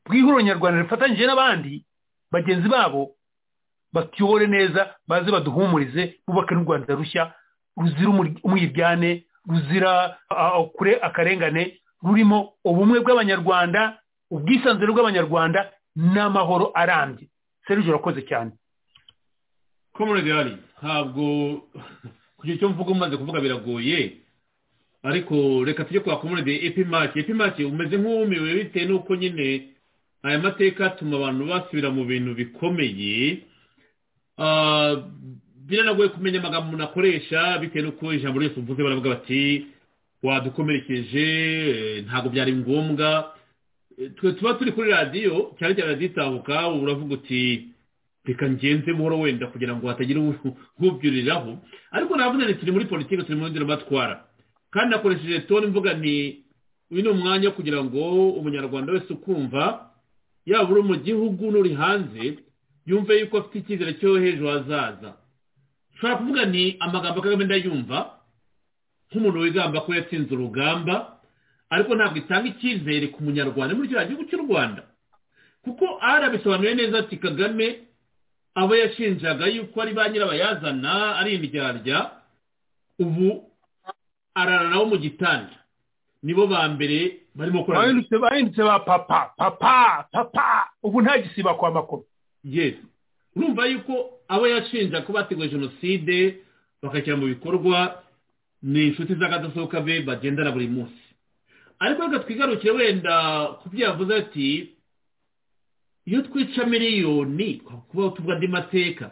bw'ihuriro nyarwanda rifatanyije n'abandi bagenzi babo batuyobore neza baze baduhumurize bubake n'u rwanda rushya ruzira umur- umwiryane ruzira ah, kure akarengane rurimo ubumwe bw'abanyarwanda ubwisanzure bw'abanyarwanda n'amahoro arambye serije urakoze cyane komuregari ntabwo kugira icyo mvuga umaze kuvuga biragoye ariko reka tujye kwa komuregari epimake epimake umeze nk'uwumiwe bitewe n'uko nyine aya mateka atuma abantu basubira mu bintu bikomeye Ah, biranagoye kumenya amagambo umuntu akoresha bitewe n'uko ijambo ryose uvuze baravuga bati wadukomerekeje eh, ntabwo byari ngombwa Eh, twe tuba turi kuri radiyo cyane cyane radiyo itahuka uba uravuga uti reka ngenze buhoro wenda kugira ngo hatagira u- ubyuriraho ariko navuze nti turi muri politiki turi mu nzira batwara kandi nakoresheje toni mvuga nti uyu ni umwanya wo kugira ngo umunyarwanda wese ukumva yaba uri mu gihugu n'uri hanze yumve yuko afite icyizere cyo hejuru hazaza ushobora kuvuga ni amagambo kagame ndayumva nk'umuntu wigamba ko yatsinze urugamba ariko ntabwo itanga icyizere ku munyarwanda muri kiriya gihugu cy'u rwanda kuko arabisobanuye neza ati kagame abo yashinjaga yuko ari ba nyirabayazana ari indyarya ubu arara nabo mu gitanda nibo ba mbere barimo kurarana bahindutse bahindutse ba papa papa papa ubu nta gisiba kwa makoma yes urumva yuko abo yashinja ko bateguye jenoside bakashyira mu bikorwa ni inshuti z'akadasohoka be bagendana buri munsi ariko reka twigarukire wenda ku byo yavuze ati iyo twica miliyoni kuba tuvuga andi mateka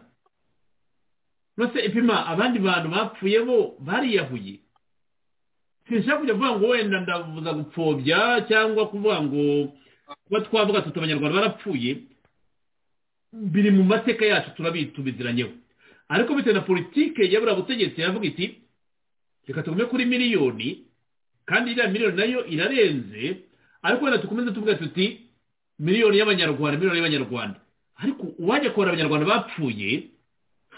uretse ipima abandi bantu bapfuye bo bariyahuye sinshaka kujya kuvuga ngo wenda ndavuza gupfobya cyangwa kuvuga ngo kuba twavuga tuti abanyarwanda barapfuye biri mu mateka yacu turabizi tubiziranyeho ariko bitewe na politike yabura butegetsi yavuga iti reka tugume kuri miliyoni kandi iriya miliyoni nayo irarenze ariko wenda dukomeze tuvuga tuti miliyoni y'abanyarwanda miliyoni y'abanyarwanda ariko uwajya kubara abanyarwanda bapfuye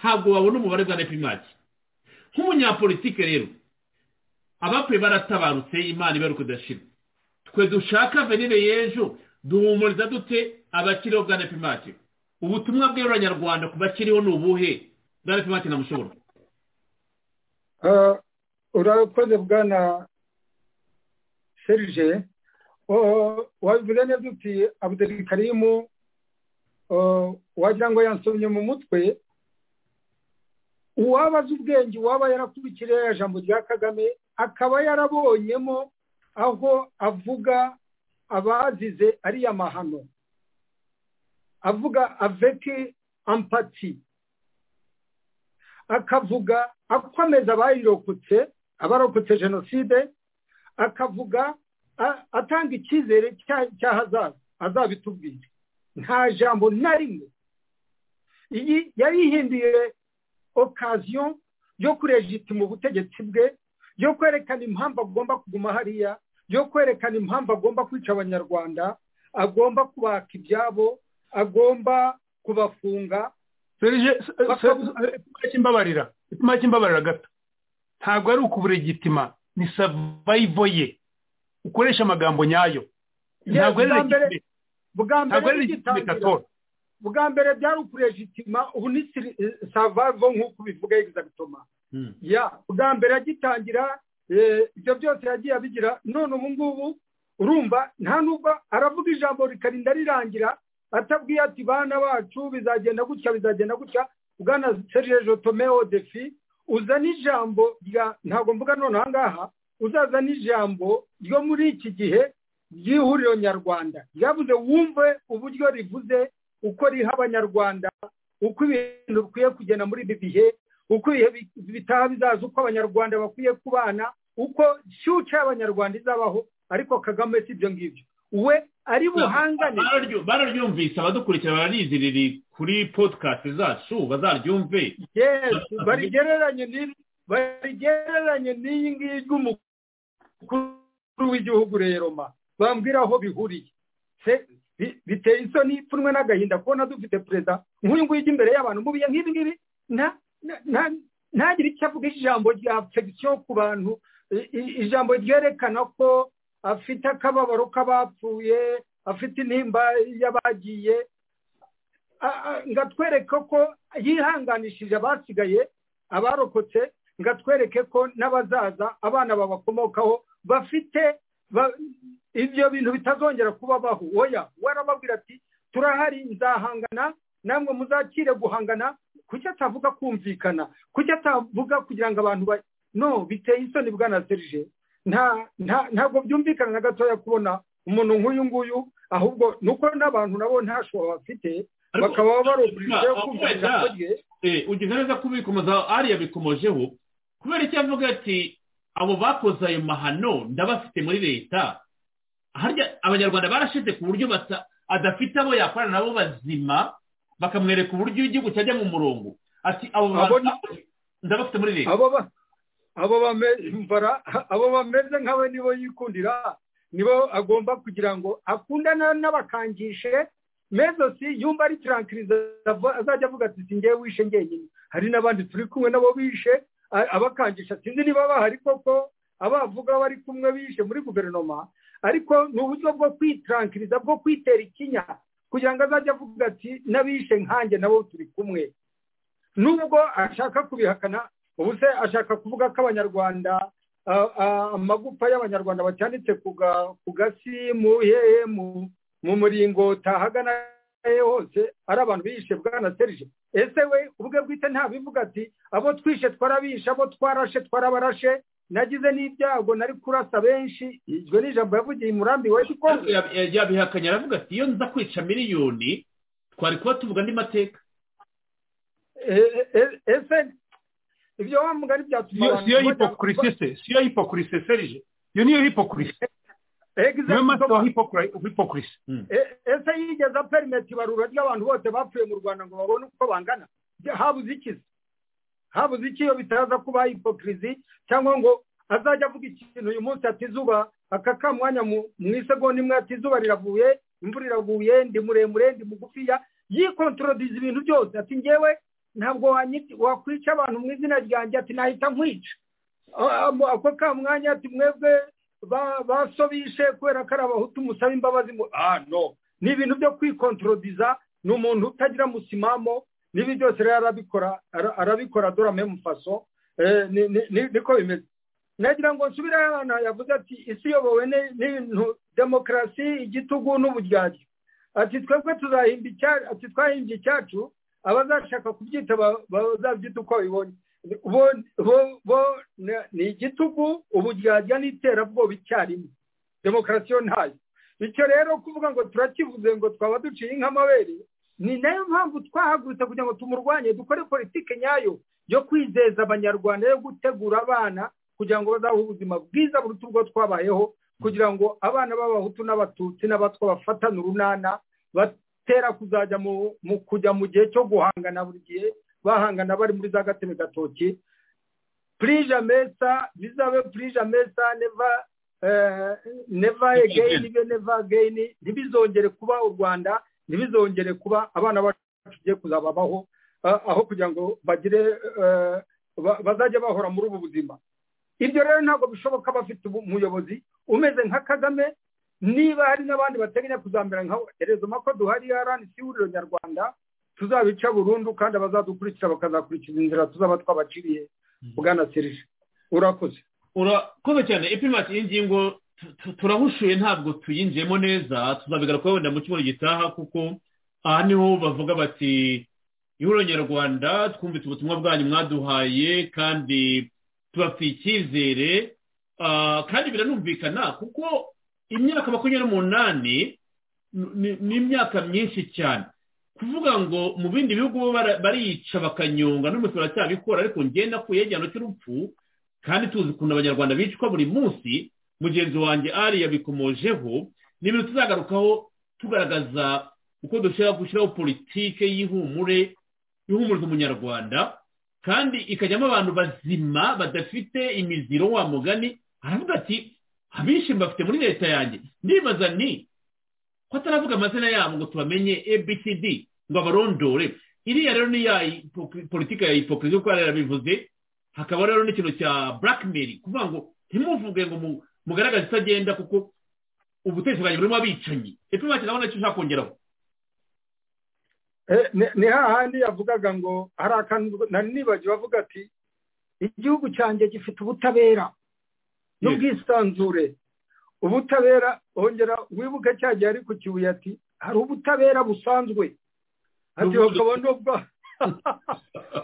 ntabwo wabona umubare bwa nepimaki nk'umunyapolitike rero abapfuye baratabarutse imana ibaruka kudashira twe dushaka venire y'ejo duhumuriza dute abakiriho bwa nepimaki ubutumwa bw'abanyarwanda ku bakiriho ni ubuhe bwa nepimaki na mushobora Ah, urakoze bwana serije Oh, wabivuze neza uti abudurikarimu wagira ngo yansomye mu mutwe uwaba azi ubwenge uwaba yarakurikiriye ya jambo rya kagame akaba yarabonyemo aho avuga abazize ariya mahano avuga aveke ampati akavuga akomeza abayirokotse abarokotse jenoside akavuga a- atanga icyizere cya- cy'ahazaza azabitubwire nta jambo na rimwe iyi yarihinduye okaziyo yo kurejitima ubutegetsi bwe yo kwerekana impamvu agomba kuguma hariya yo kwerekana impamvu agomba kwica abanyarwanda agomba kubaka ibyabo agomba kubafunga serije Bakabu- imbabarira ipimaki imbabarira gato ntabwo ari ukuburegitima ni savayivo ye ukoresha amagambo nyayo ntabwo ari bwa mbere- legitime bwa ntabwo mbere ari legitime bigitangira katora bwa mbere byari ukurejitima ubu ni savavo nk'uko ubivuga egizagitoma ya bwa mbere agitangira eh, ibyo byose yagiye abigira none ubu ngubu urumva nta nubwo aravuga ijambo rikarinda rirangira atabwiye ati bana bacu bizagenda gutya bizagenda gutya bwana serge jotomeo defi uzana ijambo rya ntabwo mvuga none aha ngaha uzazana ijambo ryo muri iki gihe ry'ihuriro nyarwanda ryavuze wumve uburyo rivuze uko riha abanyarwanda uko ibintu bikwiye kugenda muri ibi bihe uko ibihe bi- bitaha bizaza uko abanyarwanda bakwiye kubana uko shyuca y'abanyarwanda izabaho ariko kagame si ibyo ngibyo we ari buhangane Bararyu- bararyumvise abadukurikira barariziriri kuri podcast zacu bazaryumve Yes, barigereranye ni- barigereranye n'iyi ngiyi ry'umukuru w'igihugu rero ma bambwira aho bihuriye Se- bi- biteye isoni ipfunwe n'agahinda kubona dufite perezida nk'uyu nguyu ujya imbere y'abantu mu bihe nk'ibi ngibi nta- nta- nta- ntagire icyo avuga ijambo rya fegisiyo ku bantu i- i- ijambo ryerekana ko afite akababaro k'abapfuye afite intimba y'abagiye ngatwereke ko yihanganishije abasigaye abarokotse ngatwereke ko n'abazaza abana babakomokaho bafite ibyo bintu bitazongera kubabaho woya warababwira ati turahari nzahangana namwe muzakire guhangana kuki atavuga kumvikana kuki atavuga kugira ngo abantu ba no biteye isoni bwana serije ntabwo byumvikana na gatoya kubona umuntu nk'uyu nguyu ahubwo ni uko n'abantu nabo ntashobora bafite bakaba barobuje kumvikana rye ugize neza kubikomoza ariya bikomojeho kubera icyo avuga ati abo bakoze ayo mahano ndabafite muri leta harya abanyarwanda barashize ku buryo adafite abo yakorana nabo bazima bakamwereka uburyo igihugu cyajya mu murongo ati abo bantu ndabafite muri leta abo bameze nk'abo nibo yikundira nibo agomba kugira ngo akundana n'abakangishe mezosi yumva ari turankiriza azajya avuga ati singewe wishe ngenyine hari n'abandi turi kumwe nabo bishe abakangisha sinzi niba bahari koko abavuga bari kumwe bishe muri guverinoma ariko ni uburyo bwo kwitarankiriza bwo kwitera ikinya kugira ngo azajye avuga ati n'abishe nkanjye nabo turi kumwe nubwo ashaka kubihakana ubu se ashaka kuvuga ko abanyarwanda amagufa y'abanyarwanda bacyanditse ku gasi mu hehe mu muringoti ahagana hose ari abantu bishe bwana serije ese we ubwe bwite ntabivuga ati abo twishe twarabishe abo twarashe twarabarashe nagize n'ibyago nari kurasa benshi iryo ni ijambo yavugiye umurambi we kuko yabihakanye aravuga ati iyo nza kwica miliyoni twari kuba tuvuga andi mateka ese ibyo wa mugari byatuma abantu siyo hipokurise se siyo hipokurise serije iyo niyo hipokurise niyo masi wa hipokurise ese yigeze aperimeti ibarura ry'abantu bose bapfuye mu rwanda ngo babone uko bangana habuze ikizi habuze iki iyo bitaza kuba hipokirizi cyangwa ngo azajya avuga ikintu uyu munsi ati izuba aka ka mwanya mu isegonda imwe ati izuba riravuye imvura iravuye ndi muremure ndi mugufiya yikontorodiza ibintu byose ati ngewe ntabwo wakwica abantu mu izina ryanjye ati nahita nkwica ako ka mwanya ati mwebwe basobishe kubera ko ari abahutu musaba imbabazi ah no ni ibintu byo kwikontorodiza ni umuntu utagira musimamo n'ibi byose rero arabikora arabikora dorame mufaso niko bimeze nagira ngo nsubire ahantu yavuze ati isi iyobowe n'ibintu demokarasi igitugu n'uburyarya ati twebwe tuzahimba icyacu ati twahimbye icyacu abazashaka kubyita bazabyita uko babibonye bo ni igitugu uburyarya n'iterabwoba icyarimwe demokarasi yo ntayo bityo rero kuvuga ngo turakivuze ngo twaba duciye inkamabere ni nayo mpamvu twahagurutse kugira ngo tumurwanye dukore politiki nyayo yo kwizeza abanyarwanda yo gutegura abana kugira ngo bazabeho ubuzima bwiza buruta ubwo twabayeho kugira ngo abana b'abahutu n'abatutsi n'abatwa bafatane urunana batera kuzajya mu kujya mu gihe cyo guhangana buri gihe bahangana bari muri za gateme gatoki purije amesa bizabe purije amesa neva neva egeyini neva egeyini ntibizongere kuba u rwanda ntibizongere kuba abana bacu tugiye kuzababaho aho kugira ngo bagire bazajya bahora muri ubu buzima ibyo rero ntabwo bishoboka bafite umuyobozi umeze nka kagame niba hari n'abandi bateganya kuzamera nka herezo mako duhari yaranitse ihuriro nyarwanda tuzabica burundu kandi abazadukurikira bakazakurikiza inzira tuzaba twabaciriye bwana serije urakoze urakoze cyane ipimati y'ingingo turahushuye ntabwo tuyinjiyemo neza tuzabigarukaho wenda mu cyumweru gitaha kuko aha niho bavuga bati ihuriro nyarwanda twumvise ubutumwa bwanyu mwaduhaye kandi tubafitiye icyizere kandi biranumvikana kuko imyaka makumyabiri n'umunani ni imyaka myinshi cyane kuvuga ngo mu bindi bihugu bariyica bakanyonga n'umutwe baracyabikora ariko ngenda ku yegihano cy'urupfu kandi tuzi ukuntu abanyarwanda bicwa buri munsi mugenzi wanjye ari yabikomojeho ni ibintu tuzagarukaho tugaragaza uko dushobora gushyiraho politike y'ihumure ihumuriza umunyarwanda kandi ikajyamo abantu bazima badafite imiziro wa mugani aravuga ati abishimba bafite muri leta yanjye ndibaza ni ko ataravuga amazina yabo ngo tubamenye abcd ngo abarondore iriya rero ni ya politiki ya hipokirizi kuko yarabivuze hakaba rero n'ikintu cya blackmail kuvuga ngo ntimuvuge ngo mugaragaza itagenda kuko ubutegetsi bwanjye burimo abicanyi epfo nta kintu nacyo ushaka kongeraho ni hahandi yavugaga ngo hari akantu nari nibagiwe avuga ati igihugu cyanjye gifite ubutabera n'ubwisanzure ubutabera wongera wibuke cya gihe ari ku kibuye ati hari ubutabera busanzwe ati bakabona bwa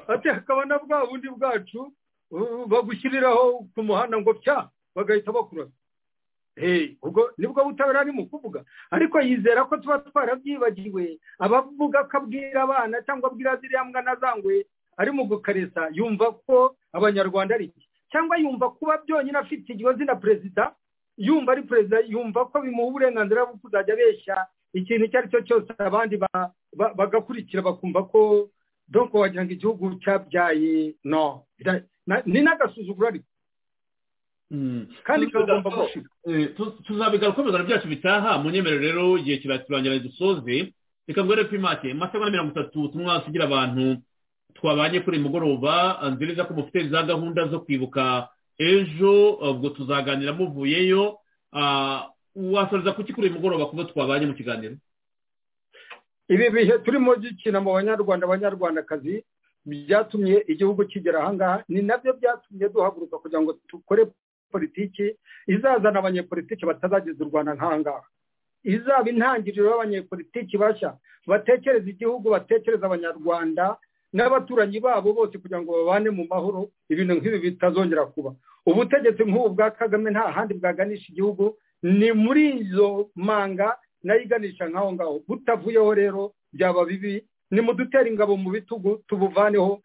ati hakabona bwa bundi bwacu bagushyiriraho ku muhanda ngo pya bagahita bakurasa ubwo nibwo butabera ari mu kuvuga ariko yizera ko tuba twarabyibagiwe abavuga ko abwira abana cyangwa abwira ziriya mbwa nazangwe ari mu gukaresa yumva ko abanyarwanda ari iki cyangwa yumva kuba byonyine afite ikibazo na perezida yumva ari perezida yumva ko bimuha uburenganzira bwo kuzajya abeshya ikintu icyo ari cyo cyose abandi bagakurikira bakumva ko doko wagira ngo igihugu cyabyaye no ni n'agasuzuguro ariko kandi tuzabigaruka mu byacu bitaha munyemerere rero igihe kirangira dusoze reka mbere ko imake amasaha na mirongo itatu tumwa tugira abantu twabanye kuri mugoroba nziza ko mufite za gahunda zo kwibuka ejo ubwo tuzaganira muvuyeyo wasoreza kuki kuri mugoroba kuko twabanye mu kiganiro ibi bihe turimo gikina mu banyarwanda abanyarwandakazi byatumye igihugu kigera ahangaha ni nabyo byatumye duhaguruka kugira ngo dukore politiki izazana abanyepolitiki batazageza u rwanda nkangaha izaba intangiriro y'abanyepolitiki bashya batekereza igihugu batekereza abanyarwanda n'abaturanyi babo bose kugira ngo babane mu mahoro ibintu nk'ibi bitazongera kuba ubutegetsi nk'ubu bwa kagame nta handi bwaganisha igihugu ni muri izo manga nayo iganisha nk'aho ngaho butavuyeho rero byaba bibi nimudutere ingabo mu bitugu tubuvaneho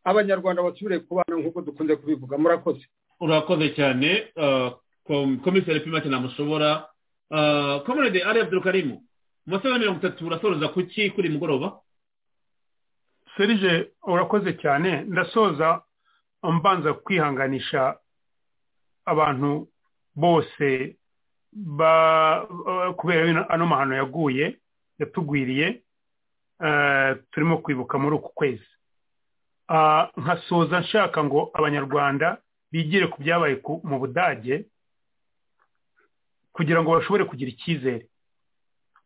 abanyarwanda basubire kubana nk'uko dukunze kubivuga murakoze urakoze cyane komiseri pimake namushobora komerede ari abdurukarimu mu masaha ya mirongo itatu urasoza kuki kuri mugoroba serije urakoze cyane ndasoza mbanza kwihanganisha abantu bose kubera ano mahano yaguye yatugwiriye turimo kwibuka muri uku kwezi nkasoza nshaka ngo abanyarwanda bigire ku byabaye mu budage kugira ngo bashobore kugira icyizere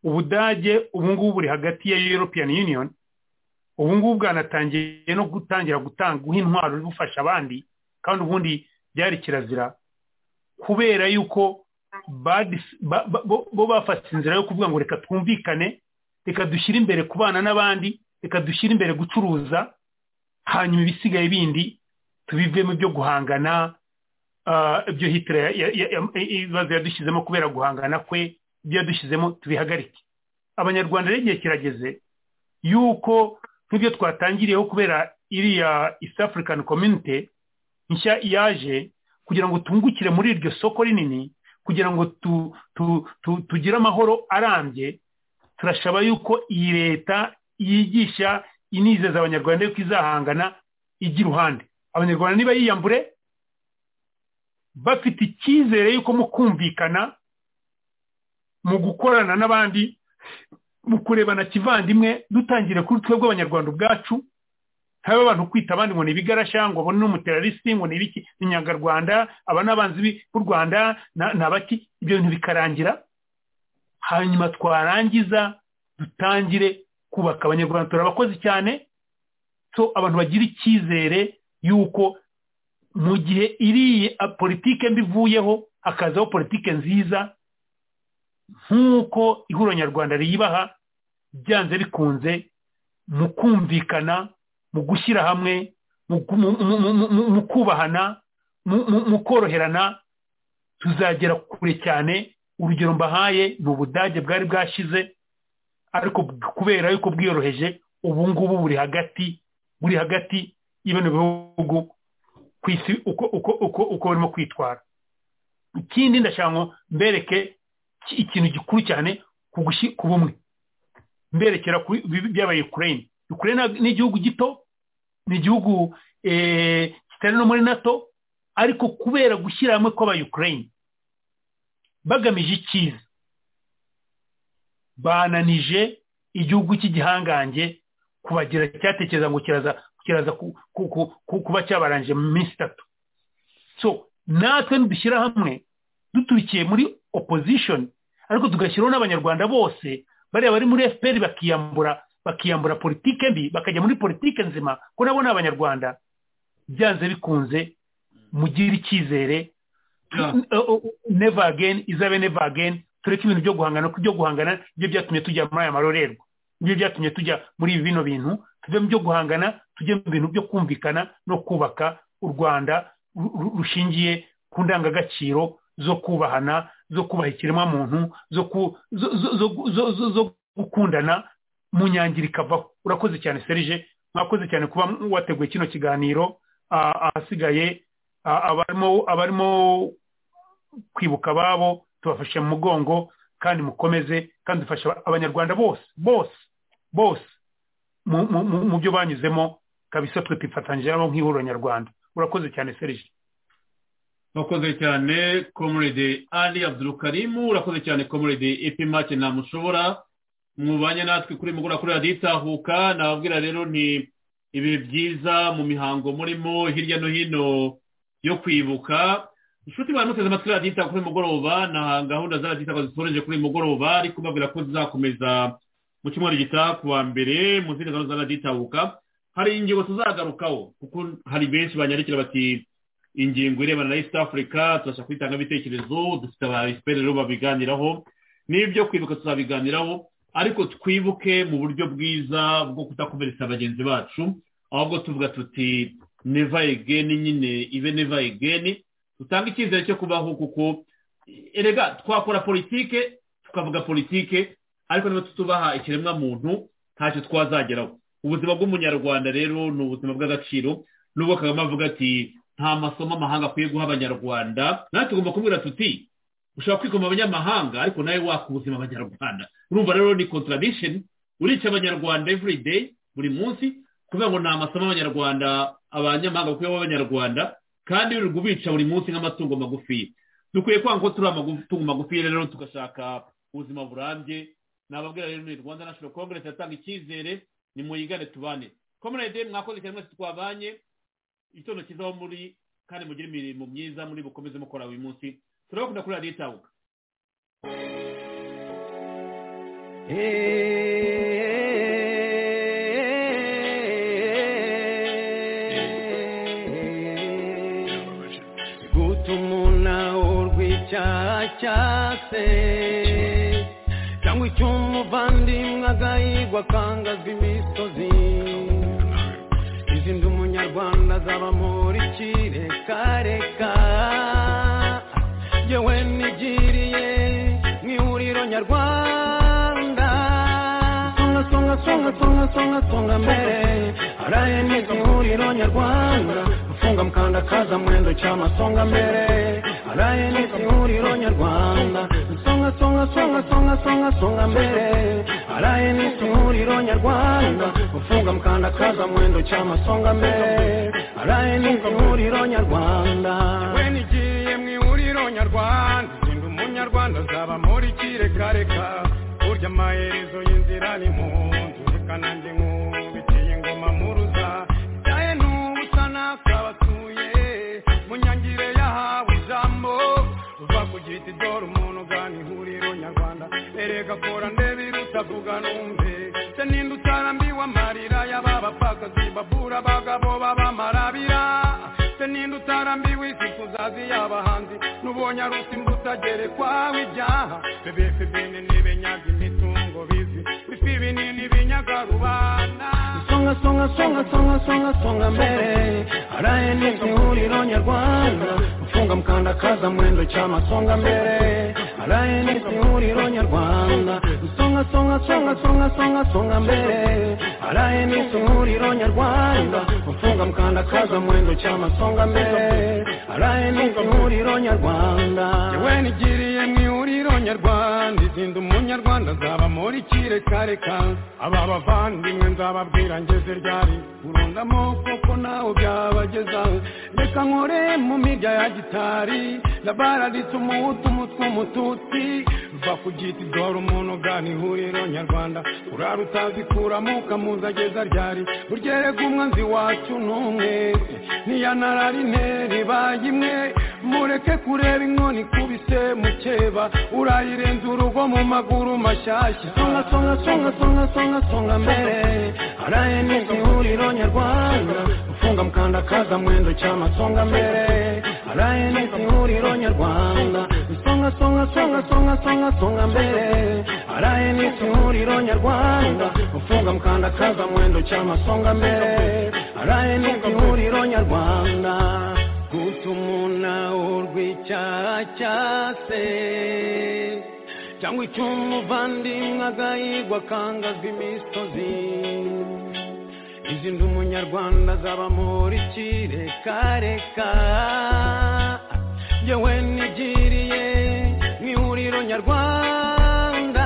ubudage ubu ngubu buri hagati ya european union ubu ngubu bwanatangiye no gutangira gutanga guha intwaro bufasha abandi kandi ubundi byari kirazira kubera yuko bo bafashe inzira yo kuvuga ngo reka twumvikane reka dushyire imbere kubana n'abandi reka dushyire imbere gucuruza hanyuma ibisigaye bindi tubivemo ibyo guhangana ibyo hitira ibibazo yadushyizemo kubera guhangana kwe ibyo yadushyizemo tubihagarike abanyarwanda rero igihe kirageze yuko nk'ibyo twatangiriyeho kubera iriya east african community nshya yaje kugira ngo tungukire muri iryo soko rinini kugira ngo tugire amahoro arambye turashaba yuko iyi leta yigisha inizeza abanyarwanda yuko izahangana ijya iruhande abanyarwanda niba yiyambure bafite icyizere yuko mu kumvikana mu gukorana n'abandi mu kurebana kivandimwe dutangire kuri twebwe abanyarwanda ubwacu haba abantu kwita abandi ngo ni ibigarasha ngo ni umuterarisi ngo ni ibiki ni inyangarwanda aba n'abanzi b'u rwanda ni abaki ibyo bintu bikarangira hanyuma twarangiza dutangire kubaka abanyarwanda turabakozi cyane so abantu bagira icyizere yuko mu gihe iriya politike mbi ivuyeho hakazaho politike nziza nk'uko ihuriro nyarwanda riyibaha byanze bikunze mu kumvikana mu gushyira hamwe mu kubahana mu koroherana tuzagera kure cyane urugero mbahaye ni ubudage bwari bwashize ariko kubera yuko bwiyoroheje ubu ngubu buri hagati buri hagati y'ibintu bihugu ku isi uko barimo kwitwara ikindi ndashaka ngo mbereke ikintu gikuru cyane ku bumwe mberekera byabaye ukraine ukraine ni igihugu gito ni igihugu kitari no muri nato ariko kubera gushyira hamwe kw'abayukurayini bagamije icyiza bananije igihugu cy'igihangange kubagira cyatekereza ngo kiraza kuba cyabarangije mu minsi itatu so natwe nidushyira hamwe duturikiye muri opposition ariko tugashyiraho n'abanyarwanda bose bariya bari muri fpr bakiyambura bakiyambura politike mbi bakajya muri politike nzima ko nabo ni abanyarwanda byanze bikunze mugire icyizere neva ageni izabe neva ageni tureke ibintu byo guhangana kuko ibyo guhangana byo byatumye tujya muri aya marorerwa nibyo byatumye tujya muri bino bintu tujye mu byo guhangana tujye mu bintu byo kumvikana no kubaka u rwanda rushingiye ku ndangagaciro zo kubahana zo kubaha ikiremwamuntu zo gukundana mu nyangira ikavaho urakoze cyane serije mwakoze cyane kuba wateguye kino kiganiro ahasigaye abarimo kwibuka ababo tubafashe mu mugongo kandi mukomeze kandi dufasha abanyarwanda bose bose bose mu byo banyuzemo kabisa twe twifatanyije nabo nk'ihuriro nyarwanda urakoze cyane serije urakoze cyane komurede ali abdurukarimu urakoze cyane komurede epimake ntamushobora mwubanye natwe kuri mugura kuri radiyo itahuka nababwira rero ni ibihe byiza mu mihango murimo hirya no hino yo kwibuka inshuti bantu muteze amatwi radiyo itahuka kuri mugoroba na gahunda za radiyo itahuka zitoreje kuri mugoroba ariko mbabwira ko zizakomeza mu cyumweru gitaha ku wa mbere mu zindi gahunda za radiyo itahuka hari ingingo tuzagarukaho kuko hari benshi banyarikira bati ingingo irebana na east africa tubasha kwitanga ibitekerezo dufite abasiperi rero babiganiraho n'ibyo kwibuka tuzabiganiraho ariko twibuke mu buryo bwiza bwo kudakomeretsa bagenzi bacu ahubwo tuvuga tuti neva egeni nyine ibe neva egeni dutanga icyizere cyo kubaho kuko erega twakora politike tukavuga politike ariko niba tutubaha ikiremwamuntu ntacyo twazageraho ubuzima bw'umunyarwanda rero ni ubuzima bw'agaciro n'ubwo kagame avuga ati nta masomo amahanga akwiye guha abanyarwanda natwe tugomba kubwira tuti ushobora kwikoma abanyamahanga ariko nawe waka ubuzima abanyarwanda urumva rero ni contradiction urica abanyarwanda every day buri munsi kubera ngo nta masomo abanyarwanda abanyamahanga bakwiye guha abanyarwanda kandi uri kubica buri munsi nk'amatungo magufi dukwiye kwanga ko turi amatungo magufi rero tugashaka ubuzima burambye nababwira rero ni rwanda national congress yatanga icyizere ni muyigane tubane komerede mwakoze cyane mwese twabanye igitondo cyiza muri kandi mugire imirimo myiza muri bukomeze mukora buri munsi turabakunda kuri radiyo itahuka gutuma urw'icyaha cyase cyangwa icyo umuvandimwe agahigwa akangazwa imisozi izindi umunyarwanda azaba muri kirekareka yewe nigiriye mu ihuriro nyarwanda songa songa songa songa songa songa mbere araye neza ihuriro nyarwanda gufunga mukanda kaza mwendo cyama songa mbere araye neza ihuriro nyarwanda songa songa songa songa songa songa mbere araye neza ihuriro nyarwanda gufunga mukanda kaza mwendo cyama songa mbere araye neza ihuriro nyarwanda umunyarwanda sinda umunyarwanda azaba muri kirekareka burya amaherezo y'inzira ni mu nzu reka nanjye nk'ubitiye ingoma muruza cyaye n'ubusa nakabatuye mu nyangire yahawe ijambo uva ku giti dore umuntu ugana ihuriro nyarwanda erega kora ndebe irutavuga numve se ninde utarambiwe amarira y'aba bapfakazi bavura abagabo b'abamarabira se ninde utarambiwe isi kuzazi y'abahanzi nubonye aruta imbuto agerekwaho ibyaha bebefebene n'ibenyaga imitungo bizi bifi binini binyaga rubanda songa songa songa songa songa songa mbere araye neza ihuriro nyarwanda ufunga mukanda kaza mwendo cyama songa mbere araye neza ihuriro nyarwanda songa songa songa songa songa songa mbere araye neza ihuriro nyarwanda ufunga mukanda kaza mwendo cyama songa mbere araye neza ihuriro nyarwanda yewe nigiriye mu ihuriro nyarwanda izindi umunyarwanda azaba muri kirekareka aba bavandimwe nzababwira ngeze ryari urundamo koko nawe byabageza reka nkore mu mirya ya gitari labaraditse umuhutu umutwe umututsi uva ku giti dore umuntu ugana ihuriro nyarwanda urara utazi kuramo ukamuzageza ryari uryereka umwanzi wacu n'umwe niya nararineri baye imwe mureke kureba inkoni ikubise mukeba urayirenza urugo mu maguru mashyashya songa songa songa songa songa songa mbere haraye n'iryo huriro nyarwanda ufunga mukanda kaza mwendo cyama songa mbere haraye n'iryo huriro nyarwanda songa songa songa songa songa songa mbere haraye n'iryo huriro nyarwanda ufunga mukanda kaza mwendo cyama songa mbere haraye n'iryo huriro nyarwanda gutumuna urw'icyaha cyase cyangwa icyo umuvandimwe agahigwa akangazwa imisozi izindi umunyarwanda azaba muri kirekareka yewe nigiriye mu ihuriro nyarwanda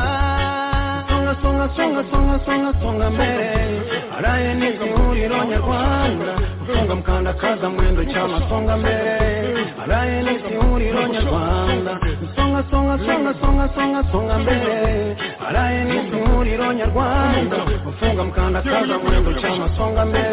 songa songa songa songa songa songa mbere haraye n'iryo huriro nyarwanda songa mukanda kaza mwendo cyama songa mbere haraye n'iryo huriro nyarwanda songa songa songa songa songa songa mbere haraye n'iryo huriro nyarwanda ufunga mukanda kaza mwendo cyama songa mbere